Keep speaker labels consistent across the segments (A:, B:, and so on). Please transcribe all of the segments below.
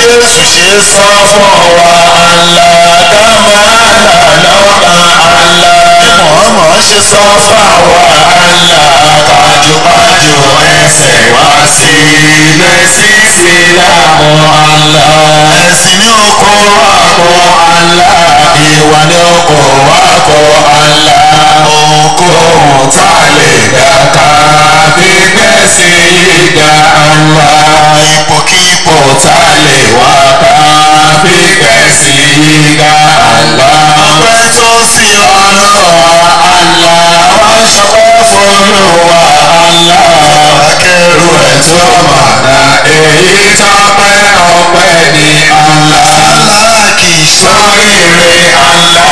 A: Jésù ṣe sọ fún wa àlá kámálà lọ́la àlá. Bí Mọ̀ọ́mọ̀ ṣe sọ fáwa àlá kájúkájú ẹsẹ̀ wá sí ilé sísè láàmú àlá. Ẹ̀sìn ní oko àkọ́ àlá. Ìwà ní oko àkọ́ àlá. Ohunkóhun tá a lè dá ká bí gbẹ̀sìn yìí dá àlá. Ipòkípò tá a lè wá ká bí gbẹ̀sìn yìí dá àlá. Ọpẹ́ tó sí ọlọ́wà àlá. Wọ́n ṣọpẹ́ fọlọ́wà àlá. Akẹ́rù ẹ̀ tó mọ̀nà èyí tọ́pẹ́ ọpẹ́ ní àlá. Àlá kì í sọ́rìrì àlá.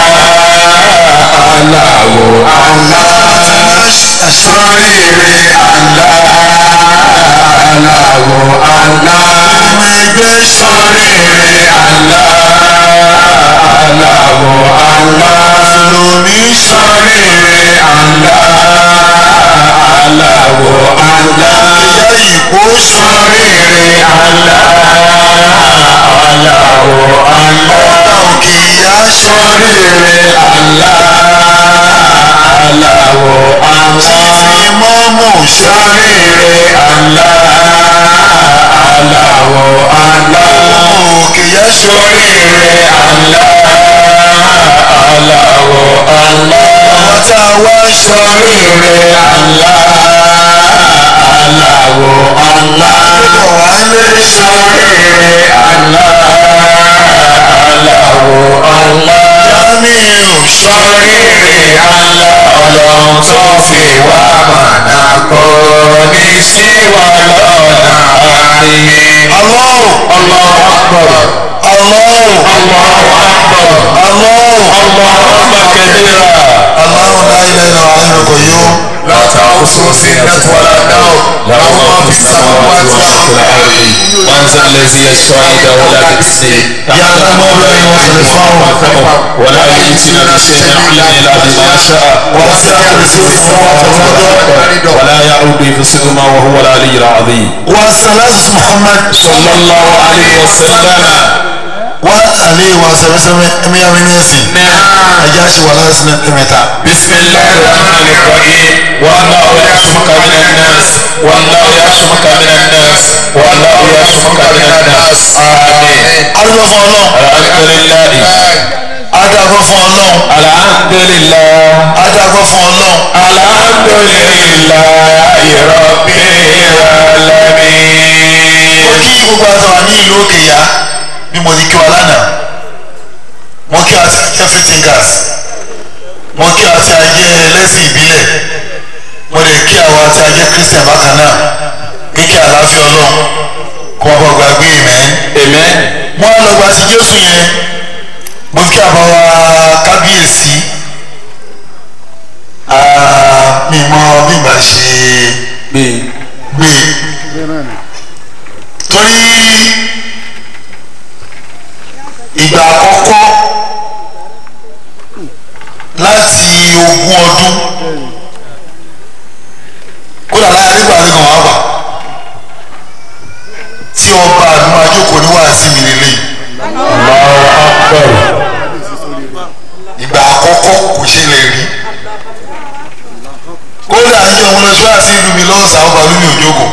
A: Aláwo àlá. Sọ́rìrì àlá. Aláwo àlá. Ọmọ ẹgbẹ́ sọ́rìrì àlá. Aláwo àlá. Lómi sọ́rìrì àlá. Aláwo àlá. Ìyá ìbò sọ́rìrì àlá. Aláwo àlá. Òkè ìyá sọ́rìrì àlá. Aláwo àlá. Títí mọ́mú sọ́rìrì àlá. Aláwo àlá. Òkè ìyá sọ́rìrì àlá. Aláwo àlá. Àwọn tá a wá sọ́rìrì àlá. Aláwo àlá. Wálé sọ́rìrì àlá. Aláwo àlá. Jamiu sọ́rìrì àlá. Ọlọ́run tó fi wá mọ̀nà kò ní sí wa lọ́nà àárín. Allahu Allahu Akbar. Allahu Allahu Akbar. Allahu Allahu Akbar kabira. Allahu la ilaha illa huwa al-hayyul qayyum. لا تأخذه سنة ولا نوم له ما في السماوات وما في الأرض
B: من ذا الذي يشفع عنده ولا بإذنه
A: يعلم ما بين يديه
B: ولا يأتون بشيء من علمه إلا بما شاء
A: وسع كرسيه السماوات والأرض
B: ولا يعود حفظهما وهو العلي العظيم
A: والصلاة محمد
B: صلى الله عليه وسلم
A: وعليه وسلم أمي أمينيسي أجاش ولا سنة أمتا
B: بسم الله الرحمن الرحيم والله يعصمك من الناس والله يعصمك من الناس والله يعصمك من الناس آمين
A: arúgbó fún ọlọ́run
B: الحمد لله
A: adágbó fún ọlọ́run
B: الحمد لله
A: adágbó fún ọlọ́run
B: الحمد لله رب العالمين
A: mo kí gbogbo àtàwà ní ìlú òkè yá bí mo ti kí wa lánàá mo kí àti ajẹ́ fitingers mo kí àti ajẹ́ ẹlẹ́sìn ìbílẹ̀ mo lè kí àwọn àti ajẹ́ christian bákan náà kíkẹ́ àlàáfíà ọlọ́run kó wọn bọ̀ gbàgbé ìmẹ́
B: amen
A: mo á lọ gba ti jésù yẹn mo kí àbáwá kábíyèsí Ah, mi mọ bí ìgbà ṣe
B: bí
A: gbé torí ìgbà àkọ́kọ́ láti ogún ọdún kódà láyé nígbà tí kan wá wà tí ọba àdúrà jókòó ní wàásù mi lélẹ̀
B: Allahu Akbar
A: ìgbà àkọ́kọ́ kò ṣẹlẹ̀ rí kódà ń jẹ́ òun lọ sí wàásù ìlú mi lọ́sàn án ọba lómi òjòkó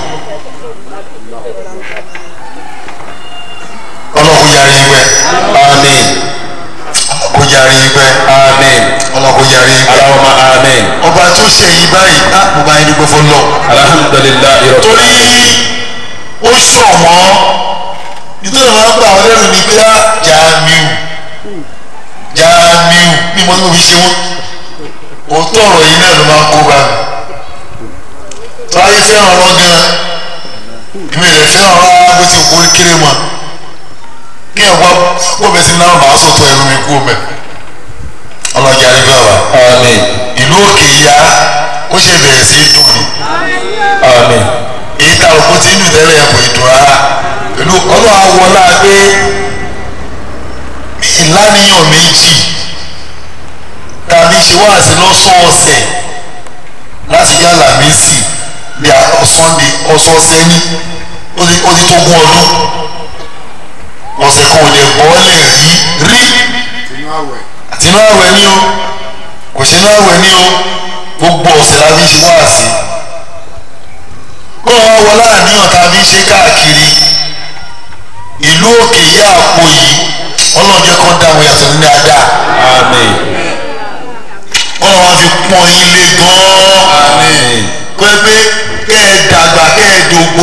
A: ọlọ́kùn yarí ìwẹ̀
B: amen
A: kó yarí ìwẹ̀
B: amen
A: ọlọ́kùn yarí ìwẹ̀
B: Allahumma amen
A: ọba tó ṣe yìí báyìí á mo bá yín dúpẹ́ fọlọ́
B: alhamdulillahi rabbil
A: torí
B: alamin
A: ó ṣọ̀wọ́n nítorí wọn gbà wọn lẹ́nu ní pé á Jamiu Jamiu bí mo ní mo fi ṣe wọn òótọ́ ọ̀rọ̀ yìí náà ló máa ń kó bá mi tó ayé fẹ́ràn ọ̀rọ̀ gan èmi rẹ̀ fẹ́ràn ọ̀rọ̀ bó ti kó kéré mọ́ kí ẹ̀ wá kó bẹ̀ sí náà màá sọ̀tọ̀ ẹnu mi kú mẹ́ ọlọ́jà rí bẹ́ẹ̀ wá
B: amen
A: ìlú òkè ya ó ṣe bẹ̀rẹ̀ sí í dùn ni
B: amen
A: èyí tá òkú ti ń dùn tẹ́lẹ̀ kò ì dùn rárá pẹ̀lú ọlọ́run awọlá pé ìlànìyàn méjì tàbí ṣe wáàsí lọ́sọ̀ọ̀sẹ̀ láti yá làmísì bí sunday ọ̀sọ̀ọ̀sẹ̀ ní ó ti ó ti tó gún ọdún ọ̀sẹ̀ kan ò lè bọ́ọ̀lẹ̀ rí rí àtinú àwẹ̀ ni o kò ṣe inú àwẹ̀ ni o gbogbo ọ̀sẹ̀ la fi ń ṣe wáàsí kó wọn wọ láàníyàn tá a fi ń ṣe káàkiri ìlú òkè yá àpò yìí ọlọ́run jẹ́ kó ń dáhùn yàtọ̀ ní dáadáa
B: àmín
A: ọlọ́run wá fi pọ́n yín lé gan-an
B: àmín
A: kó ẹ pé kẹ́ ẹ dàgbà kẹ́ ẹ dògbò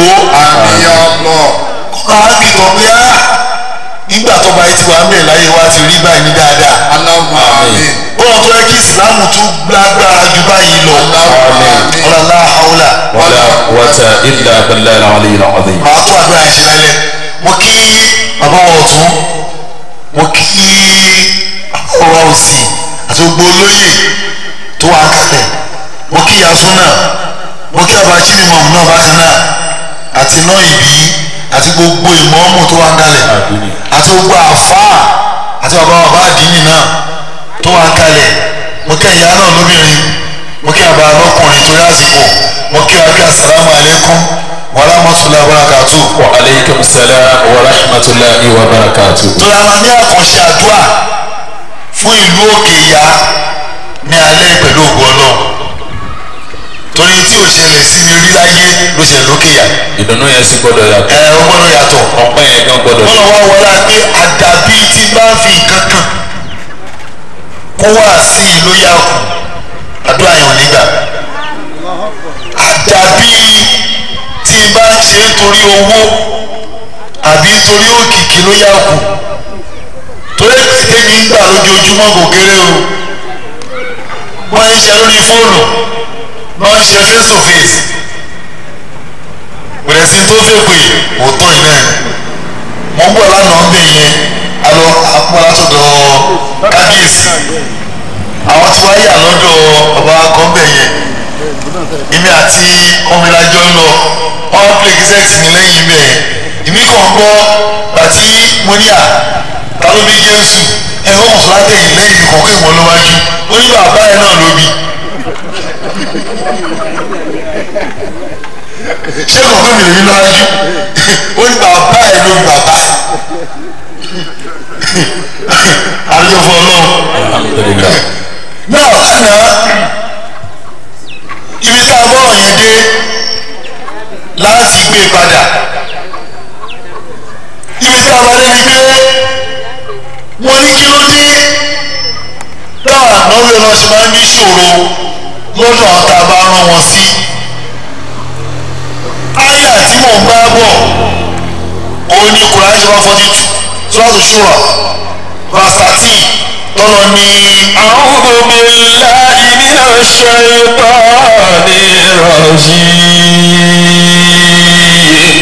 A: kó máa bí kan pé á nígbà tó bá yìí ti wà ń bẹ̀ láyé wa ti rí báyìí ní dáadáa ọlọ́run tó yẹ kí ìsìlámù tún lágbára ju báyìí lọ ọlọ́lá haúlà
B: wala quwwata illa billahi al-aliyyil azim.
A: màá tó àdúrà yẹn ṣe lálẹ́ mo kí bàbá wa ọ̀tún mo kí bàbá wa òsì àti gbogbo olóyè tó wà kalẹ̀ mo kí yasun náà mo kí abajiri mọ̀mù náà bákan náà àti náà ìbí àti gbogbo ìmọ̀ọ́mù tó wà kalẹ̀
B: Àdínì.
A: àti gbogbo àfáà àti bàbá bàbá àdínì náà tó wà kalẹ̀ mo kí ìyá náà lóbìnrin mo kí àbá lọ́kùnrin torí àsìkò mo kí wa kí asalaamu alaykum wa rahmatulahi wa barakatuh.
B: wa aleykum salaam wa rahmatulahi wa barakatuh.
A: torí a máa ní àkànṣe àdúrà fún ìlú òkè ìyá ní alẹ́ pẹ̀lú ògo ọlọ́run torí tí ò ṣẹlẹ̀ sí mi rí láyé ló ṣẹlẹ̀ lókè ìyá
B: ìdùnnú yẹn sì gbọ́dọ̀ yàtọ̀
A: ẹ ọ gbọ́dọ̀ yàtọ̀
B: ọpẹ́ yẹn gan gbọ́dọ̀
A: wọ́n lọ wá wọlé pé àdàbí tí bá ń fi nǹkan kan kó wá sí i ló yà kù àdúrà yẹn ò ní gbà àdàbí tí bá ń ṣe é torí owó àbí torí òkìkí ló yà kù torí èké ní gbà lójoojúmọ́ kò kéré o wọ́n ń ṣe lórí fóònù wọ́n ń ṣe face to face bẹ̀rẹ̀ sí tó fẹ́ pé òótọ́ iná ẹ̀ mo ń bọ̀ lánàá ń bẹ̀ yẹn alọ apọ̀ látọ̀dọ̀ kábíyèsí àwọn tí wọ́n yà lọ́dọ̀ ọba kan bẹ̀ yẹn èmi àti ọmọlájọ ń lọ wọ́n pè kíṣẹ́ẹ̀tì mi lẹ́yìn bẹ̀ yẹn èmi kàn gbọ́ àti mo ní à ta ló bí jésù ẹ ó mọ̀ sọ́lá tẹ̀yìn lẹ́yìn mi kọ̀ọ̀kan ìwọ̀n ló wájú ó ní bàbá ẹ̀ náà ló bí ṣé kò fún mi lè rí lọ́wájú ó ní bàbá ẹ̀ ló bí bàbá ẹ̀ àdúgbò fún ọlọ́run
B: alhamdulilayi
A: náà lánàá ibi tá a bọ̀rọ̀ yẹn dé láti gbé padà ibi tá a bá dé ni pé wọ́n ní kí ló dé táwọn ànáwó lọ ṣe máa ń ní ṣòro lọ́dọ̀ àwọn tá a bá rán wọn sí àyà tí mò ń bá bọ̀ òun ni Kùránì ṣe wá forty two sọ́ọ̀tù ṣúrà verse thirteen tọ́lọ ní.
B: a'udhu billahi minash shaytanir rajim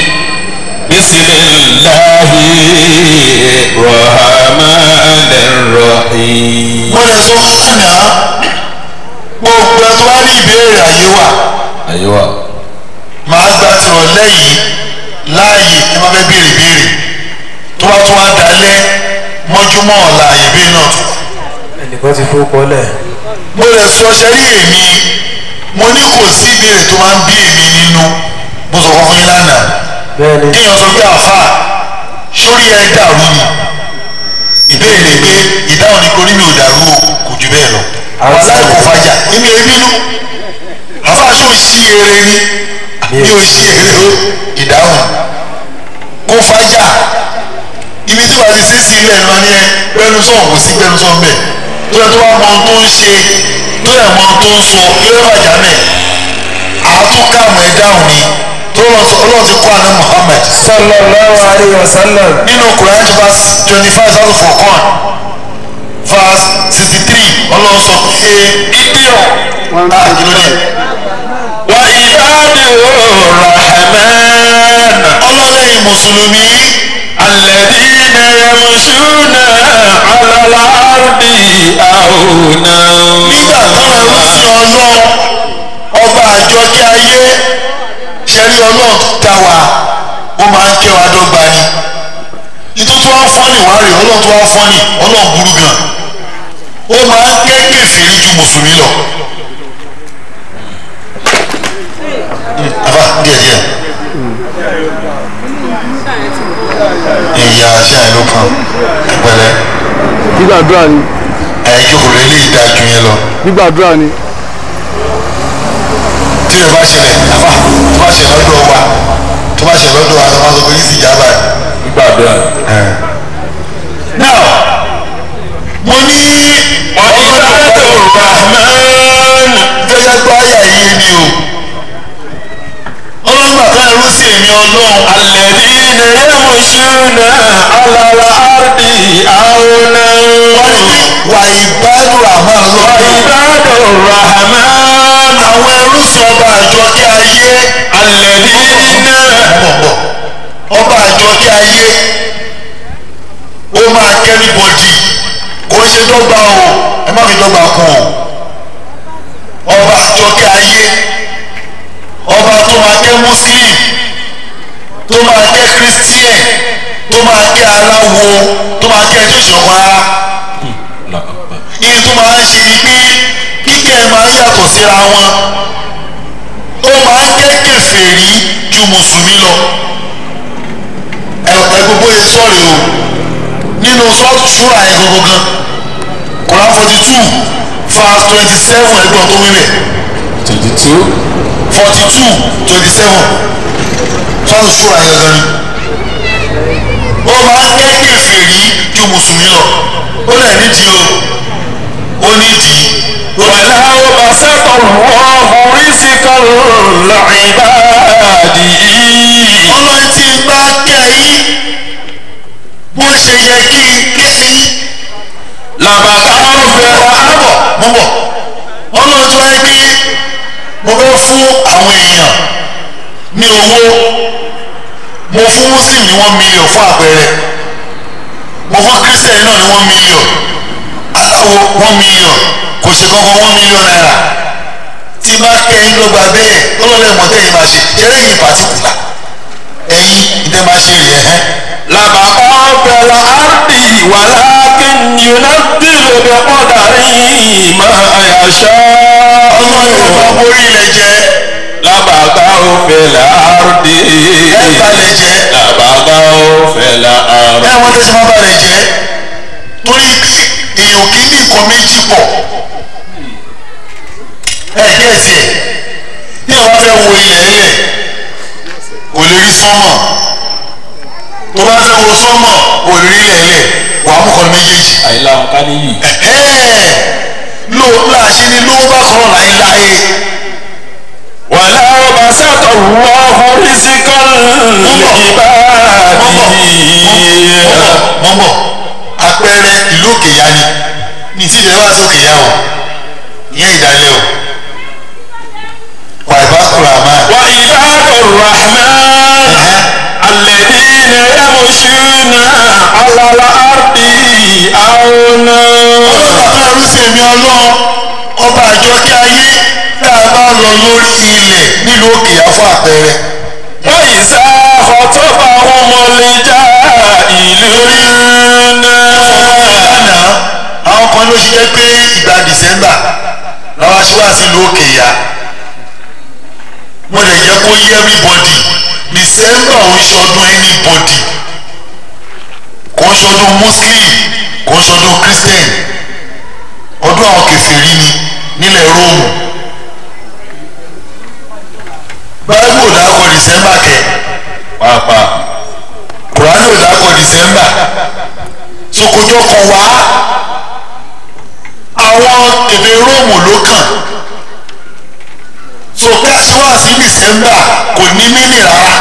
B: bismillahir rahmanir rahim.
A: mo lè sọ lánàá gbogbo ẹ tó wá ní ìbéèrè àyè wà
B: ayiwa
A: màá gba tìrọ̀lẹ́ yìí láàyè ẹ má fẹ́ béèrè béèrè tó bá tún wá dalẹ̀ mọ́júmọ́ ọ̀la àyè bẹ́ẹ̀ náà tó wà.
C: ẹnìkan ti fowó kọ́lẹ̀
A: mo lè sọ ṣe rí èmi mo ní kò sí ìbéèrè tó máa ń bí èmi nínú mo sọ fún yín lánàá
C: bẹ́ẹ̀ ni
A: kéèyàn sọ pé àfa sórí ẹ dàrú ni ìbéèrè pé ìdáhùn ni korí mi ò dàrú o kò jù bẹ́ẹ̀ lọ àwọn aláìkò fàjà èmi ò bínú àfa ṣó ṣí eré ni mi ò ṣí eré o ìdáhùn kò fàjà ibi tí wàá ti ṣe sí ilẹ̀ ìlú ni ẹ gbẹnusọ̀ kò sí gbẹnusọ̀ mbẹ tó yẹ tó wà mọ ohun tó ń ṣe tó yẹ mọ ohun tó ń sọ ilé fàjà mẹ àtúkàmù ẹ dáhùn ni tó lọ sọ ọlọ́run ti kọ́ àná Muhammad
C: sallallahu alayhi wa sallam
A: nínú Quran verse twenty five thousand for con verse sixty three ọlọ́run sọ pé idiot ah kí ló dé
B: wa ibadur rahman
A: ọlọ́lẹ́yìn mùsùlùmí
B: alladhina yamshuna ala al-ardi
A: nígbà
B: auna.
A: táwọn ẹrú sí ọlọ́run ọba àjọkẹ́ ayé ṣẹ́rí ọlọ́run tó dá wa ó máa ń kẹ́ wa dọ́gba ni nítorí tó wá fọ́nì wá rè ọlọ́run tó wá fọ́nì ọlọ́run burú gan ó máa ń kẹ́ kèfèrí ju mùsùlùmí lọ. àbá díẹ̀ díẹ̀ ìyá aṣá ẹ̀ ló kàn ẹ̀pẹ̀lẹ́
D: gbígbàdúrà ni
A: ẹ̀ jókòó lé ilé ìdájú yẹn lọ
D: gbígbàdúrà ni
A: tí ẹ bá ṣẹlẹ̀ àbá tó bá ṣẹlẹ̀ lọ́dọ̀ wa tó bá ṣẹlẹ̀ lọ́dọ̀ wa tó bá sọ pé yìí sì já báyìí.
B: gbàdúrà.
A: now mo ní ọlọ́dọ̀ rahman gẹ́gẹ́ gbọ́ àyà yìí ni o ọlọ́gbà kan ẹrú sí èmi ọlọ́run
B: alladhina yamshuna ala al-ardi hawna
A: wọ́n ní wà ìbádùn rahman
B: wa
A: lọ́dọ̀
B: ibadur rahman
A: àwọn ẹrú sí ọba àjọkẹ́ ayé
B: alladhina
A: bọ̀bọ̀ ọba àjọkẹ́ ayé ó máa kẹ́rí bọ́dì kò ń ṣe dọ́gba o ẹ má fi dọ́gba kún o ọba àjọkẹ́ ayé ọba tó máa kẹ́ muslim tó máa kẹ́ christian tó máa kẹ́ aláwo tó máa kẹ́ tó ṣọ̀kan ara iye tó máa ń ṣe ni pé kíkẹ́ ẹ máa ń yàtọ̀ síra wọn ó máa ń kẹ́ kèfèrí ju mùsùlùmí lọ ẹ ẹ gbogbo yẹn sọ̀rọ̀ o nínú sọ́ọ̀tù ṣúra yẹn gbogbo gan Quran forty two verse twenty seven ẹgbọ́n tó wílẹ̀
B: twenty two
A: forty two twenty seven sọ́ọ̀tù ṣúra yẹn gan ni ó máa ń kẹ́ kèfèrí ju mùsùlùmí lọ ó lẹ̀ nídìí o ó nídìí ó ní
B: ولو بسط الله رزقا لعباده
A: ọlọ́run tí ń bá kẹ́ yín bó ṣe yẹ kí n kẹ́ yín
B: لبغوا في الأرض
A: mo bọ̀ ọlọ́run tí wáyé pé mo fẹ́ fún àwọn èèyàn ní owó mo fún muslim ní one million fún àpẹẹrẹ mo fún christian náà ní one million aláwo one million kò ṣe kankan one million naira tí bá kẹ́yìn ló gba bẹ́ẹ̀ ọlọ́run ẹ̀mọ́ tẹ́yìn máa ṣe ṣẹlẹ̀ yìí pàtíkùlà ẹ̀yin ìdẹ́ máa ṣe rèé ẹ̀hẹ́n.
B: لبغوا في الأرض ولكن ينزل بقدره ما يشاء
A: ọlọ́run ẹ̀fọ́ borí ilẹ̀ jẹ́
B: لبغوا في الأرض
A: ẹ̀ balẹ̀ jẹ́
B: لبغوا في الأرض
A: ẹ wọ́n tẹ́sí máa balẹ̀ jẹ́ torí pé èèyàn kì í ní nǹkan méjì pọ̀ ẹ gẹ̀ẹ́sì ẹ̀ bí àwọn fẹ́ wo ilẹ̀ ẹlẹ̀ kò lè rí sánmọ̀ tó bá fẹ́ wo sánmọ̀ kò lè rí ilẹ̀ ẹlẹ̀ wàá mú kan méjèèjì
B: àyílá wọn ká níyì
A: ẹ̀ẹ́ ló láṣẹ ni ló bá sọ̀rọ̀ láéláé
B: ولو بسط الله رزقا لعباده
A: mọ́mọ́ àpẹẹrẹ ìlú òkè ya ni ní tí ìjọba sókè ya o ìyẹn ìdálẹ́ o wà ìbá kúrò àmà
B: وعباد الرحمن الذين يمشون على الأرض هونا
A: ọlọ́run àti ẹrúsìn èmi ọlọ́run ọba àjọkẹ́ ayé tá a bá lọ lórí ilẹ̀ nílùú òkè ya fún àpẹẹrẹ
B: وإذا خطبهم الجاهلون
A: lánàá àwọn kan ló ṣiṣẹ́ pé ìgbà dìsẹ́mbà làwọn aṣíwá sí ìlú òkè ya mo lè jẹ́ kó yé everybody dìsẹ́mbà ò ń ṣọdún anybody kò ń ṣọdún muslim kò ń ṣọdún christian ọdún àwọn kèfèrí ni nílẹ̀ róòmù báyìí ò dákọ̀ dìsẹ́mbà kẹ
B: pàápàá
A: kùránì ò dákọ̀ dìsẹ́mbà sokojọ́ kan wá àwọn èdè róòmù ló kàn so ká ṣe wá sí dìsẹ́mbà kò ní mílì rárá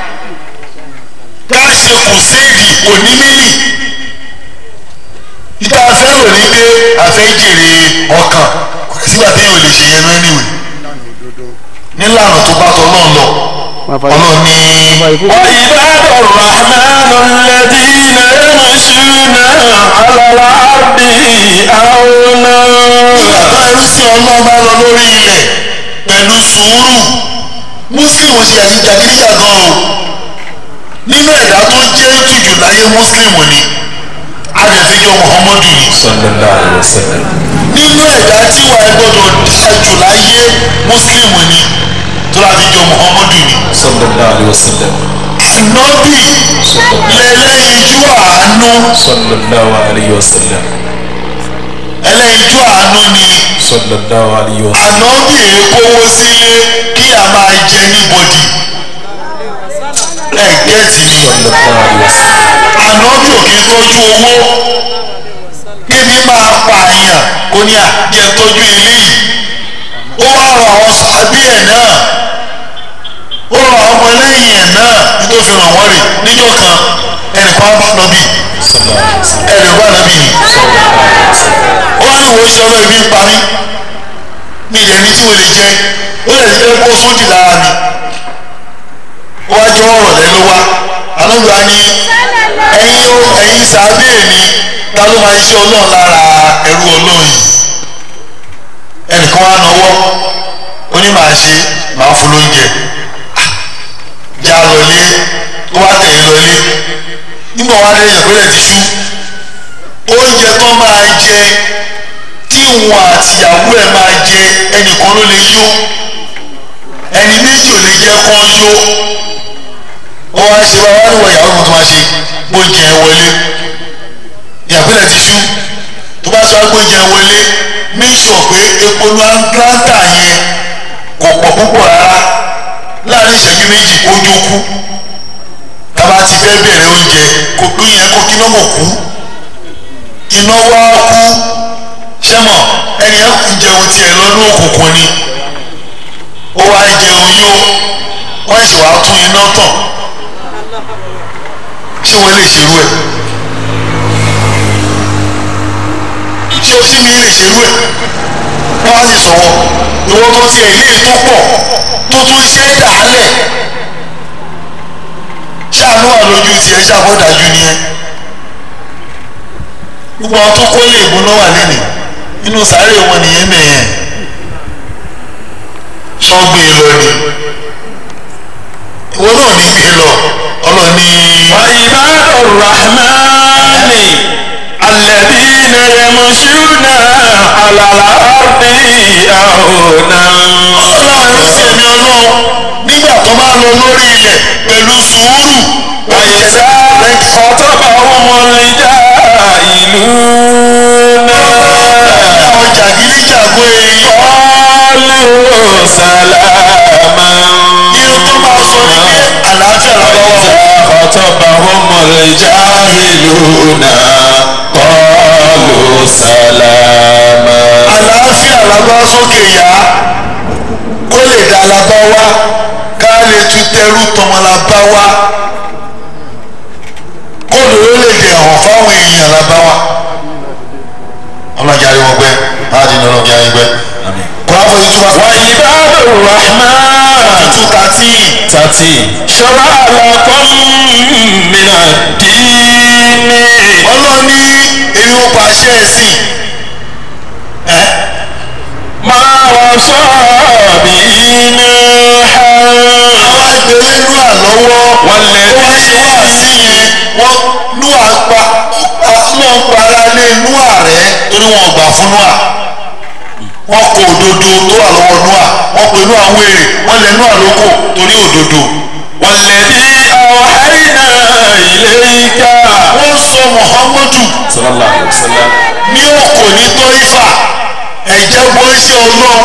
A: ká ṣe kùséèdì kò ní mílì ìta fẹ́ràn ní pé àfẹ́ jèrè ọkàn kò sí sígbà téèyàn ò lè ṣe yẹn anyway nílànà tó bá tọ́ náà lọ ọlọ́run ní.
B: وعباد الرحمن الذين يمشون على الأرض هونا
A: nígbà tó ẹrú sí ọlọ́run bá lọ lórí ilẹ̀ pẹ̀lú sùúrù muslim ṣe àjíjàgídíjà gan o nínú ẹ̀dá tó jẹ́ jùjù láyé muslim ni adẹ̀fíjọ muhammadu ni
B: sallallahu alaihi wasallam
A: nínú ẹ̀dá tí wàá gbọ́dọ̀ dáa jù láyé muslim ni tó láti jọ muhammadu ni
B: sallallahu alaihi wasallam
A: àfi ànábì lẹ́lẹ́yinjú àánú
B: sallallahu alayhi wa sallam
A: ẹlẹ́yinjú àánú ni
B: sallallahu alayhi wa sallam
A: ànábì èkówó sílé kí a máa jẹ níbodì ẹ gẹ́ẹ̀tì ni
B: sallallahu alayhi wa sallam
A: ànábì ò kí ń tọ́jú owó kébi máa pa àyàn kó ní àjẹ tọ́jú eléyìí ó wá rọ àwọn sàbí ẹ̀ náà ó rọ àwọn ọmọ ẹlẹ́yìn ẹ̀ náà nítorí fi ràn wọ́n rè níjọ́ kan ẹnìkan bá nọ́bì
B: sallallahu alayhi wa sallam
A: ẹnì bá nọ́bì ni ó wá ní wo iṣẹ́ ọlọ́ ibi ń parí mi ìdẹ̀ ní tí mo lè jẹ ó lè jẹ́ kó sódì lára mi ó wá jẹ́ ọ̀rọ̀ lẹ́ ló wá alóògbé á ní ẹ̀yin ó ẹ̀yin sàbẹ̀ mi ta ló máa ṣe ọlọ́run lára ẹrú ọlọ́run yìí ẹnìkan wá nọwọ́ ó ní màá ṣe màá fún lóúnjẹ já lọlé ó wá tẹ̀lé lọlé nígbà wá dé ìyàgbélẹ̀ ti ṣú oúnjẹ tó máa jẹ tí wọn àtìyàwó ẹ̀ máa jẹ ẹnìkan ló lè yó ẹni méjì ò lè jẹ́ kán yó ó wá ṣe wá wá níwọ̀ ìyàwó mi tó máa ṣe gbóúnjẹ wọlé ìyàgbélẹ̀ ti ṣú tó bá sọ agbóúnjẹ wọlé make sure pé epo ní atlanta yẹn kò pọ̀ púpọ̀ rárá láàrin ìṣẹ́jú méjì kó jókú tába ti fẹ́ bẹ̀rẹ̀ oúnjẹ kò pín yẹn kó kí lọ́mọ̀ kú iná wá kú sẹ́mọ̀ ẹni ẹ̀ ń jẹun tiẹ̀ lọ́dún òkùnkùn ni ó wá jẹun yó wọ́n sì wá tún iná tàn ṣé wọ́n lè ṣerú ẹ̀ ṣé o sí mi lè ṣerú ẹ̀ wọ́n á sì sọ̀wọ́ ìwọ tó tiẹ̀ ilé tó pọ̀ tó tún ṣe é dàálẹ̀ ṣáàánú wà lójú tiẹ̀ ṣàbọ̀dájú nìyẹn gbogbo àwọn tó kó lè gbóná wà lẹ́nìí inú sàárè wọn nìyẹn mẹ́yẹn sọ́gbìn lọ ni ìwọ náà ní gbé lọ ọlọ́ni.
B: وعباد الرحمن الذين يمشون على الأرض أونا
A: ọlọ́run sì ẹ̀mí ọlọ́run nígbà tó bá lọ lórí ilẹ̀ pẹ̀lú sùúrù
B: وإذا خطبهم الجاهلون
A: àwọn jàgídíjàgbó èyí
B: قالوا سلاما
A: nínú tó máa sọ ní pé àlàáfíà lọ́wọ́
B: خطبهم الجاهلون قالوا سلاما
A: àlàáfíà lábá sókè yá kó lè dá lábá wá ká lè tún tẹrú tọmọ lábá wá kó lóore lè dè hàn fáwọn èèyàn lábá wá ọlọ́jà rí wọn gbẹ láti ní ọlọ́jà rí gbẹ kó láfọ yìí tún wá
B: وعباد الرحمن
A: two thirteen
B: 13 شرع لكم من الدين
A: ọlọ́ni èmi ò pàṣẹ ẹ̀sìn ẹ́
B: ما وصى به نوحا
A: àwọn agbèrè inú àlọ́wọ́ wọ́n ṣe wá sí yẹn wọ́n nú àpá náà para lé inú ààrẹ torí wọn gbà fún nú à wọ́n kó òdodo tó wà lọ́wọ́ nú à wọ́n pè nú àwọn èrè wọ́n lè nú àlókò torí òdodo
B: والذي أوحينا إليك
A: wọ́n sọ muhammadu
B: صلى الله عليه وسلم
A: ní òkò ní tọ́ífà ẹ̀jẹ̀ bọ́ ṣe ọlọ́run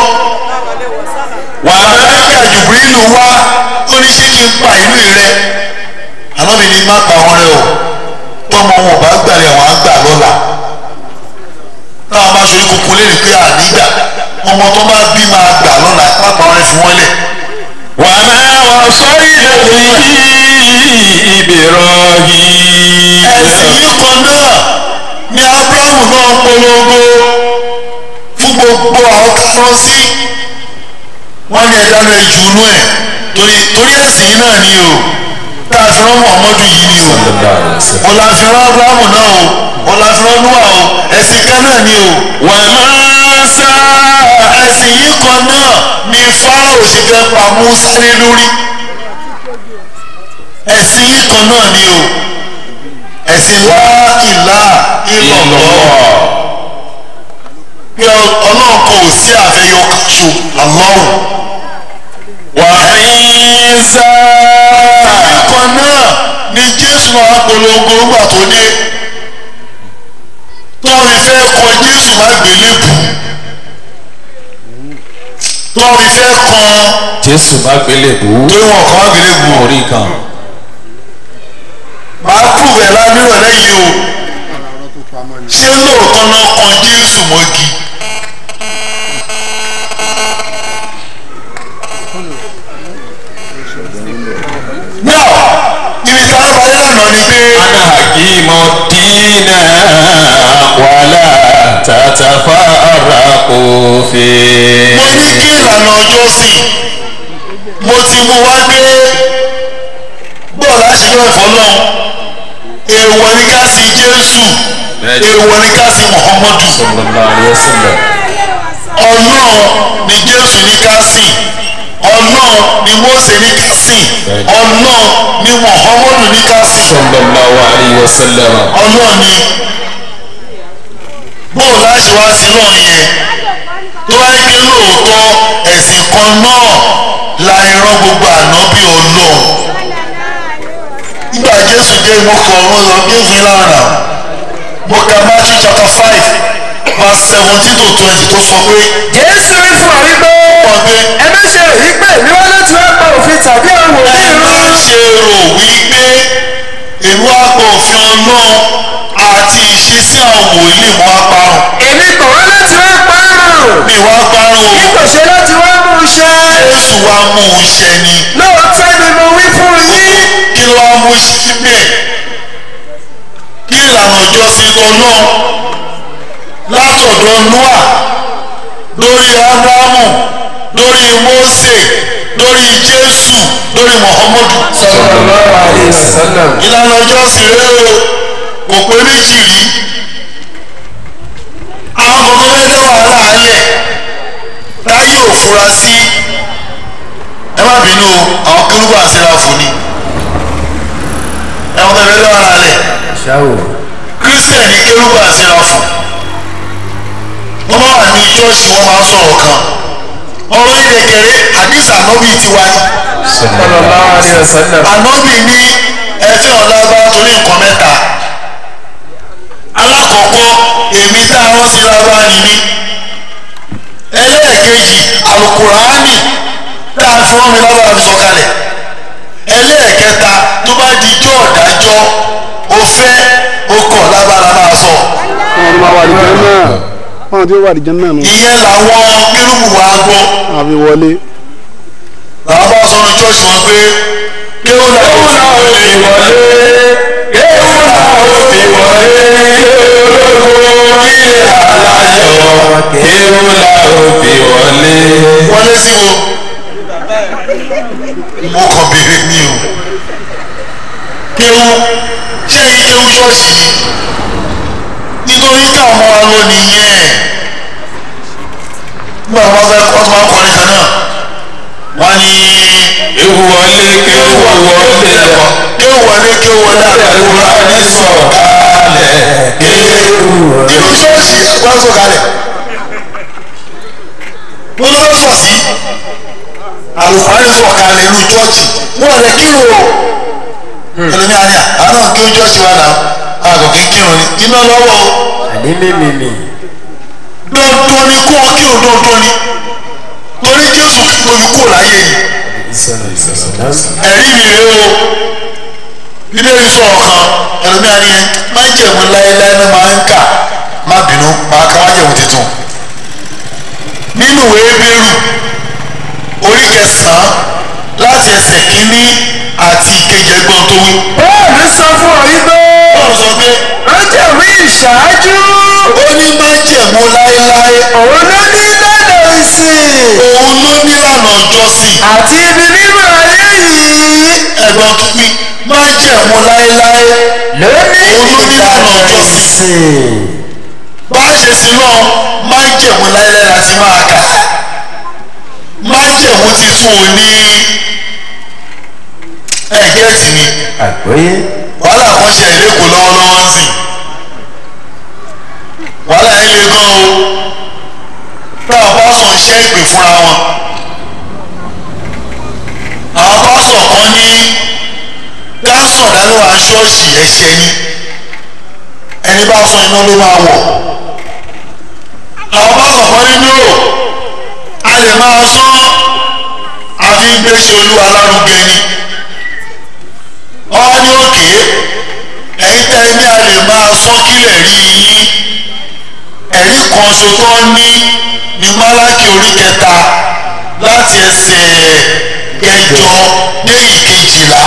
A: wàhálà jùbìrìlù wá ó ní ṣé kí n pa ìlú rẹ ànábì ní má pa wọn rẹ o tọmọ wọn ò bá gbàlẹ̀ wọn á gbà lọ́la táwọn bá ṣorí kúkú lẹ́nu pé ànígbà ọmọ tó bá bí máa gbà lọ́la má pa wọn rẹ fi wọ́n lẹ̀
B: وما وصينا به إبراهيم
A: ẹ̀sìn yìí kan náà ni abrahamu náà polongo fún gbogbo àwọn káwọn sí wọ́n ní ẹ̀dá náà jù nú ẹ̀ torí torí ẹ̀sìn yìí náà ni o tá a fi rán muhammadu yìí ni o ọ̀la fi rán abrahamu náà o ọ̀la fi rán noah o ẹ̀sìn kan náà ni o
B: وما سا
A: ẹ̀sìn yìí kan náà ni fáráò sì fẹ́ pa musa lé lórí ẹ̀sìn yìí kan náà ni o ẹ̀sìn lá ìlà ìlọ̀lọ́ pé ọlọ́run kan ò sí àfẹyọ kaṣo àlọ́run
B: وعيسى
A: ẹ̀sà.
B: kan náà ni jésù máa polongo nígbà tó dé tọ́ọ̀rì fẹ́ kọ jésù má gbélébù tọ́ọ̀rì fẹ́ kan
A: jésù má gbélé bù ú.
B: torí wọn kàn má gbélébù o
A: orí kan.
B: máa kú rẹ̀ lánìrọ̀ lẹ́yìn o ṣé lóòótọ́ náà kan jésù mọ́gi náà ibi tí a bá yẹ lánàá ni pé.
A: ana hakimu dina wàlá tatafaraqu fi.
B: mo ní kí ìlànà ọjọ́ sìn mo ti mú wá gbé bọ́ọ̀lù àṣeyọ ìfọlọ́n èèwọ̀ ní ká sí jésù
A: Bẹ́ẹ̀ni.
B: èèwọ̀ ní ká sí muhammadu
A: sallallahu alayhi wa sallam.
B: ọlọ́run ni jésù ní ká sìn ọlọ́run ni mósè ní ká sìn
A: Bẹ́ẹ̀ni.
B: ọlọ́run ni muhammadu ní ká sìn
A: sallallahu alayhi wa sallam.
B: ọlọ́run ni bóòlù àṣewá sí náà yẹn tó wáyé pé lóòótọ́ ẹ̀sìn kan náà la ìran gbogbo ànábì ọlọ́run nígbà jésù dé mo kọ ọ̀run lọ jésù yín lára mo ka matthew chapter five verse seventeen to twenty tó sọ pé
C: jésù wí fún ọ wípé
B: wọ́n pé
C: ẹ má ṣe èyí pé èmi wá láti wá pa òfin tàbí àwọn
B: ẹ
C: òbí
B: má
C: rú
B: ṣe rò wípé èmi wá pa òfin ọlọ́run àti ìṣesí àwọn wòlíì mo wá parun
C: èmi kò wá láti wá pa àrùn
B: mi wá parun
C: bí
B: o
C: kò ṣe láti wá mú un ṣe
B: jésù wá mú un ṣẹ ni
C: lóòótọ́ ni mo wí fún yín
B: kí ló wá mú síbẹ̀ kí ìlànà ìjọsìn ọlọ́run látọ̀dọ̀ noah lórí abrahamu lórí mose lórí jésù lórí muhammadu
C: sallallahu alayhi wa sallam
B: ìlànà ìjọsìn rẹ o kò pé méjì rí àwọn kọ̀ọ̀kan fẹ́ dá wàhálà alẹ̀ táyé ò fura sí ẹ má bínú o àwọn kérúbù àṣírà fún ni ẹ̀wọ̀n tẹ̀lé dá wàhálà alẹ̀
C: ṣáwò
B: kírísítẹ̀ ní kérúbù àṣírà fún wọ́n bá wà ní ṣọ́ọ̀ṣì wọ́n máa ń sọ̀rọ̀ kan ọ̀rọ̀ ìdẹ̀kẹ̀rẹ́ àdìsí ànábì tiwa ni
C: sallallahu alayhi wa sallam
B: ànábì ní ẹfẹ́ ọ̀làbá torí nǹkan mẹ́ta alákọ̀ọ́kọ́ èmi tá a rán sí lábá ni mí ẹlẹ́ẹ̀kejì alukuraani tá a fi wọ́n mi lábá fi sọ̀kalẹ̀ ẹlẹ́ẹ̀kẹta tó bá di ijó ọ̀dájọ́ o fẹ́ o kọ̀ lábára máa sọ
D: wọn ti máa wà àdìjẹ náà wọn ti wà àdìjẹ náà nù
B: ìyẹn làwọn kérúbù wa gbọ́
D: àfi wọlé
B: làwọn bá sọ ní chọ́ọ̀ṣì wọn pé kéwòn làwọn ò fi wọlé
A: kéwù làwọn fi wọlé ológo ilé aláyọ̀ kéwù làwọn fi wọlé.
B: wọlé sí wo mo kàn béèrè mi o kéwú ṣé èyí kéwú ṣọ́ọ̀ṣì yìí nítorí ká ọmọ wa lọ nìyẹn nígbà wọn fẹ́ kọ́ tó máa ń kọrin kan náà wọ́n ní
A: kéwù wọlé kéwù wọlé lọ.
B: kéwú wọlé kéwú wọlé àdúrà
A: ní sọ̀kalẹ̀ kéwù
B: nínú ṣọ́ọ̀ṣì wọ́n sọ kalẹ̀ wọ́n lọ́wọ́ sọ̀ sí àlùfáàní sọ̀ kalẹ̀ nínú ṣọ́ọ̀ṣì wọ́n rẹ̀ kírun o ẹlòmíà ni àwọn náà kí ó ṣọ́ọ̀ṣì wa náà àgọ̀ kí kírun ni iná lọ́wọ́ o
C: àní mímìmì
B: dandan ni kó wọn kírun dandan ni torí Jésù tóbi kó láyé yìí ẹ̀rí mi rèé o ilé ìsọ̀ ọ̀kan ẹlòmíà ni májẹ̀mú láéláé ló máa ń kà má bínú máa ka májẹ̀mú tuntun nínú ìwé Hébérù orí kẹsàn-án láti ẹsẹ̀ kínní àti ìkejì ẹgbọ́n tó wí.
C: bọ́ọ̀lù sọ fún ọ wípé
B: Bọ́ọ̀lù sọ pé
C: ránṣẹ́ wí ìṣáájú
B: ó ní májẹ̀mú láéláé
C: òun ló ní lọ́dọ̀ ìsìn
B: òun ló nílànà ìjọsìn
C: àti ibi mímọ́ ayé yìí
B: ẹ̀gbọ́n tó wí májẹ̀mú láéláé
C: ló ní
B: Òun ló ní lọ́dọ̀
C: ìlànà
B: ìjọsìn.
C: ìsìn
B: bá a ṣe sin náà májẹ̀mú láéláé láti máa kà májẹ̀mú titun ò ní ẹ̀gẹ́ẹ̀tì ni
C: àgbọ́yé
B: wàhálà kan ṣe ìlẹ́kọ̀ọ́ lọ́wọ́lọ́wọ́ ń sìn wàhálà yẹn le gan o táwọn pásọ̀ ń ṣẹ́ ìpè fúnra wọn àwọn ṣọ́ọ̀ṣì ẹ̀ṣẹ̀ ni ẹni bá sọ iná ló máa wọ̀ àwọn bá kọ̀ọ̀kan nínú rò a lè máa sọ àfi ń gbéṣẹ́ olúwa lárugẹ ni wọ́n ní òkè ẹ̀yin tẹ́ ní a lè máa sọ kílẹ̀ rí yín ẹ̀rí kan ṣo tó ní ní málákì orí kẹta láti ẹsẹ̀ kẹjọ dé ìkejìlá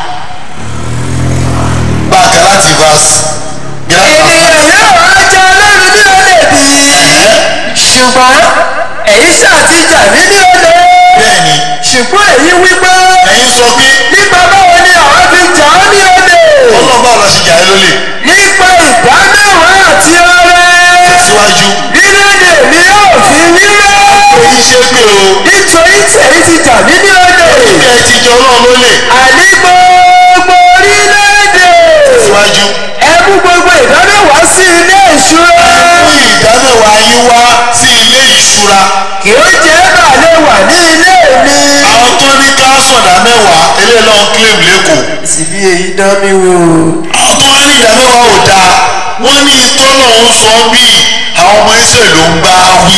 B: bákan láti verse.
C: ènìyàn yóò wá jẹ ọlọ́run ní olè bí ṣùgbọ́n èyí ṣàtijọ́ mí ní olè
B: bẹ́ẹ̀ni
C: ṣùgbọ́n èyí wípé
B: ẹ̀yin sọ pé
C: nípa báwo ni àwọn fi jà ọ́ ní olè
B: ọlọ́ba ọ̀la ṣe jà ẹ́ lólè
C: nípa ìdámẹ́wàá àti ọrẹ
B: síwájú
C: nílẹ̀ ni yóò fi wíwẹ́
B: èyí ṣe pé o
C: nítorí tèyí ti jà mí ní olè
B: bí ẹ ti jọ náà lólè
C: àní gbogbo orílẹ̀-èdè
B: síwájú
C: ẹ mú gbogbo ìdámẹ́wàá sí ilé ìṣúra
B: mú ìdámẹ́wàá yín wá sí ilé ìṣúra
C: kì ó jẹ́ bàálẹ̀ wà ní ilé mi.
B: àwọn tó ní ká sọ̀dá mẹ́wàá eléyìí lọ́n claim lẹ́kọ̀ọ́
C: síbi èyí dán mi wò.
B: àwọn tó wá ní ìdámẹ́wàá ò dáa wọ́n ní tọ́lọ̀ ń sọ bíi àwọn ọmọ Ísírẹ́lì ló ń bá wí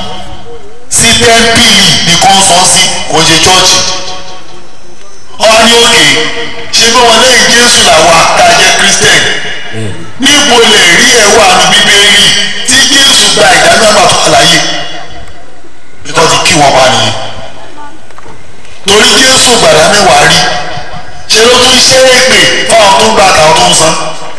B: sí tẹ́ḿpìlì nìkan sọ sí kò ṣe chọ́ọ̀chì wọ́n ní òkè ṣé bí wọn lẹ́yìn Jésù làwa tá a jẹ́ Christian níbo lè rí ẹwà nu bíbélì tí Jésù gba ìdámẹ́wàá tó àlàyé nítorí ti kí wọn pa nìyẹn torí Jésù gbàdá mẹ́wàá rí ṣe ló tún ṣe é pè fáwọn tó ń gba àtàwọn tó ń san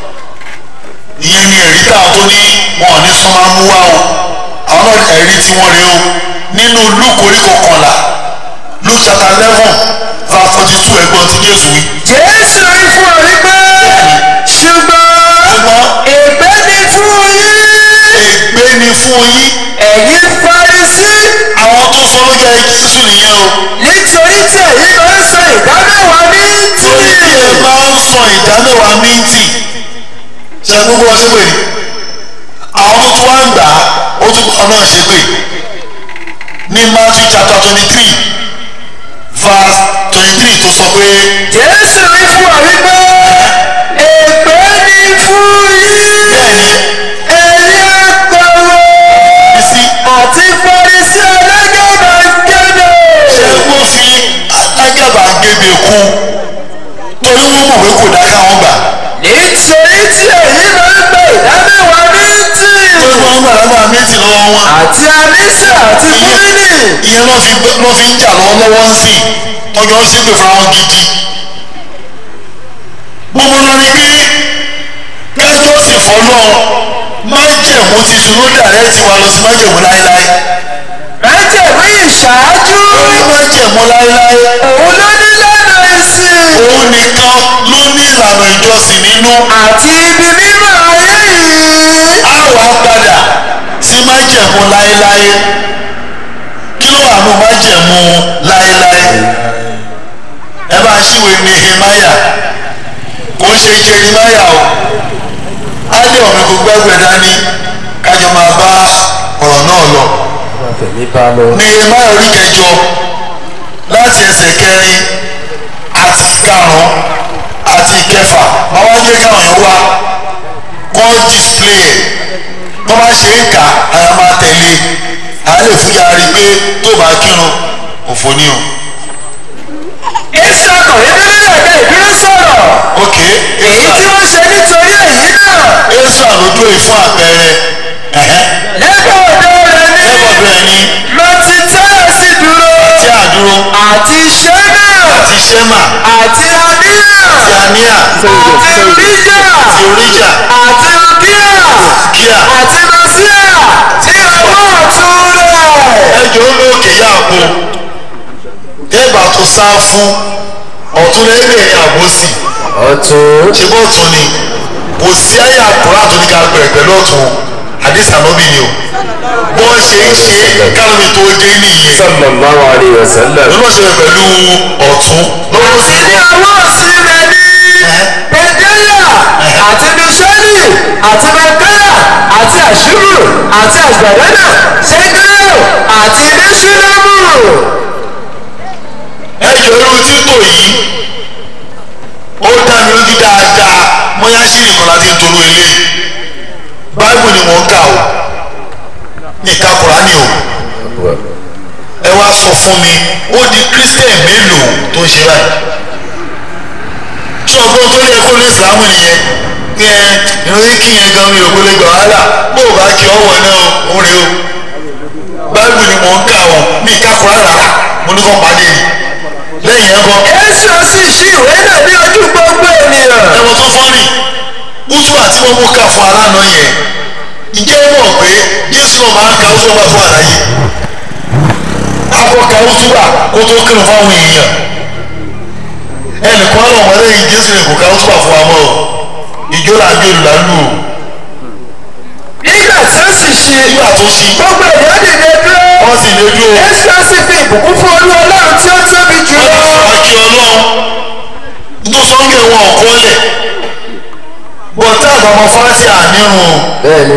B: ìyẹn ni ẹ̀rí táwọn tó ní wọn ò ní sọ máa mú wá o àwọn náà ẹ̀rí tí wọ́n rí o nínú Luke orí kọkànlá Luke chapter eleven verse forty two ẹ̀gbọ́n ti Jésù wí.
C: jésù rí fún ọ wípé ṣùgbọ́n
B: ṣùgbọ́n
C: ègbé ni fún yín
B: ègbé ni fún yín
C: ẹ̀yin Farisí
B: àwọn tó sọ ló jẹ́ Jésù nìyẹn o
C: nítorí tí ẹ̀yin máa ń san ìdámẹ́wàá ní tì.
B: torí bí ẹ máa ń sọ ìdámẹ́wàá mìntì ṣe gbogbo ọtí pè ní àwọn tó tún wá ń gbà á ó tún kọ́ náà ṣe pé ní Matthew chapter twenty three verse twenty three tó sọ pé
C: jésù rí fún ọ wípé ègbé ni fún yín
B: bẹ́ẹ̀ni
C: ẹ̀yin àgbàwọ̀
B: bísí
C: àti Farisí alágàbàgebè.
B: ṣe wọ́n fi alágàbàgebè kú torí wọ́n mọ̀ pé kò dá káwọn gbà
C: nítorí tí èyí máa ń gba ìdámẹ́wàá ní tì.
B: torí wọ́n gbà lágbára méjì lọ́wọ́ wọn.
C: àti anísà àti kúrínì.
B: ìyẹn ló fi ló fi ń jà lọ́wọ́lọ́wọ́ ń sìn tọ́jọ́ ń ṣépè fáwọn gidi. gbogbo lọ ni pé kájọ́ sì fọ́lọ́ májẹ̀mú titun ló dàrẹ́ ti wà lọ sí májẹ̀mú láéláé.
C: májẹ̀mú ìṣáájú.
B: lórí májẹ̀mú láéláé
C: òun ló ní lánà ìsìn.
B: òun nìkan ló ní ìlànà ìjọsìn nínú.
C: àti ibi mímọ́ ayé yìí.
B: a wà padà sí májẹ̀mú láéláé. kí ló wà nù májẹ̀mú láéláé? ẹ bá ṣíwèé Nehemiah kò ń ṣe Jeremiah o á lé ọ̀mí kò gbẹ́gbẹ́ dání kájọ máa bá ọ̀rọ̀ náà lọ. Nehemiah orí kẹjọ láti ẹsẹ̀ kẹrin àti karùn-ún àti kẹfà máa wá jẹ́ káwọn yẹn wá kọ́ display ẹ̀ tó bá ṣe ń kà àyà máa tẹ̀lé àá lè fúyà rí i pé tó bá kírun òfò ni o.
C: ìṣàkọ̀ ìdílé ẹ̀ka ìdúró sọ̀rọ̀.
B: ok
C: èyí tí wọ́n ṣe nítorí èyí náà.
B: Esa lójú ẹ̀ fún àpẹẹrẹ ẹ̀hẹ́
C: lẹ́gbẹ̀ẹ́ ọ̀dọ́ rẹ̀ ní.
B: lẹ́gbọ̀dọ̀ ẹ̀ ní
C: lọ́tí tẹ́lẹ̀ sí dúró.
B: tí àdúró
C: àti ṣẹ́nà.
B: àti Ṣẹ́mà
C: àti àníyà.
B: àti Àníà
C: àti ríjà.
B: àti Oríjà
C: àti kíá.
B: Kíà
C: àti màsíà. tí ọwọ́ ọ̀tún rẹ̀.
B: ẹjọ́ lókè yá àpò ẹgbà tó sá fún ọ̀tún lẹ́gbẹ̀ẹ́ ní àbòsí
C: ọ̀tún.
B: ṣe bọ́ ọ̀tún ni kò sí ayé àkùrá tó ní ká bẹ̀rẹ̀ pẹ̀lú ọ̀tún àdìsá lọ́bì ni o bọ́ ṣe ń ṣe kálómi tó dé nìyẹn
C: sallallahu alayhi wa sallam.
B: lọ́nà ṣe pẹ̀lú ọ̀tún lọ́wọ́ sí
C: àti ní
B: kọ́
C: ọwọ́ òsì rẹ̀ ní. pẹ̀dẹ́yà àti bíṣẹ́lì àti mẹ́kẹ́yà àti àṣírù àti àgbàdánà ṣẹ́gẹ́rẹ́ àti bíṣúlẹ́mù.
B: ẹjọ́ irú títò yìí ó dá mi lójú dáadáa mọ́yáṣí nìkan láti ń tolú eléyìí báìbù ni mò ń kà o ìka kùránì o ẹ wá sọ fún mi ó di christian mélòó tó ń ṣe báyìí tí ọgbọ́n tó yẹ kó ní ìsìlámù nìyẹn kí ẹ ìròyìn kí yẹn gan mi ò gbélé gbà wàhálà bó o bá kí ọwọ́ náà ó rè o báìbù ni mò ń kà o mi ìka kùránì rárá mo ní kó pàdé ni lẹ́yìn ẹ̀ kọ́
C: Jésù sì ṣí ìwé náà ní ojú gbogbo ènìyàn.
B: ẹ̀wọ̀n tó fọ́nì útúbà tí wọ́n mú ká fún aláàánú yẹn ǹjẹ́ ẹ mọ̀ pé Jésù náà máa ń ka útúbà fún àlàyé akọ ka útúbà kó tó kírun fáwọn èèyàn ẹnìkan náà wọlé yìí Jésù yẹn kò ka útúbà fún wa mọ́ o ìjọ là ń gbé olùlàlù o
C: Nígbà tí ó sì ṣí
B: nígbà tó ṣí
C: gbogbo ènìyàn dìde dúró.
B: wọ́n sì lè dúró
C: Jésù sì fi ìbùkún fún olú ọlọ́run tí ó tóbi jù
B: wọ́n
C: lọ.
B: ti sọ àkí ọlọ́run tó sọ́ńgẹ̀ wọn ò kọ́lẹ̀ bọ̀tá àbámọ́ fásitì ànírun
C: Bẹ́ẹ̀ni.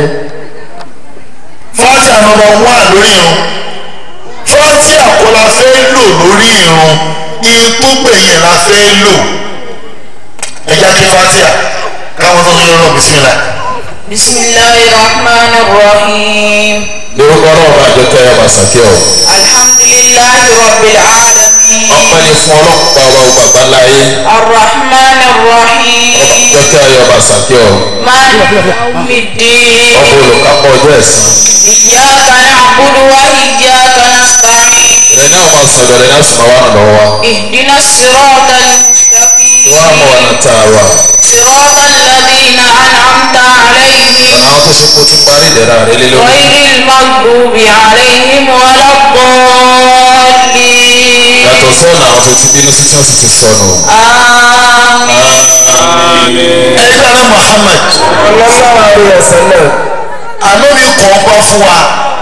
B: fátíà nọ́mbà wán lórí irun fátíà kọ́ la fẹ́ lò lórí irun ikú gbẹ̀yìn la fẹ́ lò ẹja kí fátíà káwọn tó ń yọ lọ bisimilá.
E: بسم الله الرحمن الرحيم
A: lórúkọ náà bá jẹ kẹ́ ẹ bá sàkẹ́ ọ.
E: الحمد لله رب العالمين
A: ọpẹ́ ni fún ọlọ́pàá ọba ògbàgbà láyé
E: الرحمن الرحيم
A: jẹ́ kẹ́ ẹ bá sàkẹ́ ọ.
E: مالك يوم الدين
A: ọba olùkápọ̀ ọjọ́ ẹ̀san.
E: إياك نعبد وإياك نستعين
A: ẹ̀ náà máa sọ̀rọ̀ ẹ̀ náà sì máa wà nà lọ́wọ́ wa.
E: اهدنا الصراط
A: wọ́n á
E: المستقيم
A: mọ̀ ọ̀nà tá a wà.
E: صراط الذين أنعمت عليهم
A: ọ̀nà àwọn tó ṣe kó ti parí ìdẹ̀ra rẹ lé lórí.
E: غير المغضوب عليهم ولا الضالين
A: yàtọ̀ sọ́nà àwọn tó ti bínú sí tí wọ́n sì ti sọnù.
E: آمين
B: ẹgbẹ́ rẹ Muhammad
C: Ọlọ́sàrà rẹ̀ sẹ́lẹ̀.
B: ànábi kọ̀ ọ́ pa fún wa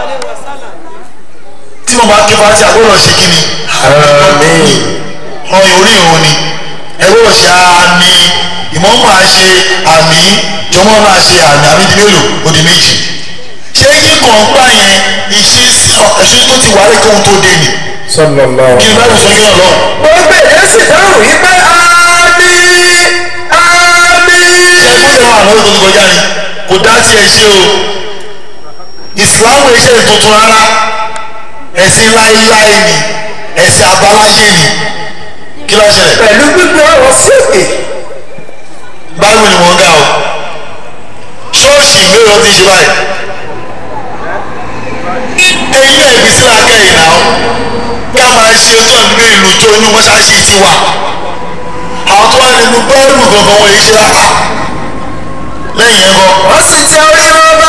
B: tí mo bá ké fátíà gbọ́dọ̀ ṣe kí ni.
C: Àmín.
B: ọyàn orí ìrun ni ẹgbẹ́ òṣè àmì ìmọ̀ọ́mọ́ àṣe àmì jọmọ́ máa ṣe àmì àmì di mélòó ó di méjì ṣé kíkọ̀ ń gbà yẹn ìṣesí ẹ̀ṣin tó ti wà lẹ́kọ̀ọ́ tó dé ni
C: Sallallahu.
B: kí ni bá lè sọ yín lọ.
C: Gbogbo ènìyàn sì dáhùn wípé àmín àmín.
B: ṣé ẹgbẹ́ ìwà àwọn tó ti kọjá ni kò dá tiẹ̀ ṣe o ìsìláàmù iṣẹ́ tuntun rárá ẹ̀sìn láéláé ni ẹ̀sìn àbáláyé ni kí ló ṣẹlẹ̀
C: Pẹ̀lú gbígbé ọ̀rọ̀ sókè.
B: báwo ni wọ́n gà o ṣọ́ọ̀ṣì mélòó ti ṣe báyìí ẹ̀yin náà ibi sílá kẹ́yìn náà ká máa ṣe ọjọ́ ìgbé ìlú jó inú mọ́ṣáláṣí ti wà àwọn tó wà nínú bẹ́ẹ̀rù gangan wọ́n yìí ṣe rárá lẹ́yìn ẹ̀kọ́
C: Wọ́n sì tẹ orí wọn bá.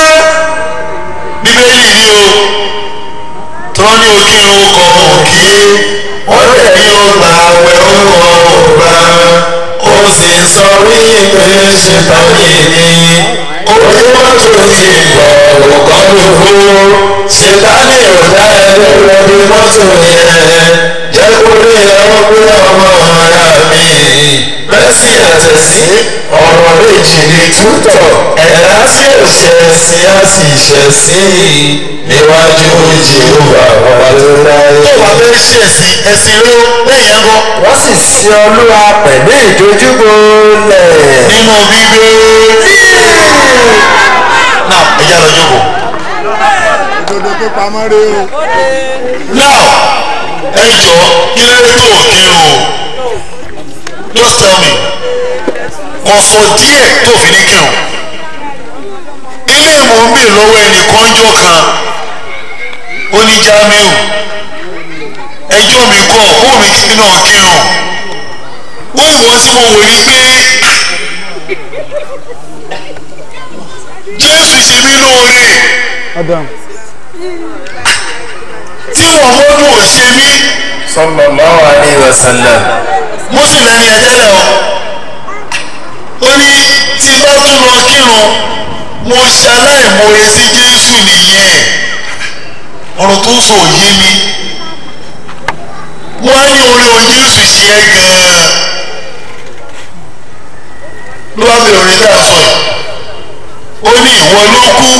B: bíbélì ni o tí wọ́n ní òkìrun kọ òkè wọ́n lè ní ọgbà àwẹ̀ ọkọ̀ ọgbà ó sì ń sọ wípé ṣètọ́yì ni orí mọ́tò ti bọ̀ òkọ́ lóko ṣètánì ò dá ẹgbẹ́ rẹ̀ bí mọ́tò yẹn jẹ́ kó lè ẹ̀rọ pé ọmọ ara mi bẹ́sì àtẹ̀sí ọ̀rọ̀ méjì ní tútọ̀ ẹ̀dá sí òṣè sí á sì ṣẹ̀ sí níwájú jehova ọba tó dáyé. tó wàá fẹ́ ṣe ẹ̀sìn ẹ̀sìn ló lẹ́yìn ẹ̀kọ́
C: Wọ́n sì sin Olúwa pẹ̀lú ìdojúbolẹ̀.
B: nínú bíbélì. náà ẹ̀yà lọ jókòó.
D: òdodo tó pamọ́ rè o.
B: now ẹ jọ kí ló dé tó kírun o just tell me kò sọ díẹ̀ tó fi ní kírun ilé ìmọ̀ ń bè lọ́wọ́ ẹnìkan jọ kan ó ní Jamiu ẹjọ́ mi kọ́ ó mi kí náà kírun ó ìwọ́n tí mo wò ní pé Jésù ṣe mí lóore
D: Adam.
B: tí Muhammadu ò ṣe mí
C: Sallallahu alayhi wa sallam.
B: mùsùlùmí ẹni ẹtẹ́lẹ̀ o ó ní tí bá tún lọ kírun mo ṣaláìmoore sí Jésù nìyẹn ọ̀rọ̀ tó ń sọ òye mi wọ́n á ní orí ohun Jésù ṣe é gan-an ló bá bẹ̀rẹ̀ orin tá a sọ yìí ó ní ìwọ ló kú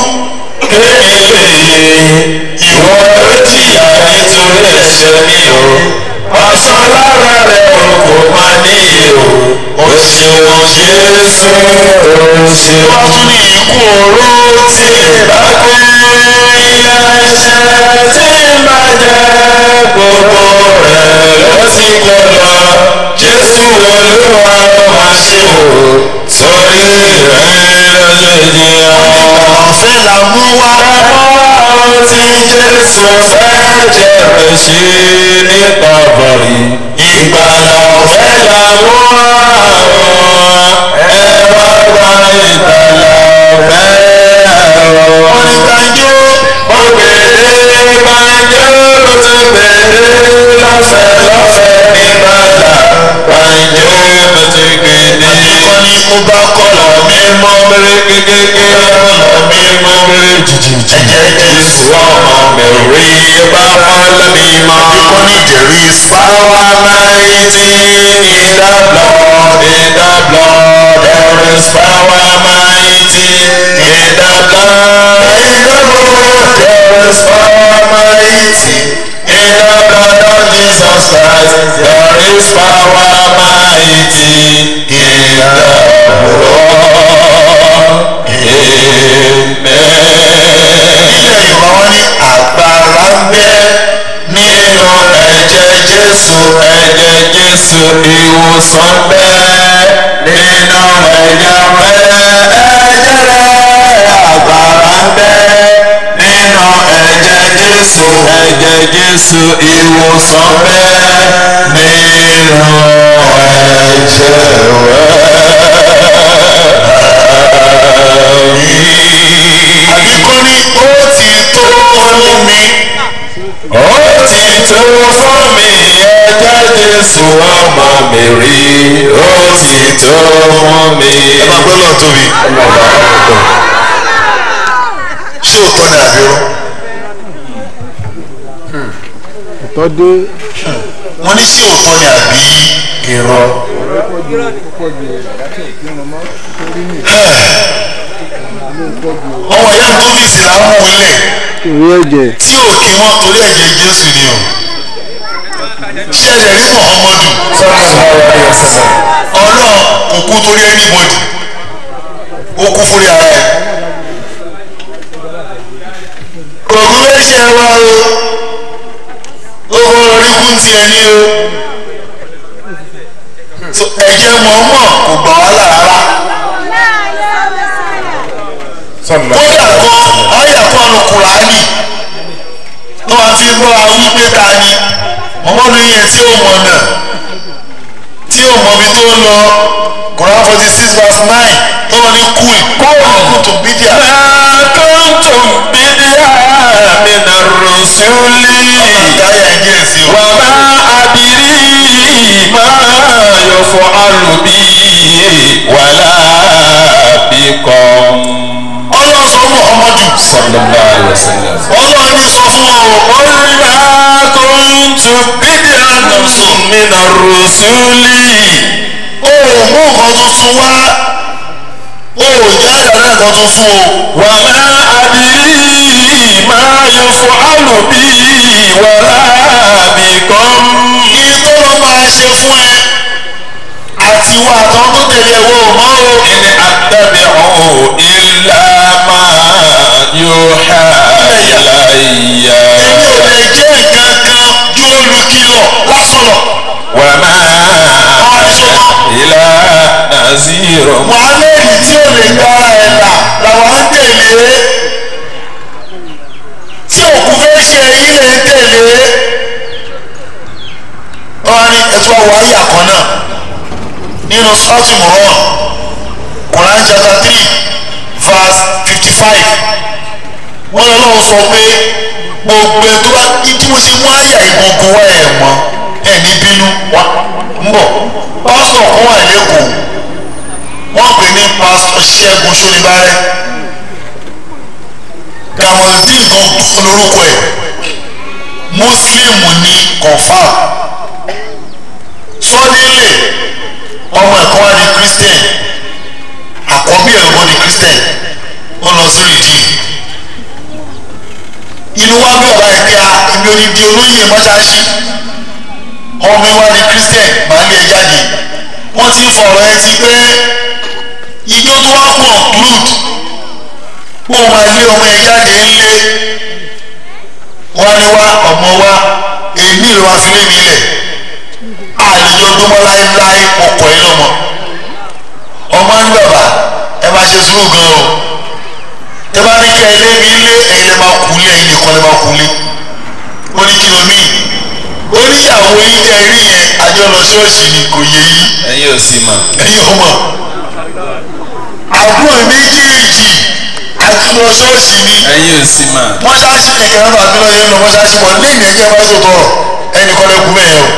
B: ìwọ ló jìyà nítorí ẹ̀ṣẹ̀ mi o aṣọ lára rẹ̀ o kò
A: máa ní ìhò ó ṣeun jésù ó ṣeun.
B: wọ́n tún ní ikú oró
A: tí bá kú ilé ẹ̀ṣẹ̀ tí bá jẹ́ gbogbo rẹ̀ ló ti kó lọ jésù olúwa máa ṣe o sórí rẹ̀ lójijì
B: ọ̀fẹ́ là mú wá.
A: àwọn tí jésù fẹ́ jẹ̀rẹ̀ sí nípa bọ̀rì ìgbàlà ọ̀fẹ́ làwọn àwọn ẹ wá gba ìgbàlà ọ̀fẹ́
B: wọ́n ní kanjú.
A: ó gbèdé gbàǹjo ló tún gbèdé lọ́fẹ̀ẹ́ lọ́fẹ̀ẹ́ ní bàtà gbàǹjo ló tún gbèdé.
B: wọ́n ní ó bá kọ́lọ̀ mi
A: mímọ́ mẹ́rẹ́ kékeré
B: kọ́lọ̀ mi
A: mímọ́ mẹ́rẹ́ jìjìjì.
B: ẹ̀jẹ̀ jésù.
A: ọmọ mẹ́rin bá fọ́lọ́ mímọ́.
B: wọ́n ní there is
A: Power mighty in the blood, in the blood, there is power mighty in the blood, in the blood, there is power mighty in the blood of Jesus Christ, there is power mighty in the blood. Amen
B: ilẹ̀ yorùbá wọ́n ní agbára ń bẹ
A: nínú ẹ̀jẹ̀ jésù ẹ̀jẹ̀ jésù ìwòsàn bẹ́ẹ̀ nínú ẹ̀jẹ̀ rẹ̀ ẹ̀jẹ̀ rẹ̀ agbára bẹ́ẹ̀ nínú ẹ̀jẹ̀ jésù ẹ̀jẹ̀ jésù ìwòsàn bẹ́ẹ̀ nínú ẹ̀jẹ̀ rẹ̀.
B: àbí kọ́ ní ó ti tó fún mi.
A: ó ti tó fún mi ẹjẹ́ jésù ọmọ mi rí ó ti tó fún mi.
B: ẹ máa gbọ́ lọ́ọ̀ tóbi. ṣé òótọ́ ni àbí rọ́?
D: ọ̀tọ́ dé
B: wọ́n ní ṣé òótọ́ ni àbí irọ́? ọmọ ìyá mi tó fi ìsìlámù lẹ̀
D: ìwé ẹ̀jẹ̀
B: tí ò kí wọ́n torí ẹ̀jẹ̀ jésù ni o. ṣé ẹ̀jẹ̀ rí muhammadu ọlọ́run kò kú torí anybody ó kú fúri ara ẹ̀. ògùn ẹ̀ṣẹ̀ wa o ó fọwọ́ orí kún ti ẹni o So, ẹ̀jẹ̀ mọ̀ọ́mọ̀ kò gbà wá là rárá kódà kan ọ̀yà kan nu kùránì tó wàá fi gbọ́ àwọn wípé ta ni mọ̀mọ́dù yẹn tí ó mọ̀ náà tí ó mọ̀ bí tó ń lọ Quran forty six verse nine tó wọ́n ní kúì kóòlù tó bídíà.
A: kuntum bídíà mina rusuli
B: ìdáyà ẹ̀jẹ̀ sí o.
A: wà má adìrí má yọ fọ alùbí wàlá bíkọ́m.
B: ọlọ́run sọ fún Muhammadu
A: sallallahu alayhi wa sallam.
B: ọlọ́run ní sọ fún ọ
A: قلنا كنت بدعا من الرسل
B: o ò mú nǹkan tuntun wá o ò já ìdáná nǹkan tuntun o.
A: وما أدري ما يفعل بي ولا بكم
B: kí tó lọ máa ṣe fún ẹ àti ìwà àtàwọn tó tẹ̀lé ẹ̀wọ̀ mọ́ o.
A: إن أتبع إلا ما يوحى إلي
B: èmi ò lè jẹ́ nǹkan kan ju olùkìlọ̀ lásán lọ.
A: وما أنا إلا نذير
B: muhammed tí ò lè gbára ẹ̀ là làwọn ń tẹ̀lé tí òkú fẹ́ ṣe yín lè ń tẹ̀lé. wọ́n á ní ẹ̀tọ́ àwọ̀ ayé àkàn náà nínú sọ́ọ̀tì mùrán Quran chapter three verse fifty five wọ́n lọ lọ́wọ́ sọ pé gbogbo ẹ̀ tó bá tí mo ṣe mú àyà ìgbọ̀ngàn wá ẹ̀ mọ́ ẹ̀ ní bínú wá ń bọ̀ pásítọ̀ kan wà lẹ́kọ̀ọ́ wọ́n pè ní pásítọ̀ ṣẹ́gun ṣonibárẹ́ kamaldin gangan lórúkọ ẹ̀ mùsùlùmù ní confam sọ́dílé ọmọ ẹ̀kọ́ wa di christian àkọ́bí ẹ̀ lọ́wọ́ di christian ó lọ sí rìdíì inú wa bí ọba ẹgbẹ́ a ibi onídìí olóyè mọ́ṣáláṣí ọmọ ìwà ni christian máa lé ẹ jáde wọ́n ti ń fọ̀rọ̀ ẹ ti pé ijó tó wá conclude kó o máa lé ọmọ ẹ jáde ńlé wọ́n ní wá ọmọ wa èmi ìlú wa fi lé mi lẹ̀ àlejò dúnmọ́ láéláé ọkọ̀ ẹ lọ́mọ ọmọ ní bàbá ẹ máa ṣe sùúrù gan o tẹ bá ní kí ẹ lé mi lé ẹ̀yin lè máa kú lé ẹ̀yin nìkan lè máa kú lé ó ní kí ló mí oníyàwó yín tẹ rí yẹn àjọ lọ ṣọ́ọ̀ṣì ni kò yé yín
A: ẹ̀yin ò sì mọ̀
B: ẹ̀yin ọmọ àbúrò méjèèjì àjọ lọ ṣọ́ọ̀ṣì ni
A: ẹ̀yin ò sì mọ̀
B: mọ́ṣáláṣí kẹ̀kẹ́ náà tàbí lọ́ọ́ yẹn lọ mọ́ṣáláṣí wọn lẹ́yìn ẹ̀jẹ̀ máa tó tọrọ ẹnì kan lẹ́kùn bẹ́ẹ̀ o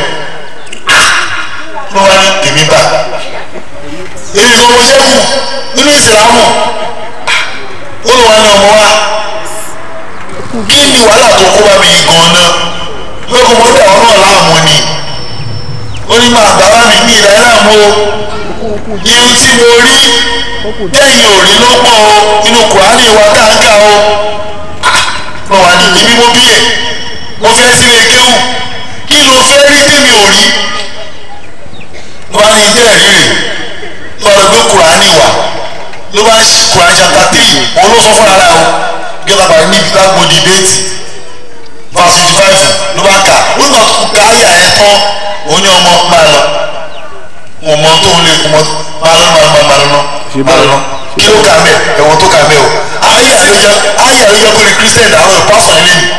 B: ló wá ní tèmi bá èyí kan mo ṣẹ́kù nínú ìsìlámù ó lọ wá ní ọmọ wa kí ni wàhálà tó kó bá mi yìí gan náà lóko mo dẹ̀ ọ́ náà láàmú ni ó ní máa bàbá mi ní ìlà láàmú o irun tí mo rí lẹ́yìn òrí ló pọ̀ o inú kùránì wa káńká o lọ wà ní ibi mo bí ẹ̀ mo fẹ́ sílé kéwù kí ló fẹ́ rí tèmi ò rí wọ́n á ní ilé ẹ̀rí rè lọ́rọ̀ gbé kùránì wà ló bá ń ṣe kùránì chapter three òun ló sọ fún ara o gẹ́gẹ́ bá níbi lágbo dìbéètì verse fifty five ló bá kà ó gbà tó ká ayà ẹ̀ tán ó ní ọmọ máa lọ wọn mọ tó ń lé ọmọ máa lọ máa lọ máa lọ máa lọ kí ló kà mẹ́ ẹ̀wọ̀n tó kà mẹ́ o ayà ló yẹ ayà ló yẹ kó ní christian àwọn pásítọ̀ nílé ni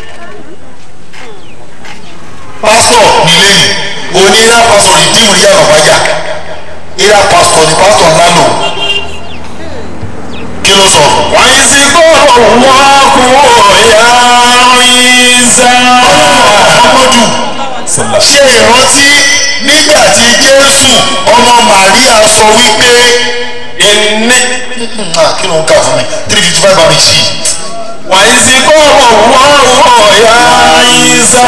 B: pásítọ̀ nílé ni òní ìlà pásítọ̀ ní dìmú ní yàrá wájà ìlà pásítọ̀ ní pásítọ̀ ńlá lò kí ló sọ.
A: wọ́n sì kó wọ́n kú ọ̀yà ìsà.
B: ọmọdù ṣe ìrántí nígbà tí jésù ọmọ màríà sọ wípé
A: ìní
B: Ah, kí ló ń kà fún mi three fifty five àmì sí
A: wọ́n sì kó wọ́n ọ̀yà ìsà.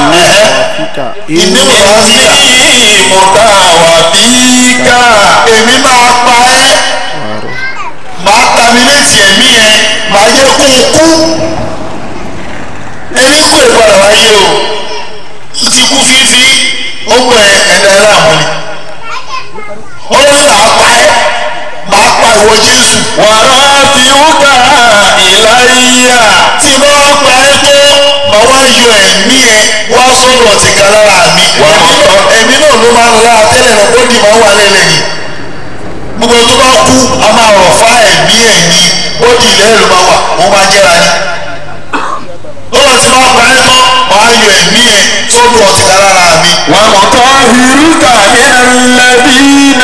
B: ìní mọ̀ sí
A: ìní mọ̀tà wà bíkà.
B: èmi máa pa ẹ́ máa tàmínétì ẹ̀mí ẹ̀ máa yẹ kó o kú ẹni kú ìpadà wáyé o ó ti kú fífi ó gbọ́ ẹ ẹ̀dá ẹ̀ láàmú ni ọlọ́run máa pa ẹ́ máa pa ìwọ jésù
A: wàrà fi wúkà ìláyà.
B: tí bá wá pa ẹ́ tó máa wá yọ ẹ̀mí ẹ wá sọ́dọ̀ tìka lára mi ẹ̀mí náà ẹ̀mí náà ló máa ń la tẹ́lẹ̀ náà bọ́dì máa wà lẹ́lẹ̀ ni gbogbo tó bá kú a máa rọ̀ fá ẹ̀mí ẹ̀ ní bọ́dì lẹ́yìn ló máa wà wọ́n máa jẹ́ra ni lọ́wọ́ tí wọ́n pa ẹ́ tán máa yọ ẹ̀mí ẹ sọ́dọ̀ tìka lára mi
A: ومطهرك من الذين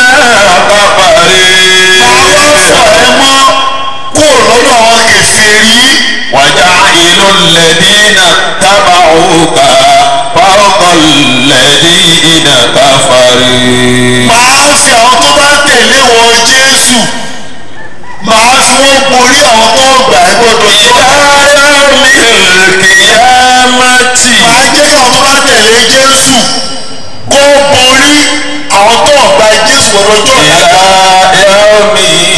B: máa wá fọ̀
A: كفروا
B: ẹ́ mọ́ kúrò lọ́dọ̀ àwọn kèfèrí
A: وجعل الذين اتبعوك فوق الذين كفروا
B: máa fi àwọn tó bá tẹ̀lé wọn jésù máa fi wọ́n borí àwọn tó gbà ẹ́ gbọ́dọ̀
A: إلى يوم القيامة
B: máa jẹ́ kí àwọn tó bá tẹ̀lé jésù kó borí àwọn tó gbà jésù gbọ́dọ̀ jọ
A: إلى يوم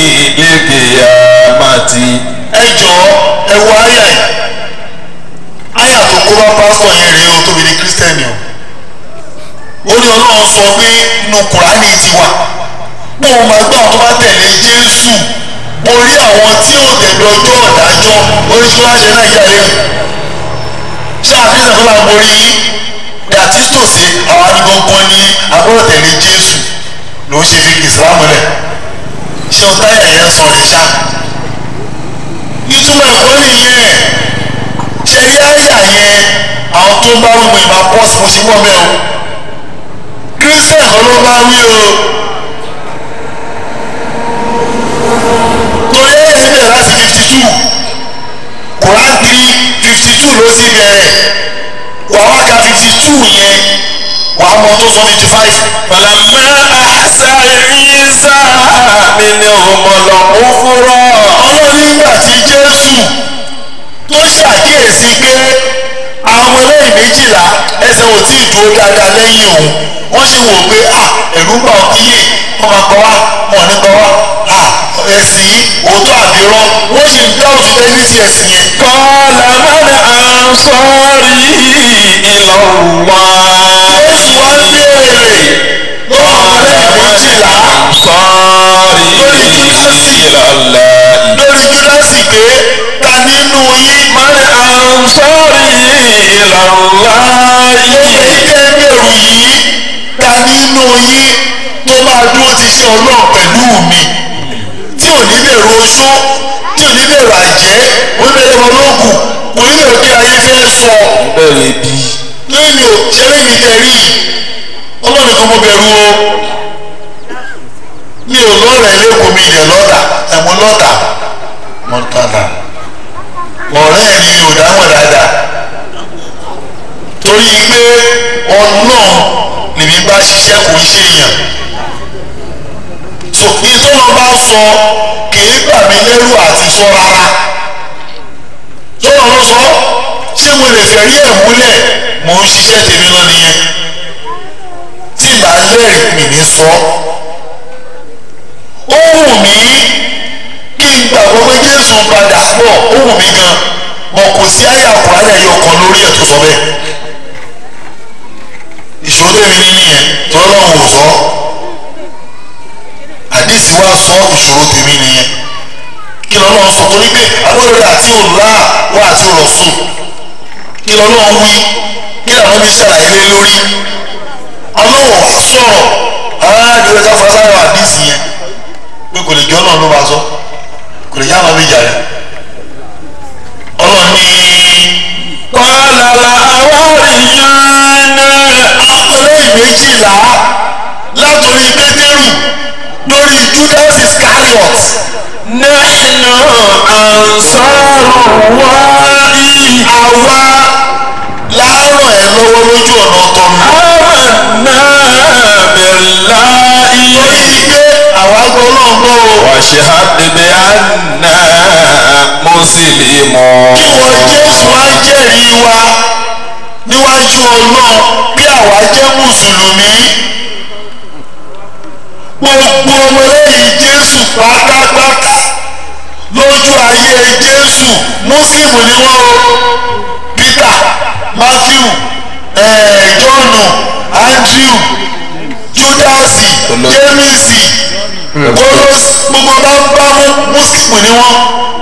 A: القيامة
B: ẹ jọ ẹ wo àyà yìí àyà tó kó bá pásítọ̀ yẹn rèé o tóbi ní kírísítẹ́nì o ó ní ọlọ́run sọ pé inú kùránì ti wà pé òun máa gbé àwọn tó bá tẹ̀lé jésù borí àwọn tí ò tẹ̀lé ọjọ́ ọ̀dájọ́ oríṣiríṣi wá ṣe nàìjíríà lẹ́nu ṣé àfihàn tó máa borí yín dàtí tòsí àwọn adigunkan ní agbọ́dọ̀ tẹ̀lé jésù ló ń ṣe fi ìsìlámù lẹ̀ ṣé o táyà yẹn sọ rẹ̀ ṣá ìtumọ̀ ẹ̀kọ́ nìyẹn ṣe rí àyà yẹn àwọn tó ń bá wí mo ìmọ̀ pọ́sì mo ṣe wọ́ mẹ́ o kírísítẹ̀ kan ló bá wí o torí ẹ̀yẹ ti bẹ̀rẹ̀ láti fifty two Quran three fifty two ló sì bẹ̀rẹ̀ wàá wá ka fifty two yẹn wàá mọ tó sọ fifty five.
A: فلما أحسى عيسى منهم الكفر
B: ọlọ́run nígbà tí jésù tó ṣàkíyèsí pé àwọn ẹlẹ́yìn méjìlá ẹsẹ̀ ò tí ì dúró dáadáa lẹ́yìn òun wọ́n ṣe wò pé à ẹ̀rú ń bà ọ́ kíyè wọ́n máa gbọ́ wá wọ́n ní gbọ́ wá à ẹ̀sìn yìí òótọ́ àbírọ́ wọ́n sì ń dá òfin lẹ́yìn sí ẹ̀sìn yẹn.
A: قال من أنصاري إلى الله
B: jésù wá
A: إلى الله
B: lórí júdásì pé ta nínú yín
A: من أنصاري إلى الله
B: èyí tẹ́ ń bẹ̀rù yìí ta nínú yín tó máa dúró ti ṣe ọlọ́run pẹ̀lú mi tí ò ní bẹ̀rù oṣó tí ò ní bẹ̀rù àjẹ́ oníbẹ̀rù ọlọ́gùn kò ní bẹ̀rù kí ayé fẹ́ sọ
A: bẹ̀rẹ̀ bí
B: lẹ́yìn o ṣẹlẹ̀ mi tẹ̀rí ọlọ́run kan mo bẹ̀rù o mi ò lọ́rẹ̀ lẹ́kọ̀ọ́ mi ilẹ̀ lọ́dà ẹ̀mú lọ́dà mọ́tàlá ọ̀rẹ́ mi ò dáhùn dáadáa torí pé ọlọ́run lèmi bá ṣiṣẹ́ kò ń ṣe èèyàn so ìtọ́nà bá sọ kìí bà mí lẹ́rù àti sọ rárá tọ́nà ló sọ ṣé mo lè fẹ̀rí ẹ̀ múlẹ̀ mò ń ṣiṣẹ́ tèmi lọ nìyẹn tí ìgbà lẹ́rìí mi ní sọ ó wù mí kí n gbàgbọ́ pé Jésù padà bọ̀ ó wù mí gan mọ̀ kò sí àyà kùránì ẹ̀yọ kan lórí ẹ̀ tó sọ bẹ́ẹ̀ ìṣòro tèmi ní nìyẹn tọ́lọ́run ò sọ àdìsí wa sọ ìṣòro tèmi nìyẹn kí lọ́lọ́run sọ torí pé agbọ́dọ̀ àti òlá wà àti òrọ̀sùn kí lọ́lọ́run wí kí làwọn bí ṣàlàyé lé lórí ọlọ́wọ̀ wá sọ̀rọ̀ aráàlú ká fọ́ sáyọ̀ àdìsí yẹn pé kò lè jọ́ náà ló máa sọ kò lè yá àwọn méjà rẹ̀ ọlọ́run ní
A: قال الحواريون
B: ọlọ́run méjìlá látòrí pétérù lórí judas iscariot
A: نحن أنصار الله
B: àwa láàárọ̀ ẹ̀ lọ́wọ́ lójú ọ̀nà ọ̀tọ̀nù.
A: آمنا بالله
B: torí pé àwa gbọ́ náà gbọ́ o.
A: واشهد بأننا مسلمون
B: kí wọ́n jésù á jẹ́rìí wa níwájú ọlọ́run bí àwa jẹ́ mùsùlùmí. gbogbo ọmọlẹ́yìn jésù pátápátá lójú ayé jésù mùsùlùmí ni wọ́n o. peter matthew eh, john andrew judasi jemisi kolos gbogbo bá ń bá mú mùsùlùmí ni wọ́n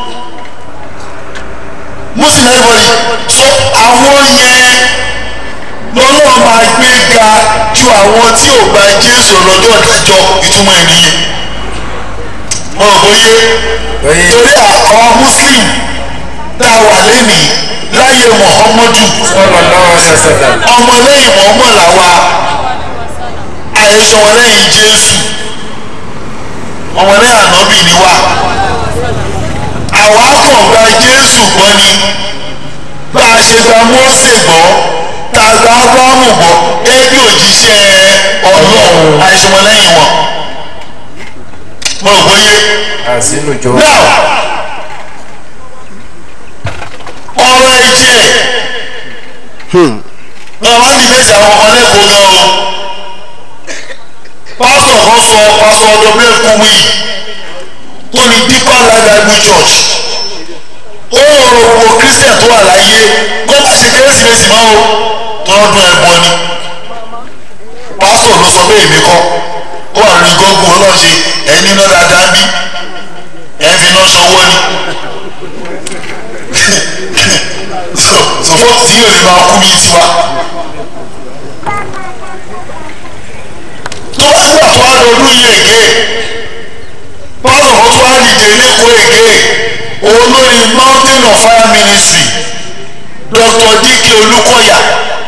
B: muslim everybody so àwọn yẹn lọ́lọ́ máa gbé ga ju àwọn tí ò gba jésù lọ́jọ́ ìdájọ́ ìtumọ̀ ẹ̀ nìyẹn mo rò bóyé torí àwọn muslim tá a wà lẹ́nìí láyé muhammadu ọmọlẹ́yìn muhammad làwa àyẹ̀sọ ọmọlẹ́yìn jésù ọmọlẹ́yìn ànábì ni wá àwa kàn gba jésù gbọ́ ni bá a ṣe gba mósè gbọ́ tá a gba ábúráhámù gbọ́ gẹ́gẹ́ bí òjíṣẹ́ ọlọ́run àìsùnmọ́lẹ́yìn wọn. mo rò bóyé.
C: àsínú jọ.
B: now ọ̀rọ̀ ẹ̀jẹ̀ náà wá ní ìgbésẹ̀ àwọn ọmọ lẹ́kọ̀ọ́ gan o pásítọ̀ kan sọ pásítọ̀ ọdọ bẹ́ẹ̀ kú wí tó ní deeper life bible church ó rọrọ gbogbo christian tó wà láyé kó má ṣe kérésìmesì mọ́ o tọ́dún ẹ̀bọ ni pásítọ̀ ló sọ bẹ́ẹ̀ mi kọ́ ó wà lórí gọ́gùn ọlọ́ọ̀ṣe ẹ̀ níná dáadáa bí ẹ̀ fi iná sanwó ni so so fọ́ọ̀tì tí yóò lè máa kú bíi tiwa. tó bá gbà tó wá lọ ọdún yìí èké pásítọ̀ kan tó wá dìde lẹ́kọ̀ọ́ èké olórí mountain of fire ministry dr dike olùkọ́yà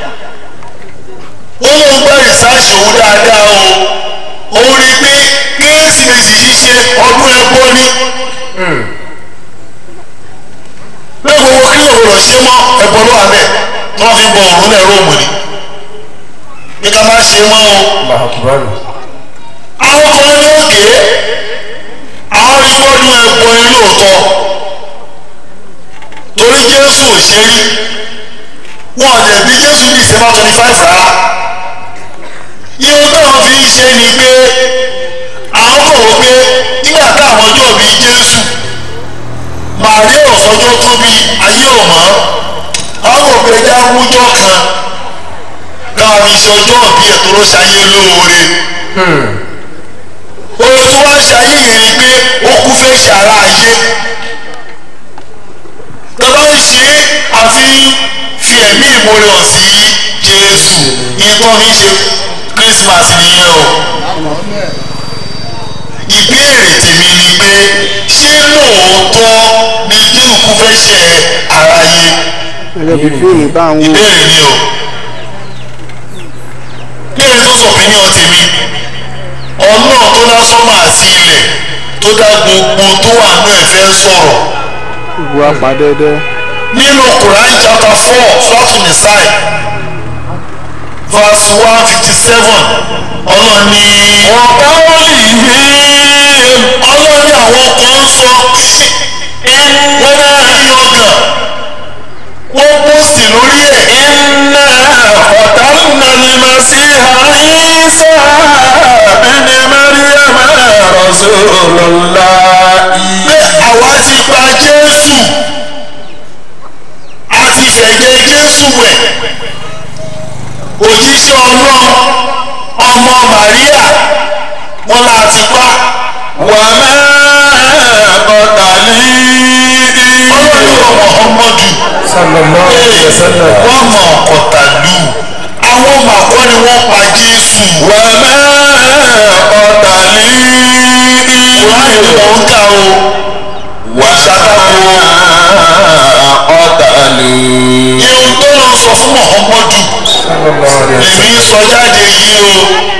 B: ó lóun gbọ́ ìsáàsì òun dáadáa o òun rí i pé kérésìmesì ṣíṣe ọdún ẹbọ ni pé gbogbo kí ló rọ̀ ṣe mọ́ ẹbọ ló wà bẹ́ẹ̀ tí wọ́n fi bọ òrùn lẹ̀ róòmù ni pé ká má ṣe mọ́ o àwọn kan ní òkè àwọn ìgbọ́dún ẹbọ ni lóòótọ́ torí jésù ò ṣe rí wọn ò dẹ̀ bí jésù ní december twenty five rárá ihun táwọn fi ń ṣe ni pé àwọn kò wọ́n pé nígbà táwọn ọjọ́ bí jésù màríà ọ̀sọ́jọ́ tó bí ayé ò mọ́ àwọn kò pé ẹja wújọ́ kan káwọn fi ṣe ọjọ́ bí ẹ̀ tó ló ṣayé lóore oore tó wá ń ṣe ayé yẹn ni pé ó kú fẹ́ ṣe ara ayé tọ́lá ń ṣe àfi fi ẹ̀mí ìmoore hàn sí Jésù ìyẹn tó fi ń ṣe Christmas nìyẹn o ìbéèrè tèmi ni pé ṣé lóòótọ́ ni Jésù kú fẹ́ ṣe ara ayé
D: gẹ́gẹ́ bí fíìmù bá ń wò
B: ìbéèrè ni o kéèrè tó sọ mí ní ọtẹ̀mí ọlọ́run tó dá sọ́mà àti ilẹ̀ tó dá gbogbo tó wà nínú ẹ̀ fẹ́ sọ̀rọ̀
D: gbogbo apàdẹ́dẹ́
B: nínú Quran chapter four sọ́tún nìsáì verse one fifty seven ọlọ́run ní
A: ọ̀gá wọlé yìí
B: ọlọ́run ní àwọn kan ń sọ wọ́n bá rí ọgàn wọ́n pósìtì lórí ẹ̀.
A: iná ọ̀tánà ní màsíhà ìsá ẹni mẹ́ríàmà rọ̀ṣọ́lọ́lá
B: pé àwa ti gba jésù a ti fẹ̀jẹ̀ jésù wẹ̀ òjíṣẹ́ ọlọ́run ọmọ màríà wọn là ti pa
A: wà má kọ́tàlí
B: ọlọ́run Muhammadu
C: sallallahu alayhi wa sallam.
B: wọ́n mọ̀ ọ̀kọ̀tàlù àwọn màkọ́ ni wọ́n pa jésù
A: wà má kọ́tàlí
B: kùránì ni mò ń kà o
A: wà
B: ṣàtàkùn
A: kọ́tàlí.
B: ihun tó lọ sọ fún Muhammadu lèmi sọ jáde yìí o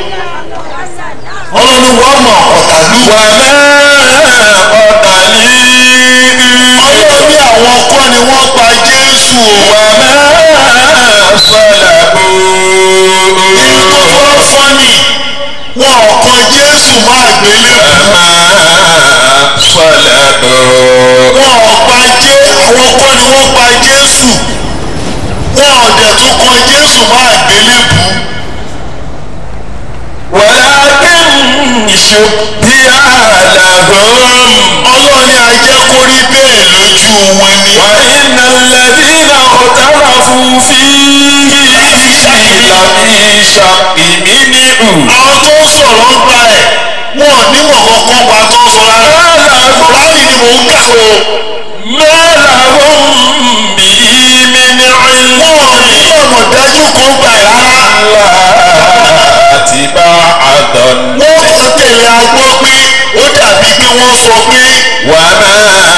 B: ọlọ́run wọ́n mọ̀ ọ̀kọ̀tàlù.
A: wà má kọ́tàlí.
B: ọlọ́run ní àwọn kọ́ ni wọ́n pa jésù o.
A: wà má sọ̀làbù.
B: nínú tó fọ́ fọ́nì wọn ò kan jésù má gbélébù
A: má sọ̀làbù.
B: wọn ò pa jé àwọn kọ́ ni wọ́n pa jésù wọn ò dẹ̀ tún kan jésù má gbélébù
A: ولكن شبه لهم
B: ọlọ́run ní ajẹ́ kó rí bẹ́ẹ̀ lójú wọn ni.
A: وإن الذين اختلفوا فيه لفي شق منه
B: àwọn tó ń sọ̀rọ̀ ń pa ẹ̀ wọn ò nímọ̀ kankan pa tó ń sọ rárá láàrin ni mò ń kà o
A: ما لهم به من علم
B: wọn ò ní ọ̀nà dájú kan gbà ẹ̀ rárá.
A: اتباع ظن
B: wọ́n kàn tẹ̀lé agbọ́ pé ó dàbí pé wọ́n sọ pé
A: وما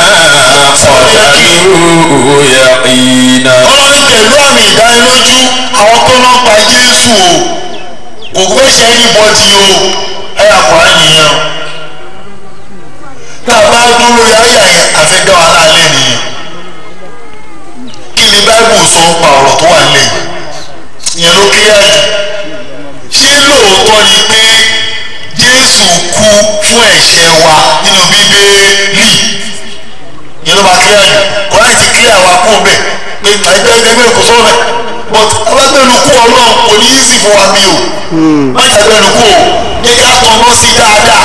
A: قتلوه يقينا
B: ọlọ́run pẹ̀lú àmì ìdánilójú àwọn tó lọ́ pa jésù o kò fẹ́ ṣe anybody o ẹ àkùrá nìyẹn o tá a bá dúró lórí àyà yẹn àfẹ́dá wa lálẹ́ nìyẹn kí ni báíbù sọ ń pa ọ̀rọ̀ tó wà nílẹ̀ yìí ìyẹn ló kílíà jù ṣé lóòótọ́ ni pé jésù kú fún ẹ̀ṣẹ̀ wa nínú bíbélì yẹn ló máa kílíà jù kọ́láì ti kílíà wa kú bẹ́ẹ̀ pé ẹgbẹ́ ẹgbẹ́ kò sọ̀rọ̀ bẹ́ẹ̀ but alágbẹ̀nukú ọlọ́run kò ní í sì fún wa bí o má ṣàgbẹ̀nukú o ní ká tọ̀nà sí dáadáa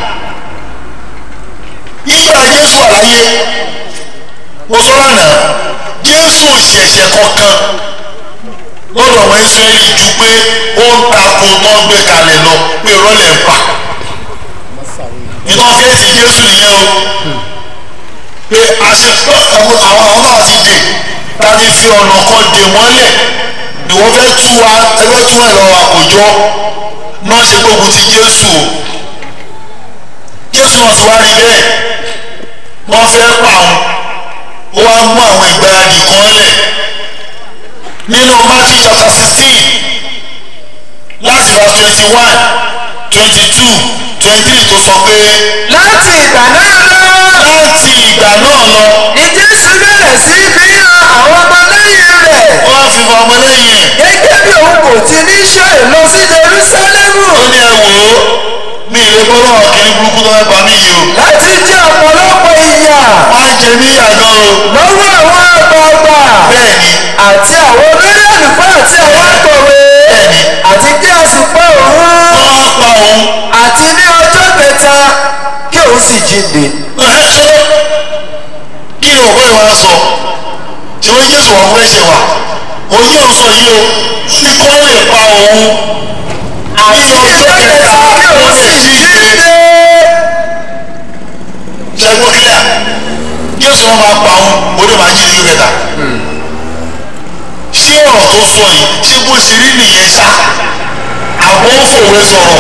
B: nígbà jésù àlàyé mo sọ̀rọ̀ náà jésù ò ṣẹ̀ṣẹ̀ kankan lọ́dọ̀ àwọn israẹli ju pé ó ń takò tó ń gbé kalẹ̀ lọ pé rọ́lẹ̀ ń pa ìtàn fẹ́ẹ̀sì jésù nìyẹn o pé àṣẹ àwọn àwọn náà ti dè ta ti fi ọ̀nà kan dè mọ́lẹ̀ ni wọ́n fẹ́ tú wa ẹgbẹ́ tú ẹ̀ lọ́wọ́ àkójọ náà ṣe gbógun ti jésù o jésù náà ti wá rí bẹ́ẹ̀ wọ́n fẹ́ pa òun ó wá mú àwọn ìgbáradì kan lẹ̀ nínú matthew chapter sixteen láti verse twenty one twenty two twenty three tó sọ pé
C: láti ìgbà náà lọ
B: láti ìgbà náà lọ
C: ni jésù bẹ̀rẹ̀ sí fi hàn àwọn ọmọlẹ́yìn rẹ̀
B: wọ́n á fi fọ ọmọlẹ́yìn ẹ̀
C: gẹ́gẹ́ bí òun kò ti ní ṣe lọ sí jerúsálẹ́mù
B: ó ní ẹ wò ó mi ìlé bọ́lá ọ̀kìnrin burúkú tó fẹ́ pa mí yìí o
C: láti jẹ ọ̀pọ̀lọpọ̀ ìyà
B: wọ́n á jẹ mí àgọ́ o
C: lọ́wọ́ àwọn àgbààgbà
B: bẹ́ẹ̀ ni
C: àti àwọn olórí àlùfáà àti àwọn akọ̀wé
B: Bẹ́ẹ̀ni.
C: àti kí a sì pa òun
B: wọ́n á pa òun
C: àti ní ọjọ́ kẹta kí òun sì jíǹde.
B: ẹ̀ ṣe kí ni òwe wa sọ tí wọ́n jésù wọn fẹ́ ṣe wà òun yóò sọ yìí o ní kọ́ lè pa òun ní
C: àti ní
B: ọjọ́
C: ọjọ́
B: kẹta
C: kẹta kí
B: ó
C: òun
B: lè
C: sì
B: jíǹde
C: jíǹde.
B: wọ́n máa pa òun orí máa jí ní kẹta ṣé ọ̀rọ̀ tó sọ yìí ṣé bó ṣe rí nìyẹn ṣá àbọ̀ ń fòwe sọ̀rọ̀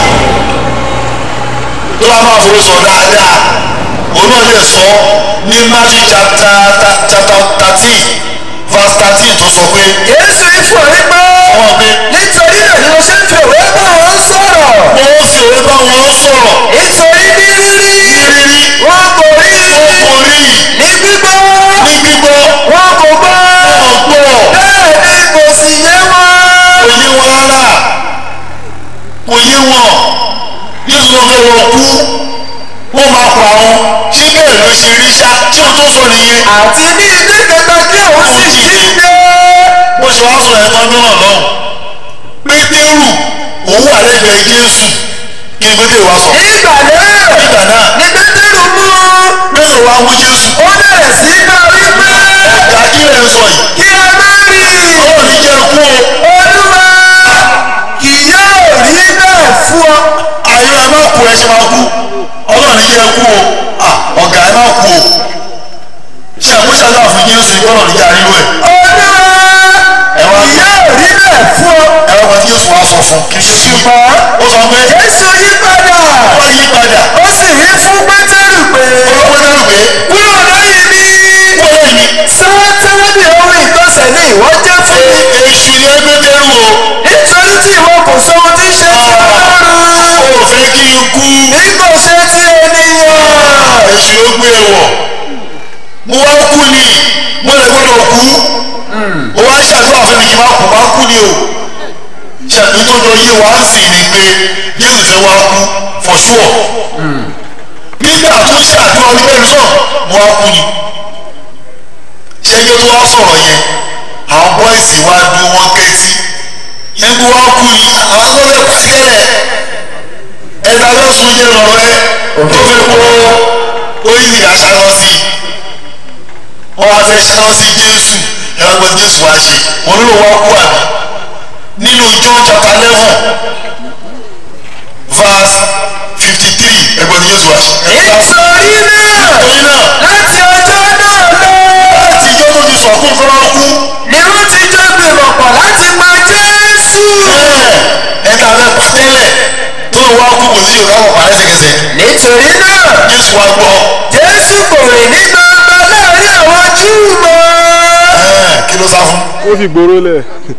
B: tó bá máa fòwe sọ̀rọ̀ dáadáa òun náà lè sọ ní Matthew chapter chapter thirteen verse thirteen tó sọ pé
C: Jésù ifọ̀ wípé
B: wọ́n gbé
C: nítorí náà ni mo ṣe ń fi òwe bá wọn sọ̀rọ̀
B: wọ́n fi òwe bá wọn sọ̀rọ̀
C: nítorí ní rírí
B: rírí
C: wọn kò rí
B: wọn kò rí
C: ní gbígbọ́
B: ní gbígbọ́
C: wọn kò gbọ́
B: ọ̀gbọ́
C: bẹ́ẹ̀ ni kò sì yé wọn.
B: kò yé wọn rárá kò yé wọn Jésù ló fẹ́ wọ́n kú wọ́n máa pa wọn ṣé bẹ́ẹ̀ ló ṣe rí ṣá tí o tó sọ nìyẹn
C: àti ní ilé kẹta kí òun sì jíǹde.
B: bó ṣe wá sọ ẹ̀ tọ́jú náà lọ́hùn pétérù òun wà lẹ́gbẹ̀ẹ́ Jésù kí ni pétérù wá sọ
C: nígbà náà
B: nígbà náà
C: ní pétérù mú
B: pétérù wá mú Jésù
C: ó bẹ̀rẹ̀ sí í bá wí pé
B: ẹ̀ka kí lè sọ yìí
C: kí ẹ má rí
B: ọlọ́run ní jẹ́ kú o
C: olúwa kì yóò rí bẹ́ẹ̀ fún ọ.
B: ayé ẹ má kú ẹ ṣe máa kú ọlọ́run ní jẹ́ kú o Ah, ọ̀gá ẹ má kú o ṣe àmúṣàdá fún Jésù ìgbọ́nà níjà nínú ẹ̀
C: olúwa
B: ẹ wá
C: kì yóò rí bẹ́ẹ̀ fún ọ.
B: ẹ wá kan Jésù wá sọ fún kí Jésù wí
C: ṣùgbọ́n
B: ó sọ pé
C: jésù yí padà
B: wọ́n yí padà
C: ó sì wí fún pétérù pé
B: ọlọ́pẹ́ náà pé
C: kúrò lórí mi
B: wọ́n lè ní
C: sátánì ohun ìgbọ̀nsẹ̀ ni ìwọ jẹ́ fún mi.
B: èṣù ni ẹ pétérù o
C: nítorí tí ìwọ kò sọ ohun tí ń ṣe ti ọlọ́run
B: ó fẹ́ kí n kú
C: bí kò ṣe ti ènìyàn.
B: èṣù ló gbé e wọ̀ mo wá kú ni mo lè gbọ́dọ̀ kú mo wá ṣàdúrà fún mi kí n má kú má kú ni o ṣàbí tó jọ yé wa ń sìn ni pé Jésù fẹ́ wá kú for sure nígbà tó ṣàdúrà ní bẹ́ẹ̀ sọ mo wá kú ni ṣẹ́jọ́ tó wá sọ̀rọ̀ yẹn àwọn bọ́ìsì wá dún wọn kẹ́tí yẹn bí wá kú ni àwọn tó lè pàṣẹ́lẹ̀ ẹ̀dá lọ́sùn yẹn lọ́rọ́ ẹ tó fi kó oyin àṣàlọ́ sí i wọ́n wá fẹ́ ṣàlọ́ sí Jésù ẹ̀rọ gbọ́n Jésù wá ṣe wọn ló wá kú àbí nínú John chapter eleven verse fifty three ẹ̀gbọ́n Jésù wá ṣe.
C: nítorí náà
B: torí náà
C: láti ọjọ́ náà lọ
B: láti ijó tó ti sọ̀kún fọlọ́ kú
C: ni wọ́n ti jọ gbìmọ̀ pọ̀ láti pa Jésù.
B: bẹ́ẹ̀ ẹ̀ka fẹ́ pàtẹ́lẹ̀ tó wá kú kò sí Yorùbá wọ̀ pa lẹ́sẹ̀kẹsẹ̀
C: nítorí náà
B: Jésù wá gbọ́
C: Jésù kò rìn ní gbangba láàrin àwọn Júù mọ́.
B: ẹ̀ẹ́ kí ló sá fún.
D: ó fi gbòòrò lẹ̀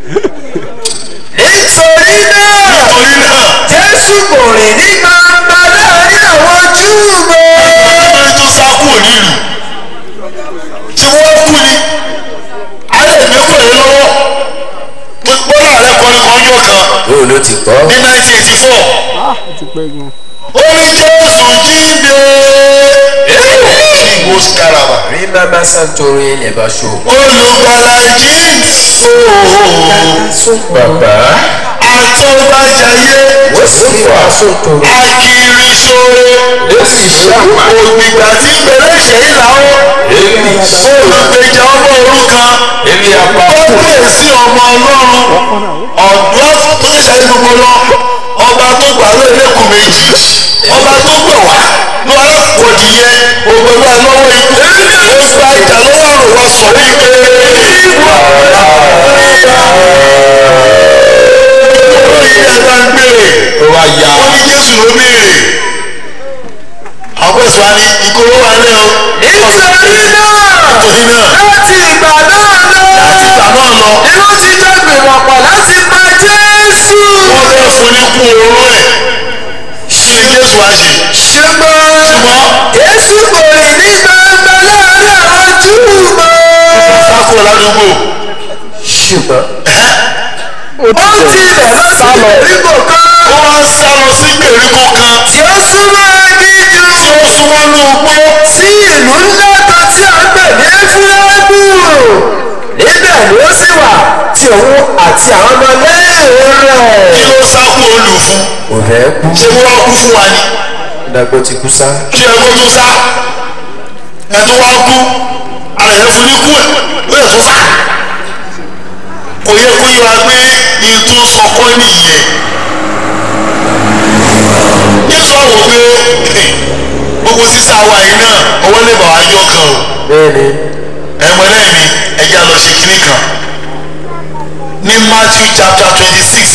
C: nítorí náà
B: torí náà
C: Jésù kò rìn ní gbangba láàrin àwọn Júù mọ́.
B: nítorí tó sá kú òní ìlú ṣé wọ́n kú ni alẹ́ ìmẹ́kọ̀ yẹn lọ́wọ́ bọ́lá rẹ kọrin kan yóò kan
C: yóò ló ti kọ́.
B: ní 1984
D: ah ó ti pẹ́ gan
B: ó ní Jésù jíǹde ìgbò skaraba
C: rí mama santori ilẹ̀ bá ṣo.
B: olùgbàlà jíǹde
C: bàbá
B: àtọ́bàjáyé
C: ó sì wá sótoro.
B: akiri sóore
C: ó sì ṣàpá.
B: ògbìgbà tí bẹ̀rẹ̀ ṣe é làwọn
C: èmi
B: olùgbèjà ọmọ òrukàn
C: èmi àpá.
B: wọ́n sí ọmọ ọlọ́run ọ̀dọ́ tó ṣe ṣàyẹ̀ gbogbo lọ ọba tó gbà ló ẹlẹ́kùn méjì ọba tó gbà wá ló alákòódì yẹ ògbẹ́gbà lọ́wọ́ ikú ó gba ìjà lọ́wọ́ àrùn wa sọ wípé ìwọ olórí ẹ̀dá ń béèrè
C: ó wá ya.
B: wọ́n ní Jésù ló béèrè àwọn ẹ̀sùn wa ní ìkóró wa lẹ́ o
C: nítorí náà
B: nítorí náà
C: láti ìgbà náà lọ.
B: láti ìgbà náà lọ
C: ni wọ́n ti jọ gbìmọ̀ pọ̀ láti pa Jésù.
B: wọ́n fẹ́ fún ní kú oró ẹ̀ kí ni Jésù wá ṣe
C: ṣùgbọ́n
B: ṣùgbọ́n
C: Jésù kò rìn ní gbangba láàrin àwọn Júù mọ́.
B: sákò ládùúgbò
C: ṣùgbọ́n
D: ó ti
C: ó
D: tẹ̀
C: tilẹ̀ lọ sí ìgbèríko kan
B: ó wá ń sá lọ sí gbèríko kan
C: tí ó súnmọ́ gíjú
B: tí ó súnmọ́ ní ugbó
C: sí ìlú ńlá kan tí a ń pè ní Éfúráímù níbẹ̀ ni ó sì wà tí òun àti àwọn ọmọ lẹ́yìn
B: kí
C: rẹ̀.
B: ló sákò olù fún
C: kò fẹ́ kú
B: ṣé wọ́n kú fún wa ni
C: dàgbò ti kú sá.
B: kí ẹ kó tó sá ẹ tó wá kú ara ẹ fún ní kú ẹ ó yẹ tó sá kò yẹ kó yẹ wa pé ìtún sọkọ nìyẹn Jésù àwọn pé gbogbo sísá wa yìí náà owó lè bà wá yọ kan o
C: bẹ́ẹ̀ni
B: ẹ̀wọ̀n lẹ́yìn mi ẹja lọ ṣe kínní kan ní Matthew chapter twenty six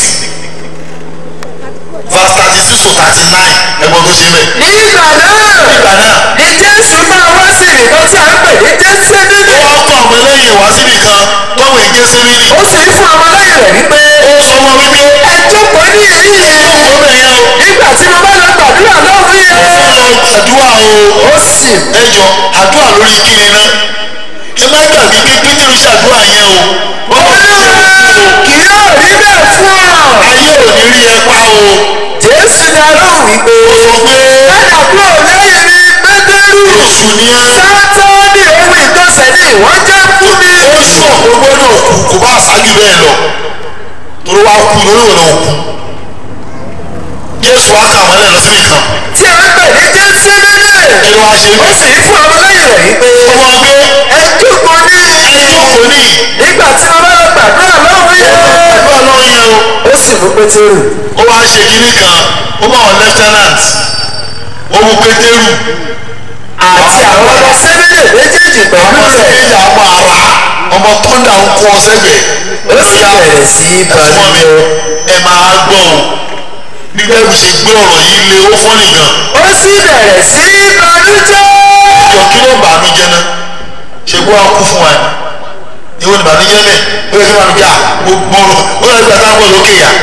B: verse thirty six to thirty nine ẹ̀gbọ́n tó ṣe bẹ́ẹ̀.
C: ní ìgbà náà
B: nígbà náà
C: ní jésù máa wá sí ìkan tí a ń pè ní jésìmínì
B: ó wá kọ́ ọmọ lẹ́yìn wá síbi kan tọ́wọ́ èké sẹ́mìnì
C: ó sì fún ọmọlẹ́yìn rẹ̀ wípé
B: ó sọ wọn wípé
C: ẹ jókòó ní èyí
B: ó bẹ̀ yẹn o
C: nígbà tí mo bá lọ gbàdúrà lọ́hùn yẹn
B: ó lọ àdúrà o
C: ó sì
B: ẹ jọ àdúrà lórí kíni náà ẹ má gbàgbé pé pétérù ṣàdúrà yẹn o ó lọ sí ẹ̀kú o
C: kì yóò rí bẹ́ẹ̀ fún ọ.
B: ayé ò ní rí ẹ pa o
C: jésù dá lóhùn wípé
B: ó sọ pé
C: padà kúrò lẹ́yìn mi pétérù
B: oṣù ni ẹ
C: sátánì ohun ìgbọ̀nsẹ̀ ni ìwọ́n jẹ́ fún mi.
B: ó sọ ó gbọ́dọ̀ kú kò bá ṣáájú bẹ́ẹ̀ lọ torí wàá kú lórí òun náà kú jésù wá kà wọ́n lẹ̀ lọ síbi kan
C: tí a ń pè ní jésìmínì
B: kí ló wá ṣe
C: ó
B: bẹ́ẹ̀
C: sì fún ọmọlẹ́yìn rẹ̀ wípé
B: ọmọ ọgbẹ́
C: ẹ jókòó ní
B: ẹjọ́ kò ní
C: nígbà tí mo bá lọ gbàdúrà lọ́hùn yẹn.
B: àdúrà lọ́wọ́ yẹn o
C: ó sì mú pétérù
B: ó wá ṣe kinní kan ó bá wọn lieutenant ó mú pétérù
C: àti àwọn ọmọ sẹ́mínì méjèèjì pẹ̀lú
B: ọmọ
C: rẹ̀
B: sẹ́yìn àmọ́ ara ọmọ tọ́ndà ń kọ́ sẹ́gbẹ̀ẹ́
C: ó sì bẹ̀rẹ̀ sí í
B: ẹ̀fọ́ mi
C: balùwẹ̀.
B: ẹ máa gbọ́ o bí bẹ́ẹ̀ ṣe gbé ọ̀rọ̀ yìí lé ó fọ́nì gan
C: ó sì bẹ̀rẹ̀ sí í balùjẹ́.
B: ìjọ kí ló bà mí jẹ́ náà ṣe gbọ́ wa kú fún wa ni ìwọ ni bàmí jẹ́ bẹ́ẹ̀ ó yẹ kí wọ́n bí a gbogbo ó yẹ kí wọ́n táwọn lókè yá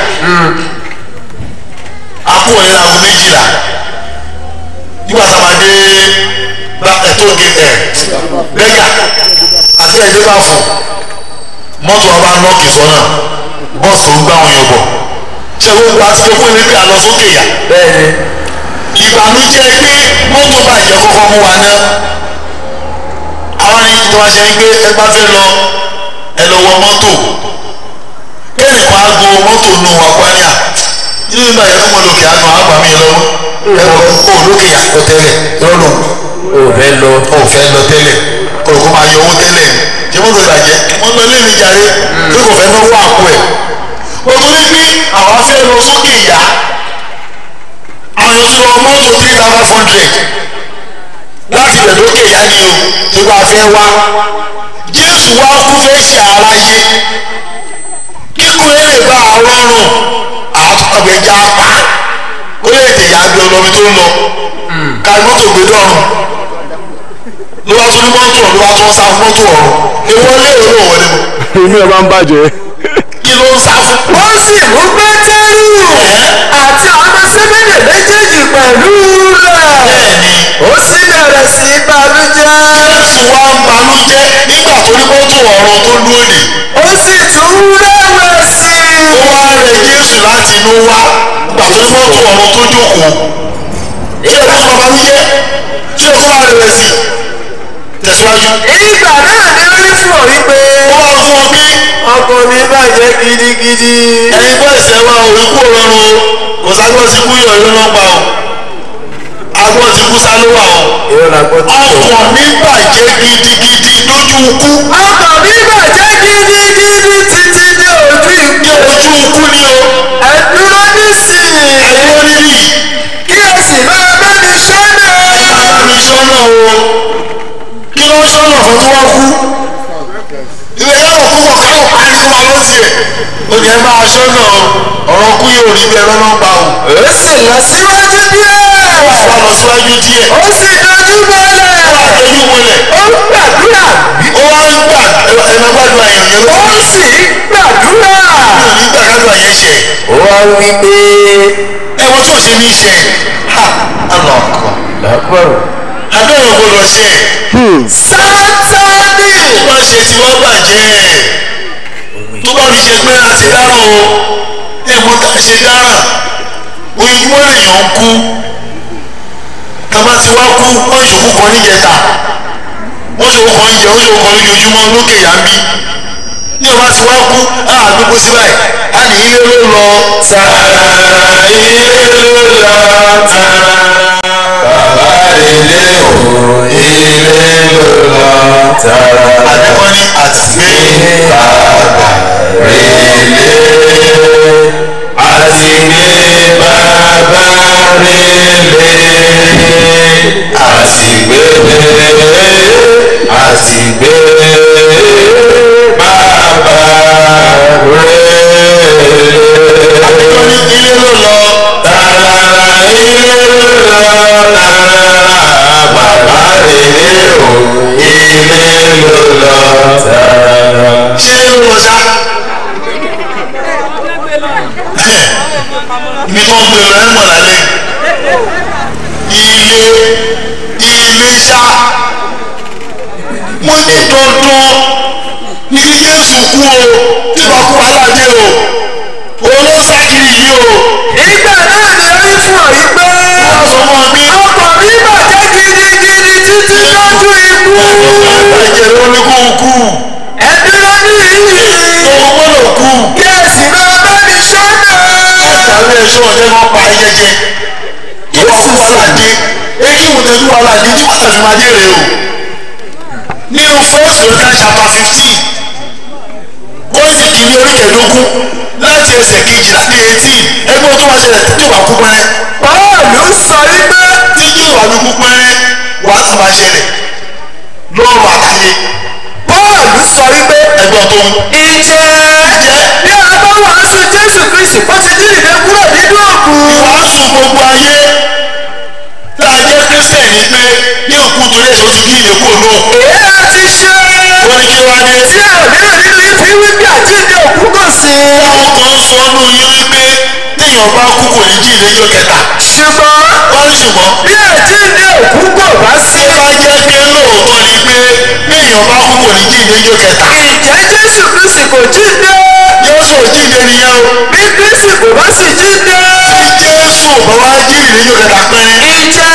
B: akú wọlé láago méjìlá nígbà tá a máa dé bá ẹ̀tọ́ gé ẹ̀ bẹ́gà àti ẹ̀dẹ́ bá fún mọ́tò wa bá nọ́ọ̀kì sọ́nà bọ́ọ̀sì tó ń gbá wọn yọ bọ̀ ṣé gbogbo àti pé fún ilé pé a lọ sókè yá
C: bẹ́ẹ̀ni
B: ìbànújẹ́ pé mọ́tò bàjẹ́ kọ́kọ́ mú wa ná àwọn ẹni tó wá ṣe ni pé ẹ bá fẹ́ lọ ẹ lọ wọ mọ́tò kẹ́ni kan á go mọ́tò nù wá kwanià nínú ìgbà yẹn fún mi lókè àná àgbà mi lọ́wọ́ ẹ wọ kó o lókè yàtọ̀ tẹ́lẹ̀ lọ́nà
C: ò fẹ́ lọ.
B: ò fẹ́ lọ tẹ́lẹ̀ kó o kó máa yọ owó tẹ́lẹ̀ ni ṣé mọ́tò ìbàjẹ́ wọ́n lọ lé mi jàre pé kò fẹ́ náwó àpò ẹ̀ o tó ní pé àwa fẹ́ lọ sókè yá àwọn yóò tún lọ mọ́tò three thousand five hundred láti bẹ̀ lókè yá ni o tó bá fẹ́ wá jésù wá kú fẹ́ ṣe aráyé kíkú ẹ lè bá a rọrùn àtọ̀gbẹ̀já pa kó lè tẹ̀ yá bí ọlọ́mi tó ń lọ ká mọ́tò gbé dọ́rùn ló wá tún ní mọ́tò ló wá tún sá fún mọ́tò ọ̀run ìwọlé òun ò wọlé mọ́
D: inú ẹ bá ń bàjẹ́.
B: kí ló ń sá fún.
C: ó sì mú pétérù àti àwọn ọmọ sẹ́mínì méjèèjì pẹ̀lú rẹ̀.
B: bẹ́ẹ̀ni
C: ó sì bẹ̀rẹ̀ sí í balùjẹ́.
B: jésù wá ń banújẹ́ nígbà tó ní mọ́tò ọ̀run tó lónìí
C: ó sì tún rẹ̀wẹ̀sì.
B: ó wá rẹ jésù láti inú wá nígbà tó ní mọ́tò ọ̀run tó jókòó ṣé ẹ kó sọ banújẹ́ ṣé ẹ kó wá rẹ sí tẹ̀síwájú.
C: ìgbà náà ni ó rí fún ọ wípé
B: ó wá fún ọ pé
C: ọkọ mi bàjẹ́ gidigidi.
B: ẹni bọ́ ẹ̀sẹ̀ wa ò ikú ọ̀rọ̀run o kò ságbọ́n ti kú yọ̀ ìlú náà pa o agbọ́n ti kú sálówà o
C: ìrọ̀ la gbọ́ tó.
B: ọkàn mi bàjẹ́ gidigidi lójú ikú
C: ọkọ mi bàjẹ́ gidigidi títí dé ojú
B: ní
C: ìgbé.
B: ojú ikú ni o
C: ẹ dúró nísìnyí.
B: ẹ̀rọ rírì
C: kí ẹ sì máa bá mi sọ́nà.
B: bàbá mi sọ́nà o kí ló ń sọ́nà fún tí wọ́n kú ilé yàrá púpọ̀ káwọn pariwo wa ló tiẹ̀ ó ní ẹ máa sọ́nà o ọ̀rọ̀ kú yóò rí bí ẹ lọ́nà gbà o
C: ó sì lọ síwájú díẹ̀.
B: wà lọ síwájú díẹ̀
C: ó sì dojú bọ́lẹ̀.
B: wà lójú wọlé
C: ó ń gbàdúrà.
B: ó wá ń gbà ẹ̀rọ gbàdúrà yẹn yẹn ló
C: ó sì ń gbàdúrà.
B: mi ò ní gbà gbàdúrà yẹn ṣe
C: ó wá wí pé.
B: ẹ̀wọ̀n tó ṣe ní ṣe ha àlọ́ ọkọ̀
C: lápẹ̀rù.
B: àbẹ̀rẹ̀ gbọdọ̀ ṣe
C: sátánì.
B: tó bá ṣe tí wọ́n bàjẹ́ tó bá fi ṣe pé a ti dáràn o ẹ̀wọ̀n tá a ṣe dáràn ojoojúmọ́ lèèyàn ń kú tàbá ti wá kú wọ́n ìṣòkú kan níjẹta wọ́n ṣòkú kan níjẹ wọ́n ṣòkú kan lójoojúmọ́ lókè yá ń bí ní ọba ti wá kú á àdúgbò sí báyìí á ní ilé ló lọ tààrà ilé ló lọ tààrà
A: bàbá ilé o ilé ló lọ tààrà
B: àdúgbò ní àtìgbé
A: bàbá rèlé àti gbé bàbá rèlé àti gbé bàbá rẹ̀.
B: àbíkọ́ ní ilé ló lọ
A: Tààrà ilé ló lọ tààrà bàbá rere o ilé ló lọ tààrà.
B: ṣé ilé ló lọ ṣá. ibi tó ń gbé lọ ẹ̀ mọ̀ lálẹ́ ilé ilé ṣá mo ní dandan ní kí Jésù kú o tí wàá kú aládé o olóṣàkiri yìí o
C: ìgbà náà ni ó rí fún ọ yìí pé
B: wọ́n sọ fún mi
C: ọkọ̀ mi bàjẹ́ gidigidi títí lójú ikú
B: ẹ̀jẹ̀ ló ní kó kú
C: ẹ dúró ní ìyí
B: òun gbọ́dọ̀ kú
C: kí ẹ sì máa bá mi sọ́nà.
B: àtàwọn ẹ̀ṣọ́ ọ̀jẹ̀ kan pa ayẹyẹ ìwà kú aládé èyí wò tẹ́jú aládé tí wọ́n tẹ̀sí máa jèrè o nínú first Corinthians chapter fifteen kọ́ńtì kìíní orí kẹẹ̀ẹ́dógún láti ẹsẹ̀ kejì láti eighteen ẹgbẹ́ tó máa ṣẹlẹ̀ tí ìwà kú pẹ́rẹ́
C: Pọ́ọ̀lù sọ wípé
B: tí ìwà mi kú pẹ́rẹ́ wàá sì máa ṣẹlẹ̀ lọ́rùn àtàyè
C: Pọ́ọ̀lù sọ wípé
B: ẹgbẹ́ tó ń
C: ìjẹ́ bí a bá wàásù Jésù Kristi ó ti jíǹde kúrò nínú òkú.
B: ìwàásù gbogbo ayé tá a jẹ́ kírísítẹ̀nì pé ní òkú torí ẹ̀sọ́ ti kí ìyẹ̀kú òun
C: èyí á ti ṣe
B: wọ́n ní kí wá dé
C: tí àmíràn nínú yìí fi wípé àjíǹde òkú kò sí.
B: táwọn kan sọ ọ́nù yín wípé téèyàn bá kú kò ní jí ìlẹ́jọ́ kẹta
C: ṣùgbọ́n
B: wọ́n ní ṣùgbọ́n
C: bí àjíǹde òkú kò bá sí.
B: tó bá jẹ́ pé lóòótọ́ ni pé téèyàn bá kú kò ní jí ìlẹ́jọ́ kẹta
C: ìjẹ́ Jésù Kristi kò jíǹde.
B: Jésù ò jíǹde nìyẹn o
C: bí Kristi kò bá sì jíǹde.
B: tí Jésù ò bá wá jí ìlẹ́jọ́ kẹta pẹ́rẹ́
C: ìjẹ́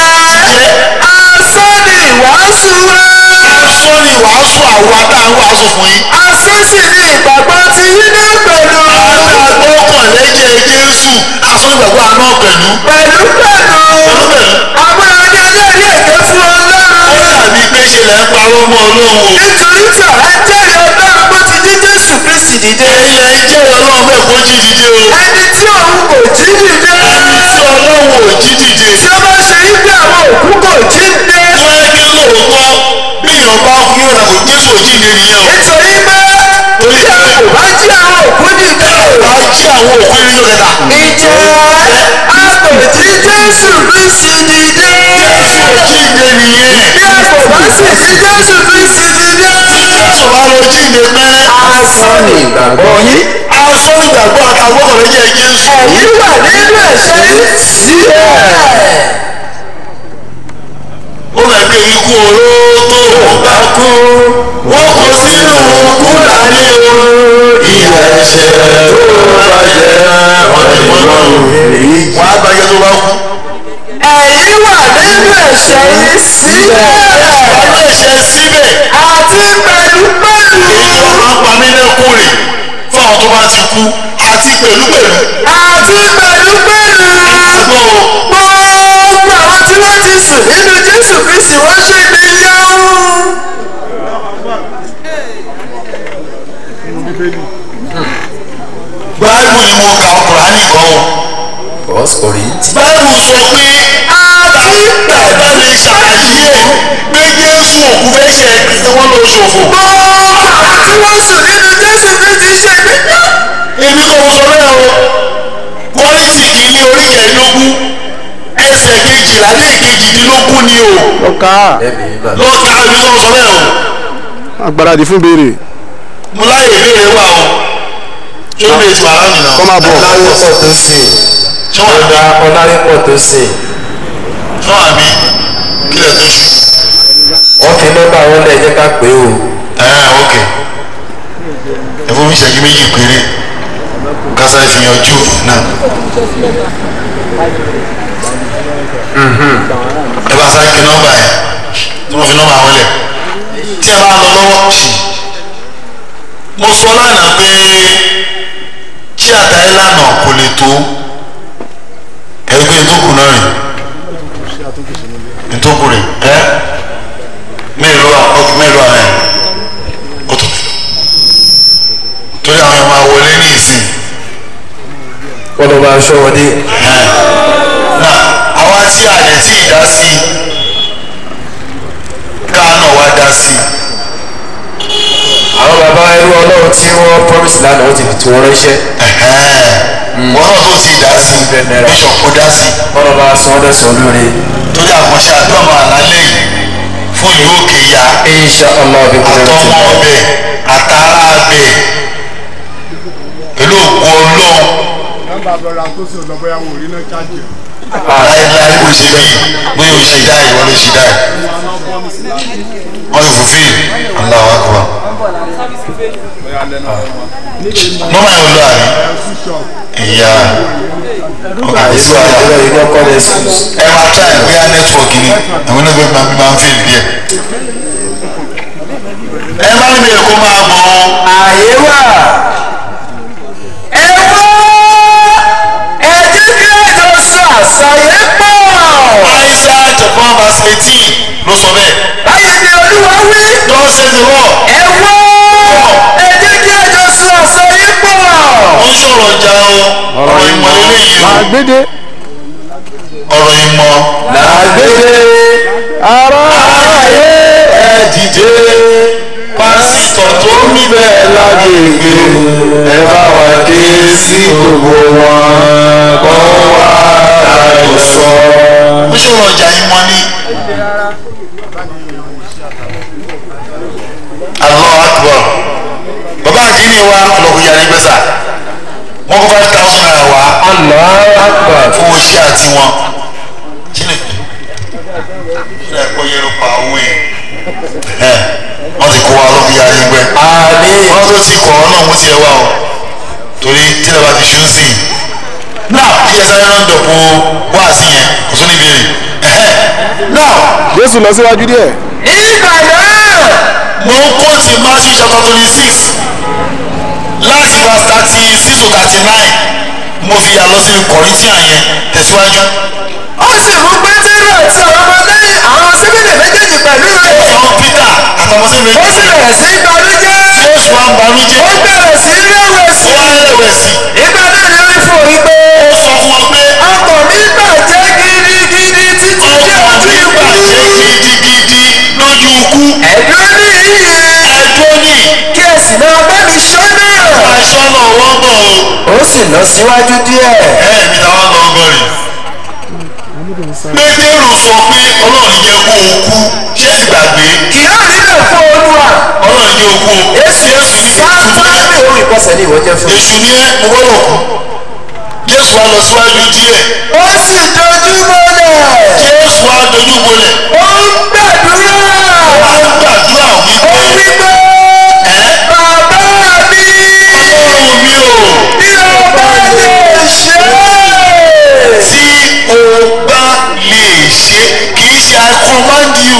C: asán ni ìwàásù wa.
B: sọ ni wàásù àwọn adáhùn wàásù fún yín
C: asán sì ni ìgbàgbọ́ ti yín ní pẹ̀lú.
B: agbọ́kàn lẹ́jẹ̀ Jésù asọ́nìgbàgbọ́ àná pẹ̀lú
C: pẹ̀lú pẹ̀lú.
B: pẹ̀lú pẹ̀lú
C: àwọn ẹni ẹlẹ́rìí èké fún
B: ó
C: Ọlọ́run.
B: dàbí pé ṣe lẹ́ ń parọ́ mọ́ Ọlọ́run o
C: nítorí tí àwa jẹ́rìí Ọlọ́run bó ti jí Jésù Kristi dìde.
B: ilẹ̀ ń jẹ́ Ọlọ́run bẹ́ẹ̀ kó jí dìde o
C: ẹni tí òun kò jí dìde.
B: ẹni tí Ọlọ́run ò jí dìde
C: tí ó bá ṣe wípé àwọn òkú kò jíǹde.
B: tó ẹ kí lóòótọ́ bí èèyàn bá kú yóò dàgbò Jésù ò jíǹde nìyẹn o
C: nítorí pé tí a kò bá jí àwọn òkú dìde.
B: bá jí àwọn òkú nínú kẹta
C: ìjẹ́ a kò jí Jésù Kristi dìde.
B: Jésù ò jíǹde nìyẹn
C: bí a kò bá sì jí Jésù Kristi dìde.
B: Jésù bá lọ jíǹde pẹ́rẹ́
C: asán ni ìgbàgbọ́ yín.
B: asọ́nìgbàgbọ́ àtàgbọ́kàn lẹ́jẹ̀ Jésù
C: ẹ̀yin wà nínú ẹ̀ṣẹ̀ yín síbẹ̀.
B: ó rẹ̀ pé ikú oró tó bá kú wọ́n kó sínú kúlà ní o ìyà ẹ̀ṣẹ̀ tó bá jẹ́ ọ̀dẹ̀mọ́lọ́run wọ́n á gbàgbé tó bá kú.
C: ẹ̀yin wà nínú ẹ̀ṣẹ̀ yín síbẹ̀.
B: wọ́n ẹ̀ṣẹ̀ síbẹ̀
C: àti pẹ̀lú pẹ̀lú.
B: èyí tó máa ń pa mí lẹ́kùn rè fún àwọn tó bá ti kú àti pẹ̀lú pẹ̀lú.
C: àti pẹ̀lú pẹ̀lú.
B: àgbọ̀ o
C: gbogbo àwọn tí wọ́n ti sùn nínú Jésù Kristi wọ́n ṣe ní yáwó.
B: báìbù ni mo kà Kùránì kan o.
A: First Corinthians.
B: báìbù sọ pé
C: àti
B: bàbá lè ṣàlàyé pé Jésù òkú fẹ́ ṣe ẹgbẹ́ wọn lọ ṣòfò.
C: gbogbo àwọn tí wọ́n sùn nínú Jésù Kristi ṣe ní yáwó.
B: èmi kò sọ bẹ́ẹ̀ o kọ́lìtì kìíní orí kẹẹ̀ẹ́dógún ẹsẹ̀ kejìlá lé kejìdínlógún ni o
D: ọkà
A: Ẹ̀mí ìgbà.
B: lọ́ọ̀ká èmi kò sọ bẹ́ẹ̀ o
D: agbáradì fún béèrè
B: mo láyè ìbéèrè wà o ṣé o lè tu ara mi náà
D: kọ́ máa bọ̀
A: Ọlárípọ̀ tó sìn.
B: ṣé wà
A: Ọ̀dà Ọlárípọ̀ tó sìn.
B: ṣé wà mí kílẹ̀ tó ṣù
A: Wọ́n fi nọ́mbà wọn lẹ̀ jẹ́ ká pé o.
B: ẹ̀ ok ẹ fún mi ìṣẹ́jú méjì péré kásá ìfìyànjú náà ẹ bá sáré kí nọ́mbà yẹn tí wọ́n fi nọ́mbà wọn lẹ̀ tí ẹ bá lọ lọ́wọ́ sí mo sọ lánàá pé tí àtà ìlànà kò lè tó ẹgbẹ́ ìtókù náà rìn ìtókù rìn ẹ mélòó ọkùnrin mélòó àná ẹ ó tó torí àwọn ẹ̀ máa wọlé ní ìsìn
A: Wọ́n lọ bá aṣọ wọn dé.
B: náà àwa tí a lè tí ì dá sí wá dá sí
C: àwọn bàbá ẹrú ọlọ́run tí wọ́n promise lánàá wọ́n ti fi tí wọ́n ránṣẹ́
B: wọn náà tó ti dá sí bishop kó dá sí
C: wọ́n lọ́ bá sọ ọ́ dẹ̀sán lórí
B: torí àkànṣe àdúrà máa lálẹ́ yìí fún ìlú òkè ya
C: insha allah bí kúrẹ́ ti
B: àtọmọ ọbẹ̀ àtàrà abẹ pẹ̀lú òkú ọlọ́run
D: nọ́mbà brọdà tó sì lọ bóyá wò rí náà ṣáàjì
B: láéláé bó ṣe bí bóyá o ṣe dá ìwọ ló ṣe dá ì wọ́n ti fòfin Allahu Akbar
D: bóyá lẹ́nu ọ̀rọ̀
B: nọ́mbà yẹn lọ àní ìyá
C: àìsí àdúrà yìí kọ́kọ́ lẹ̀ sùn.
B: ẹ máa try bóyá nẹ́tíwọ̀kì ni àwọn náà gbé máa máa ń fi díẹ̀ ẹ má ní bèrè kó máa bọ̀ ọ́.
C: àyè wà ẹ wá ẹ jẹ́ kí ẹjọ́ sọ àṣàyẹ pọ̀.
B: Aisha chapter one verse eighteen ló sọ bẹ́ẹ̀.
C: báyìí ni olúwa wí
B: God says the Lord.
C: ẹ wá ẹ jẹ́ kí ẹjọ́ sọ àṣàyẹ pọ̀.
B: ó ń sọ̀rọ̀ ọjà o ọ̀rọ̀ ìmọ̀ eléyìí o
D: àgbédè
B: ọ̀rọ̀ ìmọ̀
C: làgbére
D: ara
C: ayé ẹ dìde
B: pásítọ̀ tó ń
C: omi bẹ́ẹ̀ lágbègbè ẹ bá wa ké sí gbogbo wọn kọ́ wá láyò sọ.
B: ó sọ̀rọ̀ ọjà ìmọ̀ ni. Allahu Akbar bàbá àdínní wa ọlọ́kùnrin yàrá ìgbésà wọ́n kó five thousand naira wá
C: Allahu Akbar.
B: fún owó iṣẹ́ àti wọn. kíni kíni ẹ̀kọ́ yẹn ló pa owó yẹn ẹ̀ wọ́n ti kó wa ọlọ́kùnrin yàrá ìgbẹ́.
C: àmín.
B: wọ́n tó ti kọ̀ ọ́ náà mú tiẹ̀ wá o torí tí ẹ bá ti ṣú sí i náà kí ẹ sáré rán dọ̀pọ̀ wá sí yẹn kò tó ní ìbéèrè náà
D: jésù lọ síwájú díẹ̀
C: ìgbà náà
B: mo ń kóòtù Matthew chapter twenty six láti verse thirty six to thirty nine mo fi yà lọ sí Corinthian yẹn tẹ̀síwájú
C: ó sì mú pétérù àti àwọn ọmọ lẹ́yìn àwọn síbílẹ̀ méjèèjì pẹ̀lú rẹ̀.
B: àwọn Peter àtàwọn sí mi
C: ó sì bẹ̀rẹ̀ sí í gbanújẹ́.
B: Jésù wa ń banújẹ́
C: ó bẹ̀rẹ̀ sí í rẹ̀wẹ̀sì.
B: ó wá rẹ̀wẹ̀sì
C: ìgbà náà ni ó rí fún òun pé
B: ó sọ fún wọn pé
C: ọkọ̀ mi bàjẹ́ gidigidi títí dé
B: ọkọ̀
C: ojú
B: mi
C: ikú.
B: bàjẹ́ gidigidi lójú ikú
C: ẹ̀dùn ní iyì
B: ẹjọ́ ní
C: kí ẹ sì máa bá mi ṣọ́nà.
B: aṣọ́nà wọ́n bọ̀ o.
C: ó sì lọ síwájú díẹ̀.
B: ẹ mi táwọn lọ gbọ́ rè pétérù sọ pé ọlọ́run jẹ́ kó o kú ṣé ẹ gbàgbé
C: kì yóò nílò fún olúwa.
B: ọlọ́run jẹ́ kó o kú
C: èsì
B: jésù ní
C: sáńtánì òun ìkọsẹ̀ ní ìwọ jẹ́ fún mi.
B: èṣù ní ẹ mo gbọ́dọ̀ kú jésù wa lọ síwájú díẹ̀
C: ó sì dojú mọ́lẹ̀.
B: jésù wa dojú bolẹ̀
C: ó ń gbàdúrà.
B: wá ń gbàdúrà
C: ó
B: wípé
C: wí pé
B: ẹ
C: bàbá mi
B: ọlọ́run mi ò
C: bí o bá lè ṣe é.
B: tí o bá lè ṣe kì í ṣe I command you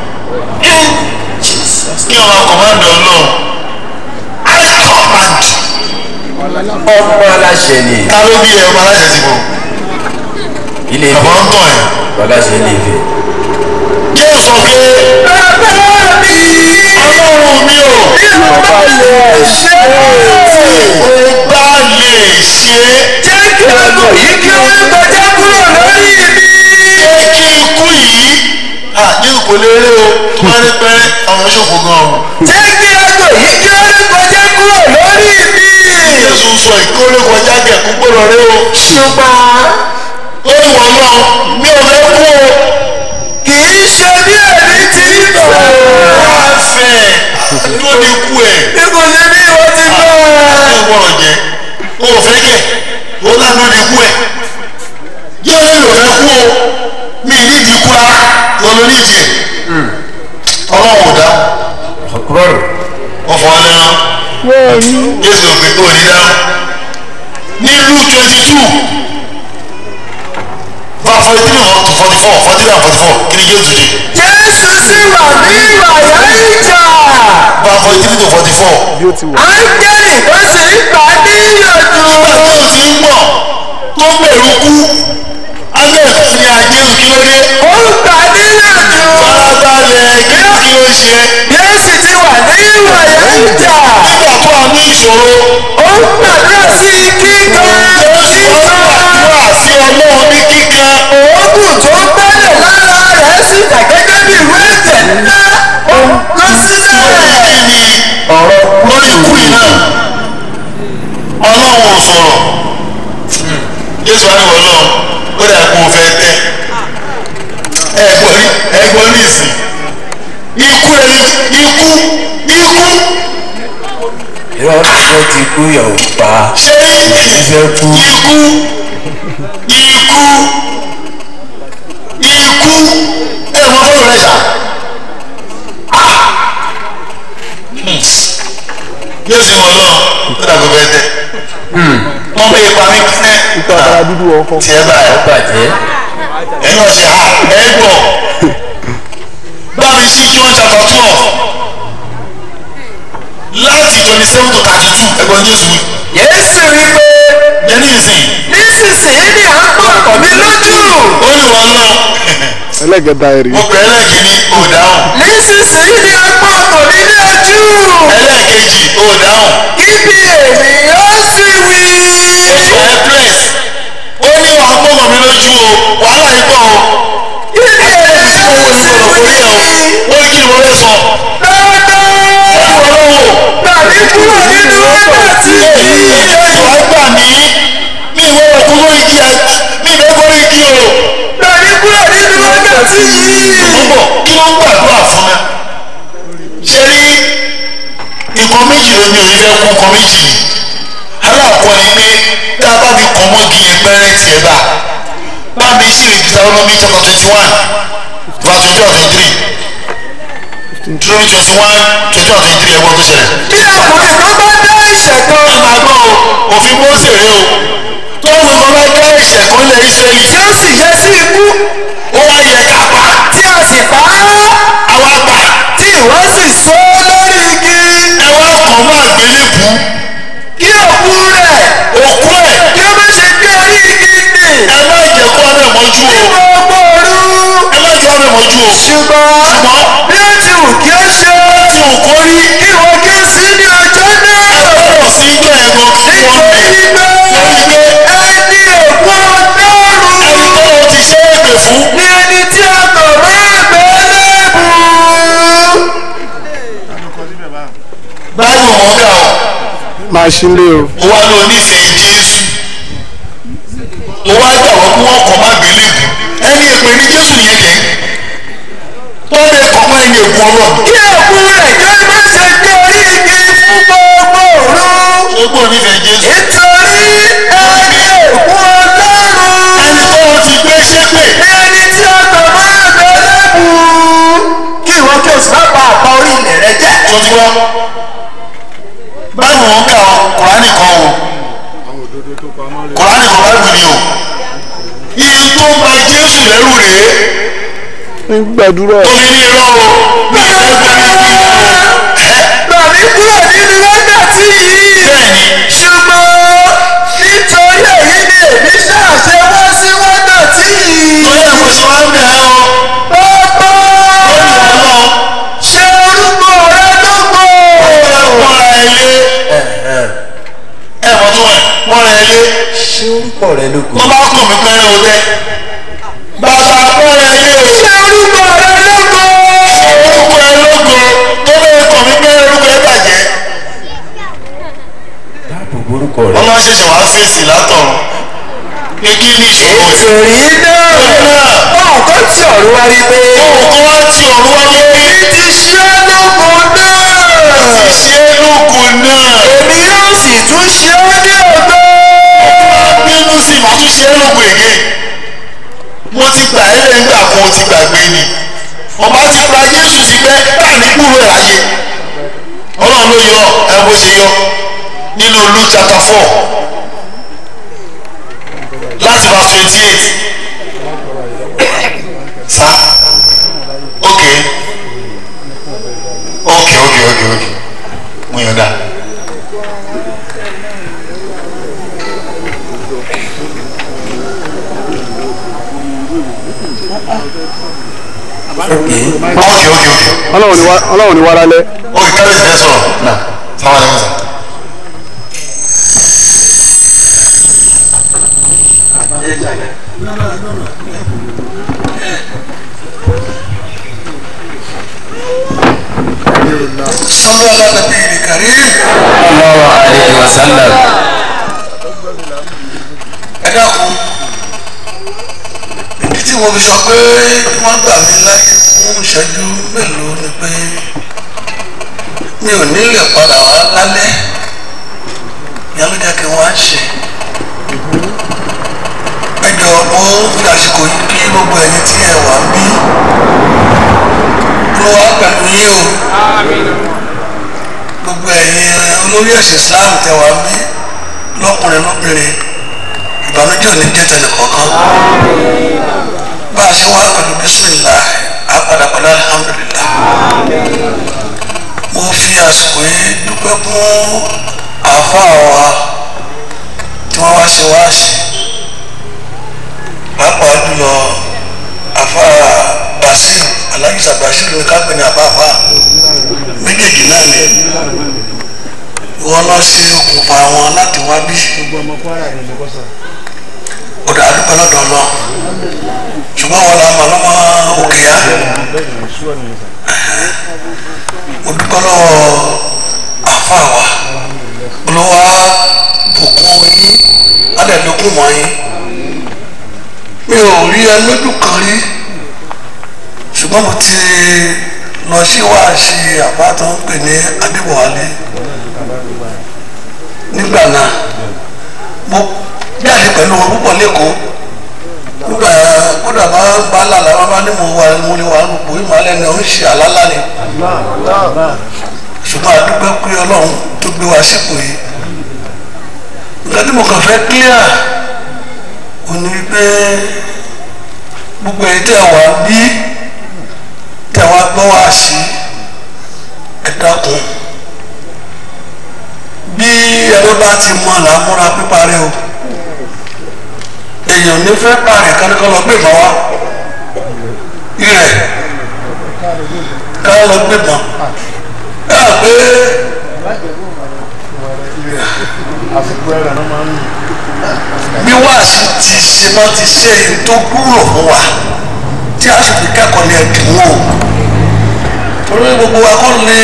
B: kí ọmọ command ọlọ́run I command
C: ọmọ aláṣẹ ni
B: ta ló bí ẹ ọmọ aláṣẹ ti bọ̀
C: ilé
B: bàbá
C: ìfẹ́
B: ń tàn ẹ́.
C: aláṣẹ ilé ìfẹ́.
B: jésù sọ pé
C: bàbá mi
B: ọlọ́run mi ò
C: bí o bá lè ṣe é.
B: o bá lè ṣe é
C: jẹ́ kí ọkọ̀ yìí kí ó ń kọjá kúrò lórí mi.
B: jẹ́ kí ikú yìí à jésù kò lè rí o tó bá rí pẹ́rẹ́ àwọn ṣòfò gan o
C: jẹ́ kí ọkọ̀ yìí kí ó ń kọjá kúrò lórí mi.
B: jésù sọ ìkórè kọjá kẹ̀kú gbọ́dọ̀ rí o
C: ṣùgbọ́n
B: ó ní wọ́n lọ mi ò fẹ́ kú o
C: kì í ṣe bí èmi ti ń fẹ́.
B: wá fẹ́ tó ní kú ẹ̀
C: bí kò ṣe bí ìwọ ti
B: ó
C: fẹ́.
B: gbọ́dọ̀ jẹ́ o ò fẹ́ kẹ̀ ó lánàá ní kú ẹ̀ yóò ní mi ò fẹ́ kú o mi ní ìdí kú rárá olóníjì ọlọ́run ò dá wọ́n fọ́ ọ lẹ́nu jésù òfin tó ní dáhùn ní luke twenty two verse forty three to forty four forty three and forty four kí ni jésù ṣe
C: jésù sì wà ní ìwàyà ìjà.
B: verse forty three to forty four
D: bí ó ti wà
C: áńgẹ́lì ó sì ń gbà á níyànjú.
B: nígbà tí o ti ń bọ̀ tó gbèrú kú alẹ́ ní ajésù kí ló dé
C: ó ń gbà á níyànjú.
B: farabalẹ̀ kí kí ló ṣe
C: jésù ti wà ní ìwàyà ìjà.
B: nígbà tó a ní ìṣòro
C: ó ń gbàdúrà sí kíkan
B: jésù wọn
C: kíkan.
B: gbàdúrà sí ọlọ́run ní kíkan
C: òógùn tó ń gbẹ́lẹ̀ lára rẹ̀ sì dà gẹ́gẹ́ bí ìwé ẹ̀jẹ̀ ńlá. ó ń ọ̀rọ̀
B: lórí ikú yìí náà ọlọ́run ò sọ̀rọ̀ jésù wá ní wọ́n lọ ó dà kó o fẹ́ tẹ́ ẹ̀gbọ́n rí ẹ̀gbọ́n rí ìsìn ikú rẹ̀ ikú ikú
C: irọ́ tó ti kú yọ̀wò pa
B: ṣé
C: ìfẹ́ kú
B: ikú ikú ikú ẹ̀ mọ́ fọ́ọ̀rọ̀ rẹ̀ ṣá. yóò sì wọ́n lọ ó dà kó fẹ́ tẹ́ wọ́n bẹ ipa mi kẹ́
D: ìta ara dúdú ọkọ.
B: tiẹ̀ báyìí
C: bàjẹ́
B: ẹ̀yin ọ̀sẹ̀ ha ẹ̀ gbọ́ bá mi sí John chapter twelve láti twenty seven to thirty two ẹ̀gbọ́n Jésù
C: yéésù wí pé
B: yẹn ní ìsìn
C: nísinsìnyí ni à ń pọ̀ ọkọ̀ mi lójú
B: ó ní wọ́n lọ
D: ẹlẹ́gẹ̀dá ẹ̀rí.
B: mo pè é lẹ́ẹ̀kìíní ò dáhùn
C: nísinsìnyí ni à ń pọ̀ ọkọ̀ mi ní ojú
B: ẹlẹ́ẹ̀kejì ò dáhùn
C: ibi ènìyàn sì wí.
B: ó sọ ẹ́ place ó ní wàá gbọ́mọ̀ mi lójú o wàhálà yìí pọ̀ o
C: ibi ènìyàn sì
B: ó ní sọ̀rọ̀ kò rí ẹ̀ o
C: wí.
B: ó ní kí ni mo fẹ́ sọ
C: dandan
B: ó ní wọ́n lọ́wọ́
C: tàbí kúrò nínú wákàtí yìí.
B: Jésù á gbà mí mi ìwé ọkùn lórí igi ẹ mi ìwé lórí igi o.
C: tàbí kúrò nínú wákàtí yìí.
B: Púpọ̀ kí ló ń gbàdúrà fún mi? Ṣé rí nǹkan méjì ló ní orí fẹ́ kú nǹkan méjì ni? Aláàkọ́ ni pé tá a bá fi kàn mọ́gi yẹn pẹ́rẹ́ tiẹ̀ bá. Bá mi ṣe lè Deuteronomy chapter twenty one verse twenty one twenty three. Deuteronomy twenty one twenty one twenty three ẹ̀gbọ́n tó ṣẹlẹ̀
C: bí ọkùnrin kan bá dá ẹ̀ṣẹ̀ kan
B: ẹ máa gbọ́ o òfin Mósè rè o tó ń gbọ́n bá dá ẹ̀ṣẹ̀ kan lẹ̀ Ísírẹ́lì
C: tí ó sì yẹ sí ikú
B: ó wá yẹ ká pa
C: tí a sì pa á
B: àwa pa
C: tí ìwọ sì so lórí igi
B: ẹ wá kàn mọ́ àgbélébù
C: kí òkú rẹ̀
B: òkú ẹ̀
C: kí ó má ṣe gbé orí igi nì
B: ẹ má jẹ́ kó ọ̀rẹ́ mọ́jú
C: ní
B: o
C: gbogbo òru
B: ẹ má jẹ́ ọ̀rẹ́ mọ́jú o
C: ṣùgbọ́n
B: ṣùgbọ́n
C: bí ó ti wù kí ó ṣe
B: tí o kò rí
C: kí ìwọ kí ó sí ní ọjọ́ náà
B: ẹ gbọ́dọ̀ sí ijó ẹ̀gbọ́n kí wọ́n
C: nítorí
B: bẹ̀
C: pé
B: lórí pé
C: ẹni òkú ọlọ́run
B: ẹni tó o ti ṣe é pè fún
C: ní ẹni tí a kọ̀ mọ́ àgbélébù.
B: báyìí wọn kà ó
D: máa ṣí lé o.
B: ó wá lọ nífẹ̀ẹ́ Jésù ó wá gbà wọ́n kí wọ́n kọ́ má gbélébù ẹni èpè ní Jésù yẹn kẹ́ tó lè kọ́ mọ́ ẹni èkó ọlọ́run
C: kí òkú rẹ̀ kí ó má ṣe gbé orí igi fún gbogbo òru.
B: ṣé kò nífẹ̀ẹ́ Jésù
C: nítorí ẹni òkú ọlọ́run
B: ẹni tó o ti gbé ṣépè
C: ní ẹni tí a kọ̀ mọ́ àgbélébù. kí ìwọ kí o sì má pa àpá orí ilẹ̀ rẹ jẹ́.
B: tó ti wá báyìí wọn kà ó Kùránì kan o Kùránì kan báyìí ni o iye tó ń ba Jésù lẹ́rù rèé
D: ń gbàdúrà
B: omi ní irọ́ o mi ì fẹ́ gbé ní kí o ẹ́
C: Tàbí kúrò nínú wákàtí yìí.
B: Bẹ́ẹ̀ni.
C: Ṣùgbọ́n nítorí èyí ni èmi ṣàṣẹ wá sí wákàtí yìí.
B: torí ẹ̀ mo ṣe wá ń bẹ̀ ẹ́ o
C: Bàbá
B: lórí ọlọ́run
C: ṣe orúkọ rẹ lógo.
B: mọ́ra ẹ lé ẹ mọ̀ tó ẹ̀ mọ́ra ẹ lé
C: Ṣé orúkọ rẹ lógo.
B: tó bá kàn mí pẹ́rẹ́ o tẹ́ bàbá mọ́ra ẹ lé o
C: Ṣé orúkọ rẹ lógo.
B: orúkọ ẹ lógo tó bẹ́ẹ̀ kàn mí pẹ́rẹ́ orúkọ ẹ bàjẹ́
C: Dáàbò borúkọ rẹ.
B: ọlọ́run ṣẹ̀ṣẹ̀ wá fèsì látọ̀run pé kí ni ìṣòro yìí
C: Ètòrí náà.
B: náà
C: Báwo kọ́ tí ọ̀run wá rí pé.
B: òun kó wá tí ọ̀run wá lórí
C: Èmi ti ṣe é lógo náà.
B: ti ṣe é lóko náà
C: Èmi yóò sì tún ṣe é ní ògo.
B: bínú sí màá tún ṣe é lóko èké mo ti gbà ẹ́ lẹ́yìn gbà kan o ti gbàgbé ni ọba ti gba Jésù sí pé báà ní kúrò ẹ̀ láyé ọlọ́run ló yọ ẹ bó ṣe yọ nínú Luke chapter four láti verse twenty eight sa okay okay okay okay okay mo yàn dá. okay okay okay
D: ọlọ́run ni wá ọlọ́run ni wá lálẹ́.
B: okay kábíyèsí fẹ́ sọ̀rọ̀ náà sáwọn ẹ̀mí sà. sọ́lọ́ alábẹ́bí ìrìkàrí
A: Sallallahu alayhi wa sallam.
B: ẹ dákun ìdí tí mo fi sọ pé wọ́n gbà mí láyé fún ìṣẹ́jú mélòó ni pé mi ò ní lè padà wá lálẹ́ ìyá ló jẹ́ kí wọ́n á ṣe ẹ jọ mo fi àsìkò yìí kí gbogbo ẹ̀yin tí ẹ wà ń bí ló wá pẹ̀lú yín o gbogbo ẹ̀yin olórí ẹ̀sìn Islam tẹ wà ń bí lọ́kùnrin lóbìnrin ìbànújẹ́ ò ní jẹ́ tẹ̀lé kọ̀ọ̀kan bá a ṣe wá pẹ̀lú bísímìlá àpàdà pẹ̀lú alihamudulilá mo fi àsìkò yìí dúpẹ́ fún àáfàá wa tí wọ́n wá ṣe wáàsí pàápàá jùlọ àáfàá Basir alájísà Basir ní kápẹ́ ní àbáfà méjèèjì náà ni wọ́n lọ sí okùnfà wọn láti wá bí ọ̀dà àdúgbò lọ́dọ̀ lọ ṣùgbọ́n wọn la mọ̀ lọ́mọ òkè yá mo dúpẹ́ lọ́wọ́ àfa wa olówó bùkún yín adẹ̀dókùn mọ́ yín mi ò rí ẹ lójú kan rí ṣùgbọ́n mo ti lọ sí wáàsí àbá tó ń pè ní adébọ̀wálé nígbà náà mo jáde pẹ̀lú wọn púpọ̀ lẹ́kọ̀ọ́ nígbà kódà bá bá lálà wọn bá ní mo wà mo lè wà gbogbo ìmọ̀lẹ́ ni ó ń ṣe àlálà ni ṣùgbọ́n àdúgbò pé ọlọ́run tó gbé wa sípò yìí nǹkan tí mo kàn fẹ́ clear ò ní pé gbogbo èyí tẹ̀ wá bí tẹ̀ wá gbọ́ wá sí ẹ dákun bí ẹni bá ti mọ làmúra pípa rẹ o èèyàn ní fẹ́ pààrẹ̀ kánikọ́ lọ gbé ìbọn wá irẹ̀ ká lọ gbé ìbọn ẹ hàn pé bí wáàsí ti ṣe máa ti ṣe èyí tó kúrò fún wa tí a sì fi kẹ́kọ̀ọ́ ní ẹ̀dínwó torí gbogbo wa kọ́ lè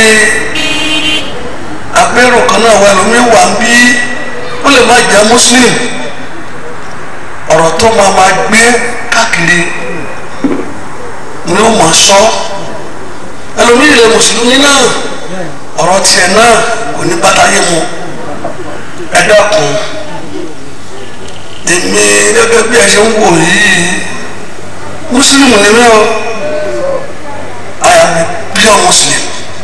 B: abẹ́rù kan náà wà lómi wà ń bí ó lè má jẹ́ muslim ọ̀rọ̀ tó máa ma gbé káàkiri ni ó máa sọ ẹlòmíì lè mùsùlùmí náà ọ̀rọ̀ tiẹ̀ náà kò ní bàtàyé mu ẹ dákun èmi gẹ́gẹ́ bí ẹ ṣe ń wò yìí mùsùlùmí ni mí o I am a pure Muslim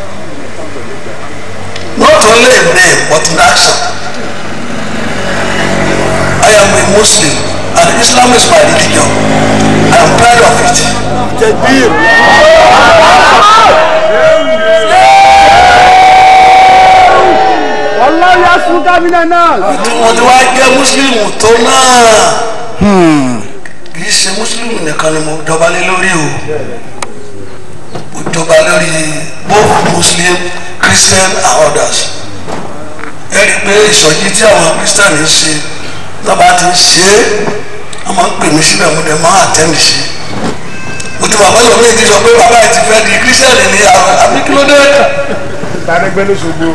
B: not only in name but in action I am a Muslim and Islam is my religion I am proud of it.
D: Wallahi asuka minan nas.
B: mo ti wá jẹ́ mùsùlùmù tó náà kì í ṣe mùsùlùmù nìkan ni mo jọba lé lórí o mo jọba lórí both muslim christian and others ẹ rí i pé ìsọjí tí àwọn christian ń ṣe lọ́ba ti ń ṣe é wọ́n máa ń pè mí síbẹ̀ mo dẹ̀ máa àtẹ́ǹdì sí mo ti wà pẹ́lú mi ti sọ pé bàbá yìí ti fẹ́ di christian ní àbí kí ló dé
D: Tàdégbé lóṣogbo.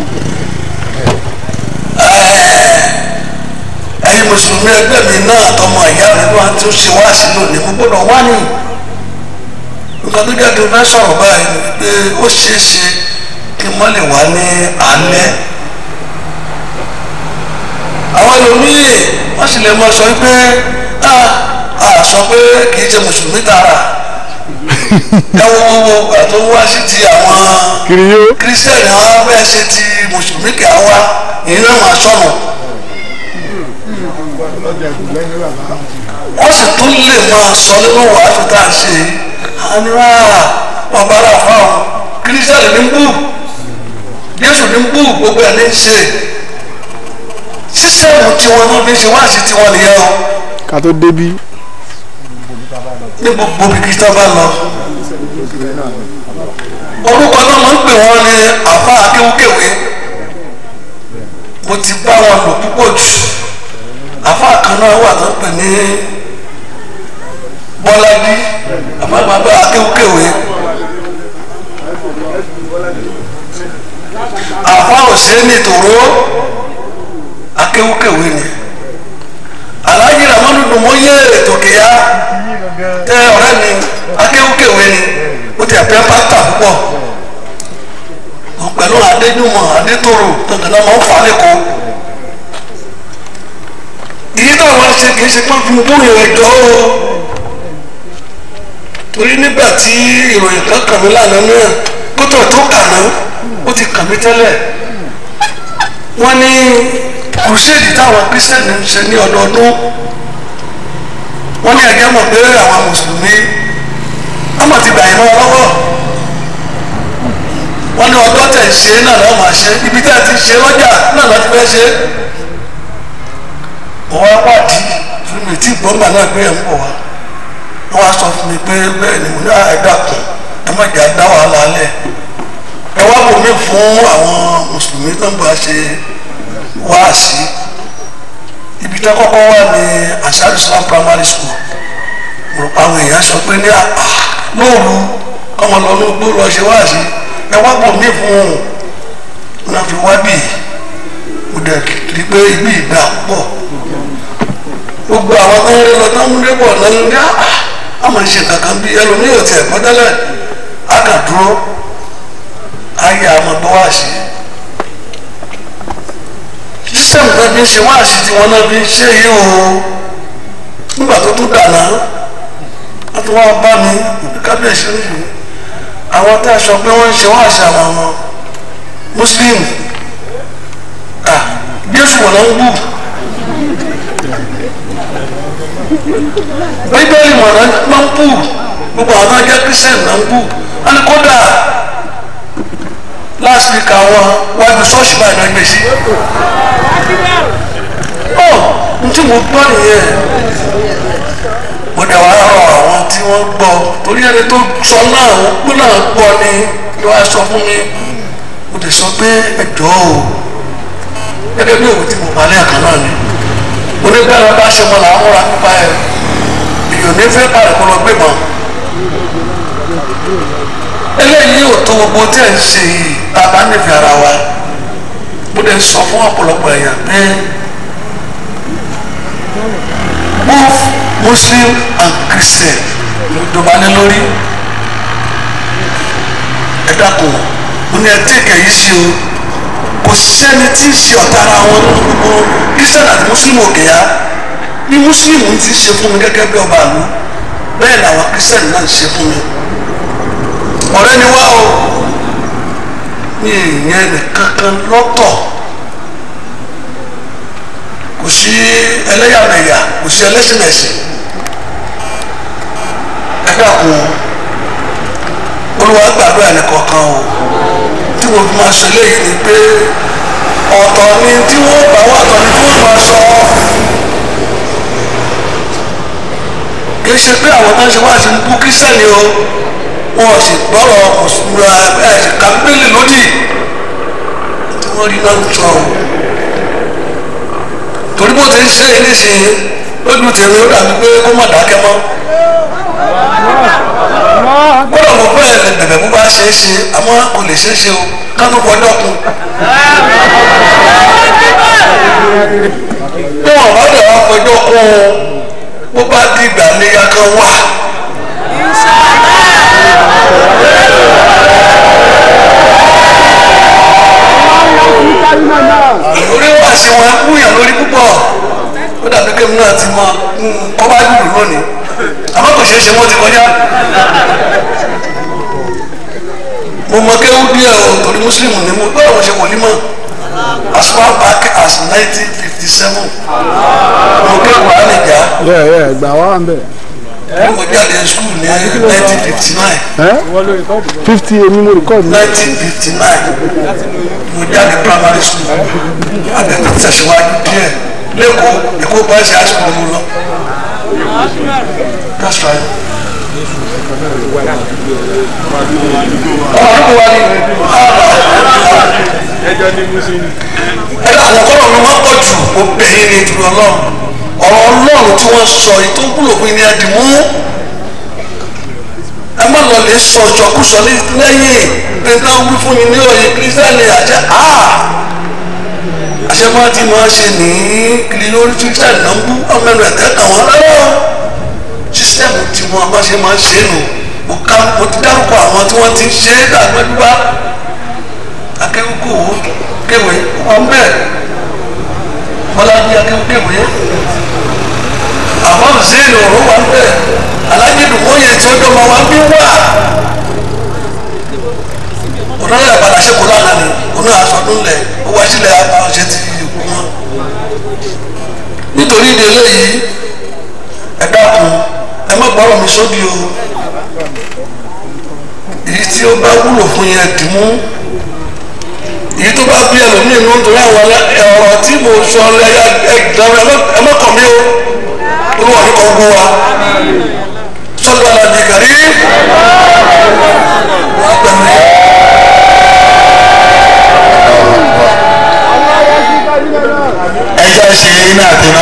B: ẹ̀yin mùsùlùmí ẹgbẹ́ mi náà tọmọ ìyá mi wá tí ó ṣe wá sí lónìí mo gbọ́dọ̀ wá ní nǹkan tó jẹ́ kí n fẹ́ sọ̀rọ̀ báyìí ni pé ó ṣeé ṣe kí n má lè wá ní alẹ́ àwọn ẹlòmíì wọ́n sì lè mọ sọ pé a a sọ pé kì í ṣe mùsùlùmí tààrà ẹ wo wo àtò wá sí ti àwọn
D: Kiriyó.
B: kírísítẹ̀nì àwọn fẹ́ ṣe ti mùsùlùmí kì á wá ìyẹn náà máa sọnù. wọ́n sì tún lè máa sọ nínú wàásù tá a ṣe àníwá wọn bá rà fáwọn kírísítẹ́nì ní bú jésù ní bú gbogbo ẹ̀ ní í ṣe sísẹ́ẹ̀mù tiwọn náà fi ṣe wáàsí tiwọn nìyẹn o
D: Ká tó débí.
B: ní gbogbo bíbí tó bá lọ orúkọ náà máa ń pè wọ́n ní àfa akéwúkéwé mo ti bá wọn lò púpọ̀ jù àfa kan náà wà tó ń pè ní bọ́lájí àfa bàbá akéwúkéwé
F: àfa òsèǹdì tòró akéwúkéwé ni aláàjì ramanu dùnmọ́yé tòkèyà tẹ ọ̀rẹ́ mi akéwúkéwé ni ó ti àpẹ́ pátá púpọ̀ pẹ̀lú adéjúmọ̀ adétòrò tọ̀tọ̀lá máa ń fà lẹ́kọ̀ọ́ èyí tó àwọn ṣe kì í ṣe pọ́n fún bóyá ẹjọ́ o torí nígbà tí ìròyìn kan kàn mí lánàá náà kótó tó kà náà ó ti kàn mí tẹ́lẹ̀ wọ́n ní kùrùsẹ́ẹ̀dì táwọn kírísítẹ́nì ń ṣe ní ọdọọdún wọ́n ní ẹ̀jẹ̀ mọ̀ pé àwọn mùsùlùmí wọ́n mọ̀ ti gbà yín mọ́ lọ́wọ́ wọ́n ní ọjọ́ tẹ̀ ṣe náà lọ́wọ́ máa ṣe ibi tẹ́ ẹ ti ṣe lọ́jà náà lọ́ọ́ ti fẹ́ ṣe mo wá wádìí fún mi tí gbọ́ngbà náà gbé ẹ̀ ń bọ̀ wá wọ́n wá sọ fún mi pé bẹ́ẹ̀ ni mo ní ẹ̀dá kan ẹ má jà dá wàhálà lẹ̀ ẹ wá bò mí fún àwọn mùsùlùmí tó ń bá ṣe wáàsí ibi tó kọ́kọ́ wà ní Ansar Islam primary school mo rò pa àwọn èèyàn sọ pé ní àpá lóòru kọ́mọ lọ ní gbó lọ ṣe wáàsí ẹ wá bò mí fún un wọn fi wá bì mo dẹ̀ rí pé ibi ìgbà pọ̀ gbogbo àwọn tó ń rí lọ tó ń rí bọ̀ lọ́nà ní àmọ̀ ṣe kankan bí ẹlòmíì ò tiẹ̀ gbọ́ tẹ́lẹ̀ á kà dúró ayé àmọ́ gbọ́ wá sí sísẹ́mù náà fi ń ṣe wáàsí tí wọ́n náà fi ń ṣe yìí o nígbà tó tún dànà wọ́n tún wá bá mi òbí kábíyèsí oníṣòwò àwọn tá a sọ pé wọ́n ń ṣe wáàsí àwọn ọmọ muslim ah jésù wọn náà ń bù bíbélì wọn náà ń bù gbogbo àwọn tó ń jẹ́ kristian náà ń bù wọ́n ní kódà last week àwọn wájú ṣọ́ọ̀ṣì báyìí náà gbé sí. ọ n tí mo gbọ́ nìyẹn mo dẹ̀ wá rọ àwọn tí wọ́n gbọ́ torí ẹni tó sọ náà wọ́n gbọ́ náà gbọ́ ni ló wá sọ fún mi mo dẹ̀ sọ pé ẹjọ́ o gẹ́gẹ́ bí òwe tí mo balẹ̀ àkàn náà ni mo ní bẹ́ẹ̀ bá ṣe mọ́ làwọn múra nípa ẹ̀ èèyàn ní fẹ́ parẹ́ kó lọ gbé mọ́ eléyìí ò tó gbogbo tí ẹ̀ ń ṣe yìí tá a bá nífẹ̀ẹ́ ara wa mo lè sọ fún ọ̀pọ̀lọpọ̀ èèyàn pé both muslim and christian ló dọba ní lórí ẹ dákun mo ní ẹ tẹ́kẹ̀ yìí sí o kò sẹ́ni tí ń ṣe ọ̀tá ara wọn nínú gbogbo christian àti muslim òkè ya bí muslim ti ṣe fún mi gẹ́gẹ́ bí ọba àlú bẹ́ẹ̀ làwọn christian náà ń ṣe fún mi ọ̀rẹ́ ni wá o ní ìyẹn nìkankan lọ́tọ̀ kò sí ẹlẹ́yàmẹ̀yà kò sí ẹlẹ́sìnẹ̀sìn ẹ dàkún olúwa gbàdúrà nìkankan o tí mo fi máa sọ eléyìí ni pé ọ̀tọ̀ ni tí wọ́n bá wà ọ̀tọ̀ ni tí wọ́n máa sọ kì í ṣe pé àwọn tó ń ṣe wá sí ń bú kírísítẹ́nì o wọn sì gbọ́rọ̀ ọ̀ṣunra ẹ̀ sì ka bíbélì lódì tí wọ́n rí náà ń sọ o torí bó ti ń ṣe é nísìnyí lójú tèmi ó dàbí pé kó má dákẹ́ mọ́ gbọ́dọ̀ mo fẹ́ lè bẹ̀bẹ̀ bó bá ṣe é ṣe àmọ́ kò lè ṣe é ṣe o ká tó fọjọ́ kun bí wọn bá dẹ̀ wá fọjọ́ kun bó bá dìgbà léyà kan wà. lórí wá sí wọn kúnyàn lórí púpọ̀ ó dàbí kéwù náà ti mọ kọ́ bá lùlù lónìí àmọ́ kò ṣeé ṣe wọ́n ti kọjá. mo mọ kéwù díẹ̀ o torí mùsùlùmí ni mo gbọ́dọ̀ mo ṣe wòlímọ̀ as far back as nineteen fifty seven mo kéwù ànìjà
D: yẹ yẹ gbà wá ń bẹ.
F: mo jáde school ní nineteen fifty nine
D: fifty èmi mo record mi.
F: nineteen fifty nine mo jáde primary school àbẹ̀tẹ̀ tẹ̀síwájú díẹ̀ lẹ́kọ̀ọ́ èkó bá ṣe high school mo lọ. that's right. ọmọ àdúgbò wa ni ẹ àwọn kọ́lọ̀ mi wọ́n pọ̀ jù ó bẹ̀yìn ní ìdúró ọlọ́run ọ̀rọ̀ ọlọ́run tí wọ́n sọ yìí tó ń kúlò fún ní ẹ̀dìmú ẹ má lọ lè sọ ìṣọkúsọ ní lẹ́yìn nígbà wí fún yín ní òye kírísítẹ́nì àṣẹ àṣẹ máa ti máa ṣe ní kiri lórí kírísítẹ́nì náà ń bú ọmọ ẹnu ẹ̀kẹ́ kàn wọ́n rárá sísítẹ́mù tí wọ́n bá ṣe máa ṣe nù mo ká mo ti dárúkọ àwọn tí wọ́n ti ń ṣe é dàgbẹ́dúgbà akẹ́kọ̀ọ́ kéwé wọn bẹ́ẹ̀ bọ́lájí akẹ́kọ̀ọ́ kéwé àwọn zéèlì ọ̀rọ̀ wà bẹ́ẹ̀ alájẹdùn wọ́yẹ tí ó dọ́gba wá bí wà onáyà padà ṣe kó lánàá ni oná àsọdún lẹ ó wá sílẹ̀ àṣẹ ti kú wọn. nítorí ìdí eléyìí ẹ dákun ẹ má gbọ́rọ̀ mi sódì o èyí tí ó bá wúlò fún yẹn dì mú èyí tó bá bí ẹlòmíín nù nítorí àwọn ọ̀rọ̀ tí mo sọ ẹ̀yà ẹ̀gbọ́n ẹ má kàn mí o olúwa ní kọ́ gbó wa sọ́dọ̀ àlàjì kàrí wọ́n gbẹ̀mí.
B: ẹjọ́ ṣe iná àtẹná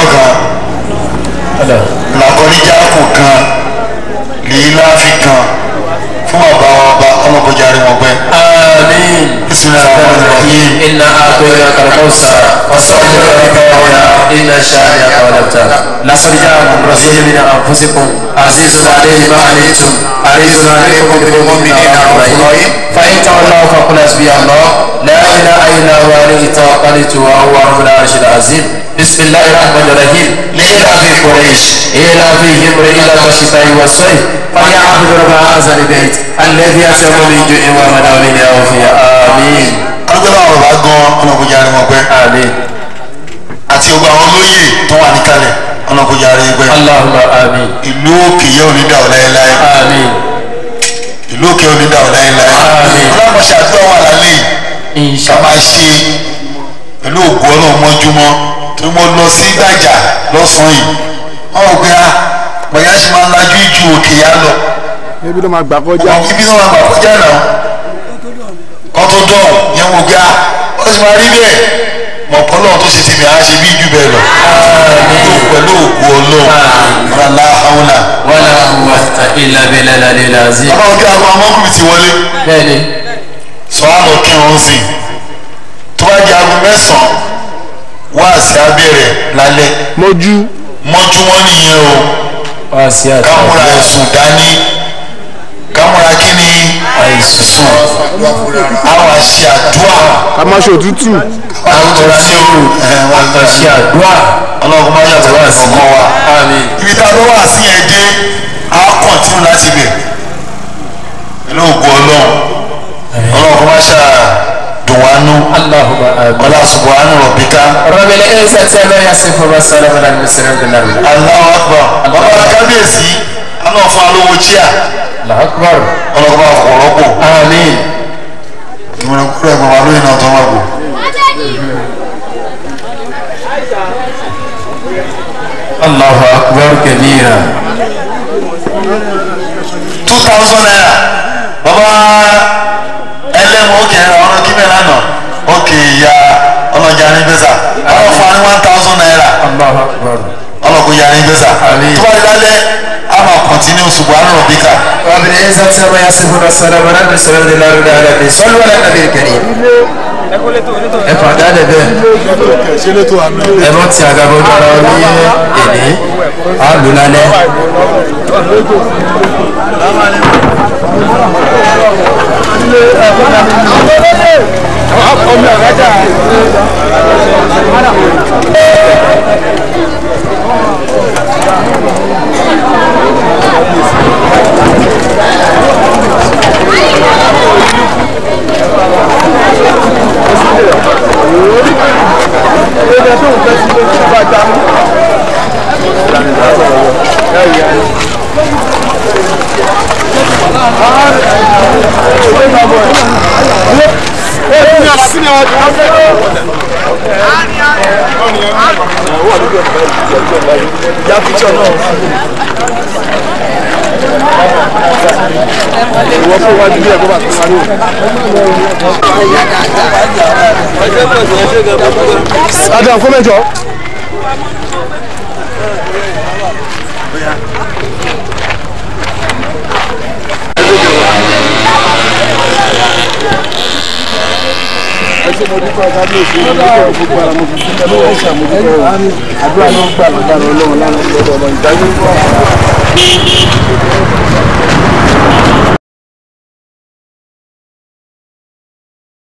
B: kan làkọ́níjà kù kan lèyí láàfin kan fún ọba ọba ọlọ́kọjà rẹ̀ wọ́n pẹ́.
A: آمين
B: بسم الله الرحمن الرحيم
A: إنا أعطيناك الكوثر فصل لربك وانحر إن شانئك هو الأبتر لقد جاءكم رسول من أنفسكم عزيز عليه ما عنتم حريص عليكم بالمؤمنين رؤوف رحيم فإن تولوا فقل حسبي الله لا إله إلا هو عليه توكلت وهو رب العرش العظيم بسم الله الرحمن الرحيم لإله قريش إلافهم رحلة الشتاء والصيف فليعبد رب هذا البيت الذي أسلم من جوع ومن من عافية آمين
B: alùpùpù àwọn bàbá gan ọlọ́kọjà rẹ̀ wọ́n pẹ́
A: آمين
B: àti gbogbo àwọn olóyè tó wà níkàlẹ̀ ọlọ́kọjà rẹ̀ pẹ́.
A: اللهم آمين
B: ìlú òkè yẹ òní dà ọ́ láéláé
A: آمين
B: ìlú òkè òní dà ọ́ láéláé
A: Àmín.
B: ọlọ́mọṣẹ́ àdúrà wà lálẹ́ yìí
A: إن
B: ká
A: شاء الله
B: máa ṣe pẹ̀lú ògùn ọlọ́run mọ́júmọ́ tí mo lọ sí gbàjà lọ́sàn-án yìí wọ́n rò pé a bọ̀yá ṣe máa ń lajú ju òkè yá lọ
D: ebi ló máa gbà kọjá
B: ọmọ ibi náà máa gbà kọjá náà kọ́ tó dọ̀ yẹn mo gbé a wọ́n sì máa rí bẹ́ẹ̀ mọ̀ pọ́lọ́ tó ṣe tèmi àá ṣe bí jù bẹ́ẹ̀ lọ pẹ̀lú ògùn ọlọ́run ràlá haúlà
A: ولا قوة إلا بالله العلي العظيم
B: bàbá òkè àwọn ọmọkùnrin ti wọlé
A: بني
B: sọ wá lọ kírun sí tó bá di aago mẹ́sàn-án wá sí abẹ́rẹ́ lálẹ́
D: mọ́jú
B: mọ́jú wọn nìyẹn o
A: واسيات
B: kámúra ẹ̀sùn dání kámúra kí ni àìsùn àwọn àṣẹ àdúrà
D: ká má ṣe òtútù
B: àwùjọra ní òru wọn lọ sí àdúrà ọlọ́run má yàtọ̀ wá sí ọkọ wa
A: آمين
B: ibi tá a lọ wá sí ẹ dé a kọ̀ntínú láti bẹ̀ pẹ̀lú ògùn ọlọ́run ọlọ́run kò má ṣáà dùn wá nú
A: اللهم آمين
B: ọlá subhanahu rabbika.
A: رب العزة ما يصف والسلام على المرسلين بالله
B: Allahu akbar bàbá kábíyèsí aná fún alówó chíà
A: الله أكبر
B: ọlọ́gbà ọ̀pọ̀lọpọ̀
A: آمين
B: ìmọ̀ràn kúrò ẹ̀gbọ́n wa lóyìn náà tó máa bò.
A: الله أكبر كبيرا
B: two thousand naira bàbá ẹlẹ́mu òkè ọ̀rọ̀ kíbẹ̀ lánàá òkè ìyá ọlọ́jà ní gbèsà ọlọ́ fún wa ní one thousand naira
A: الله أكبر
B: ọlọ́kùn ìyá ní gbèsà
A: Àmín.
B: tó bá di lálẹ́ a máa kọ̀ntínú subhanahu rabbika.
A: رب العزة ما يصف والسلام على المرسلين بالله العالمين صلوا على النبي الكريم ẹ fàdá lẹ bẹ́ẹ̀
D: ṣe ló tó àmì
A: ẹ bọ́ ti àgàbọ̀ dára ní èdè á lò lálẹ́.
D: ìwọ fún wájú bí ẹ̀kọ́ bá ti parí o. adam kó mẹ́jọ. ṣe mo dúpẹ́ kábíyèsí mo dúpẹ́ gbogbo ara mo fi dúpẹ́ lọ́wọ́ ẹ̀ṣẹ̀ mo dúpẹ́ o àdúrà náà gbà lágbára ọlọ́run lánàá lọ́dọ̀ ọmọ ìdájọ́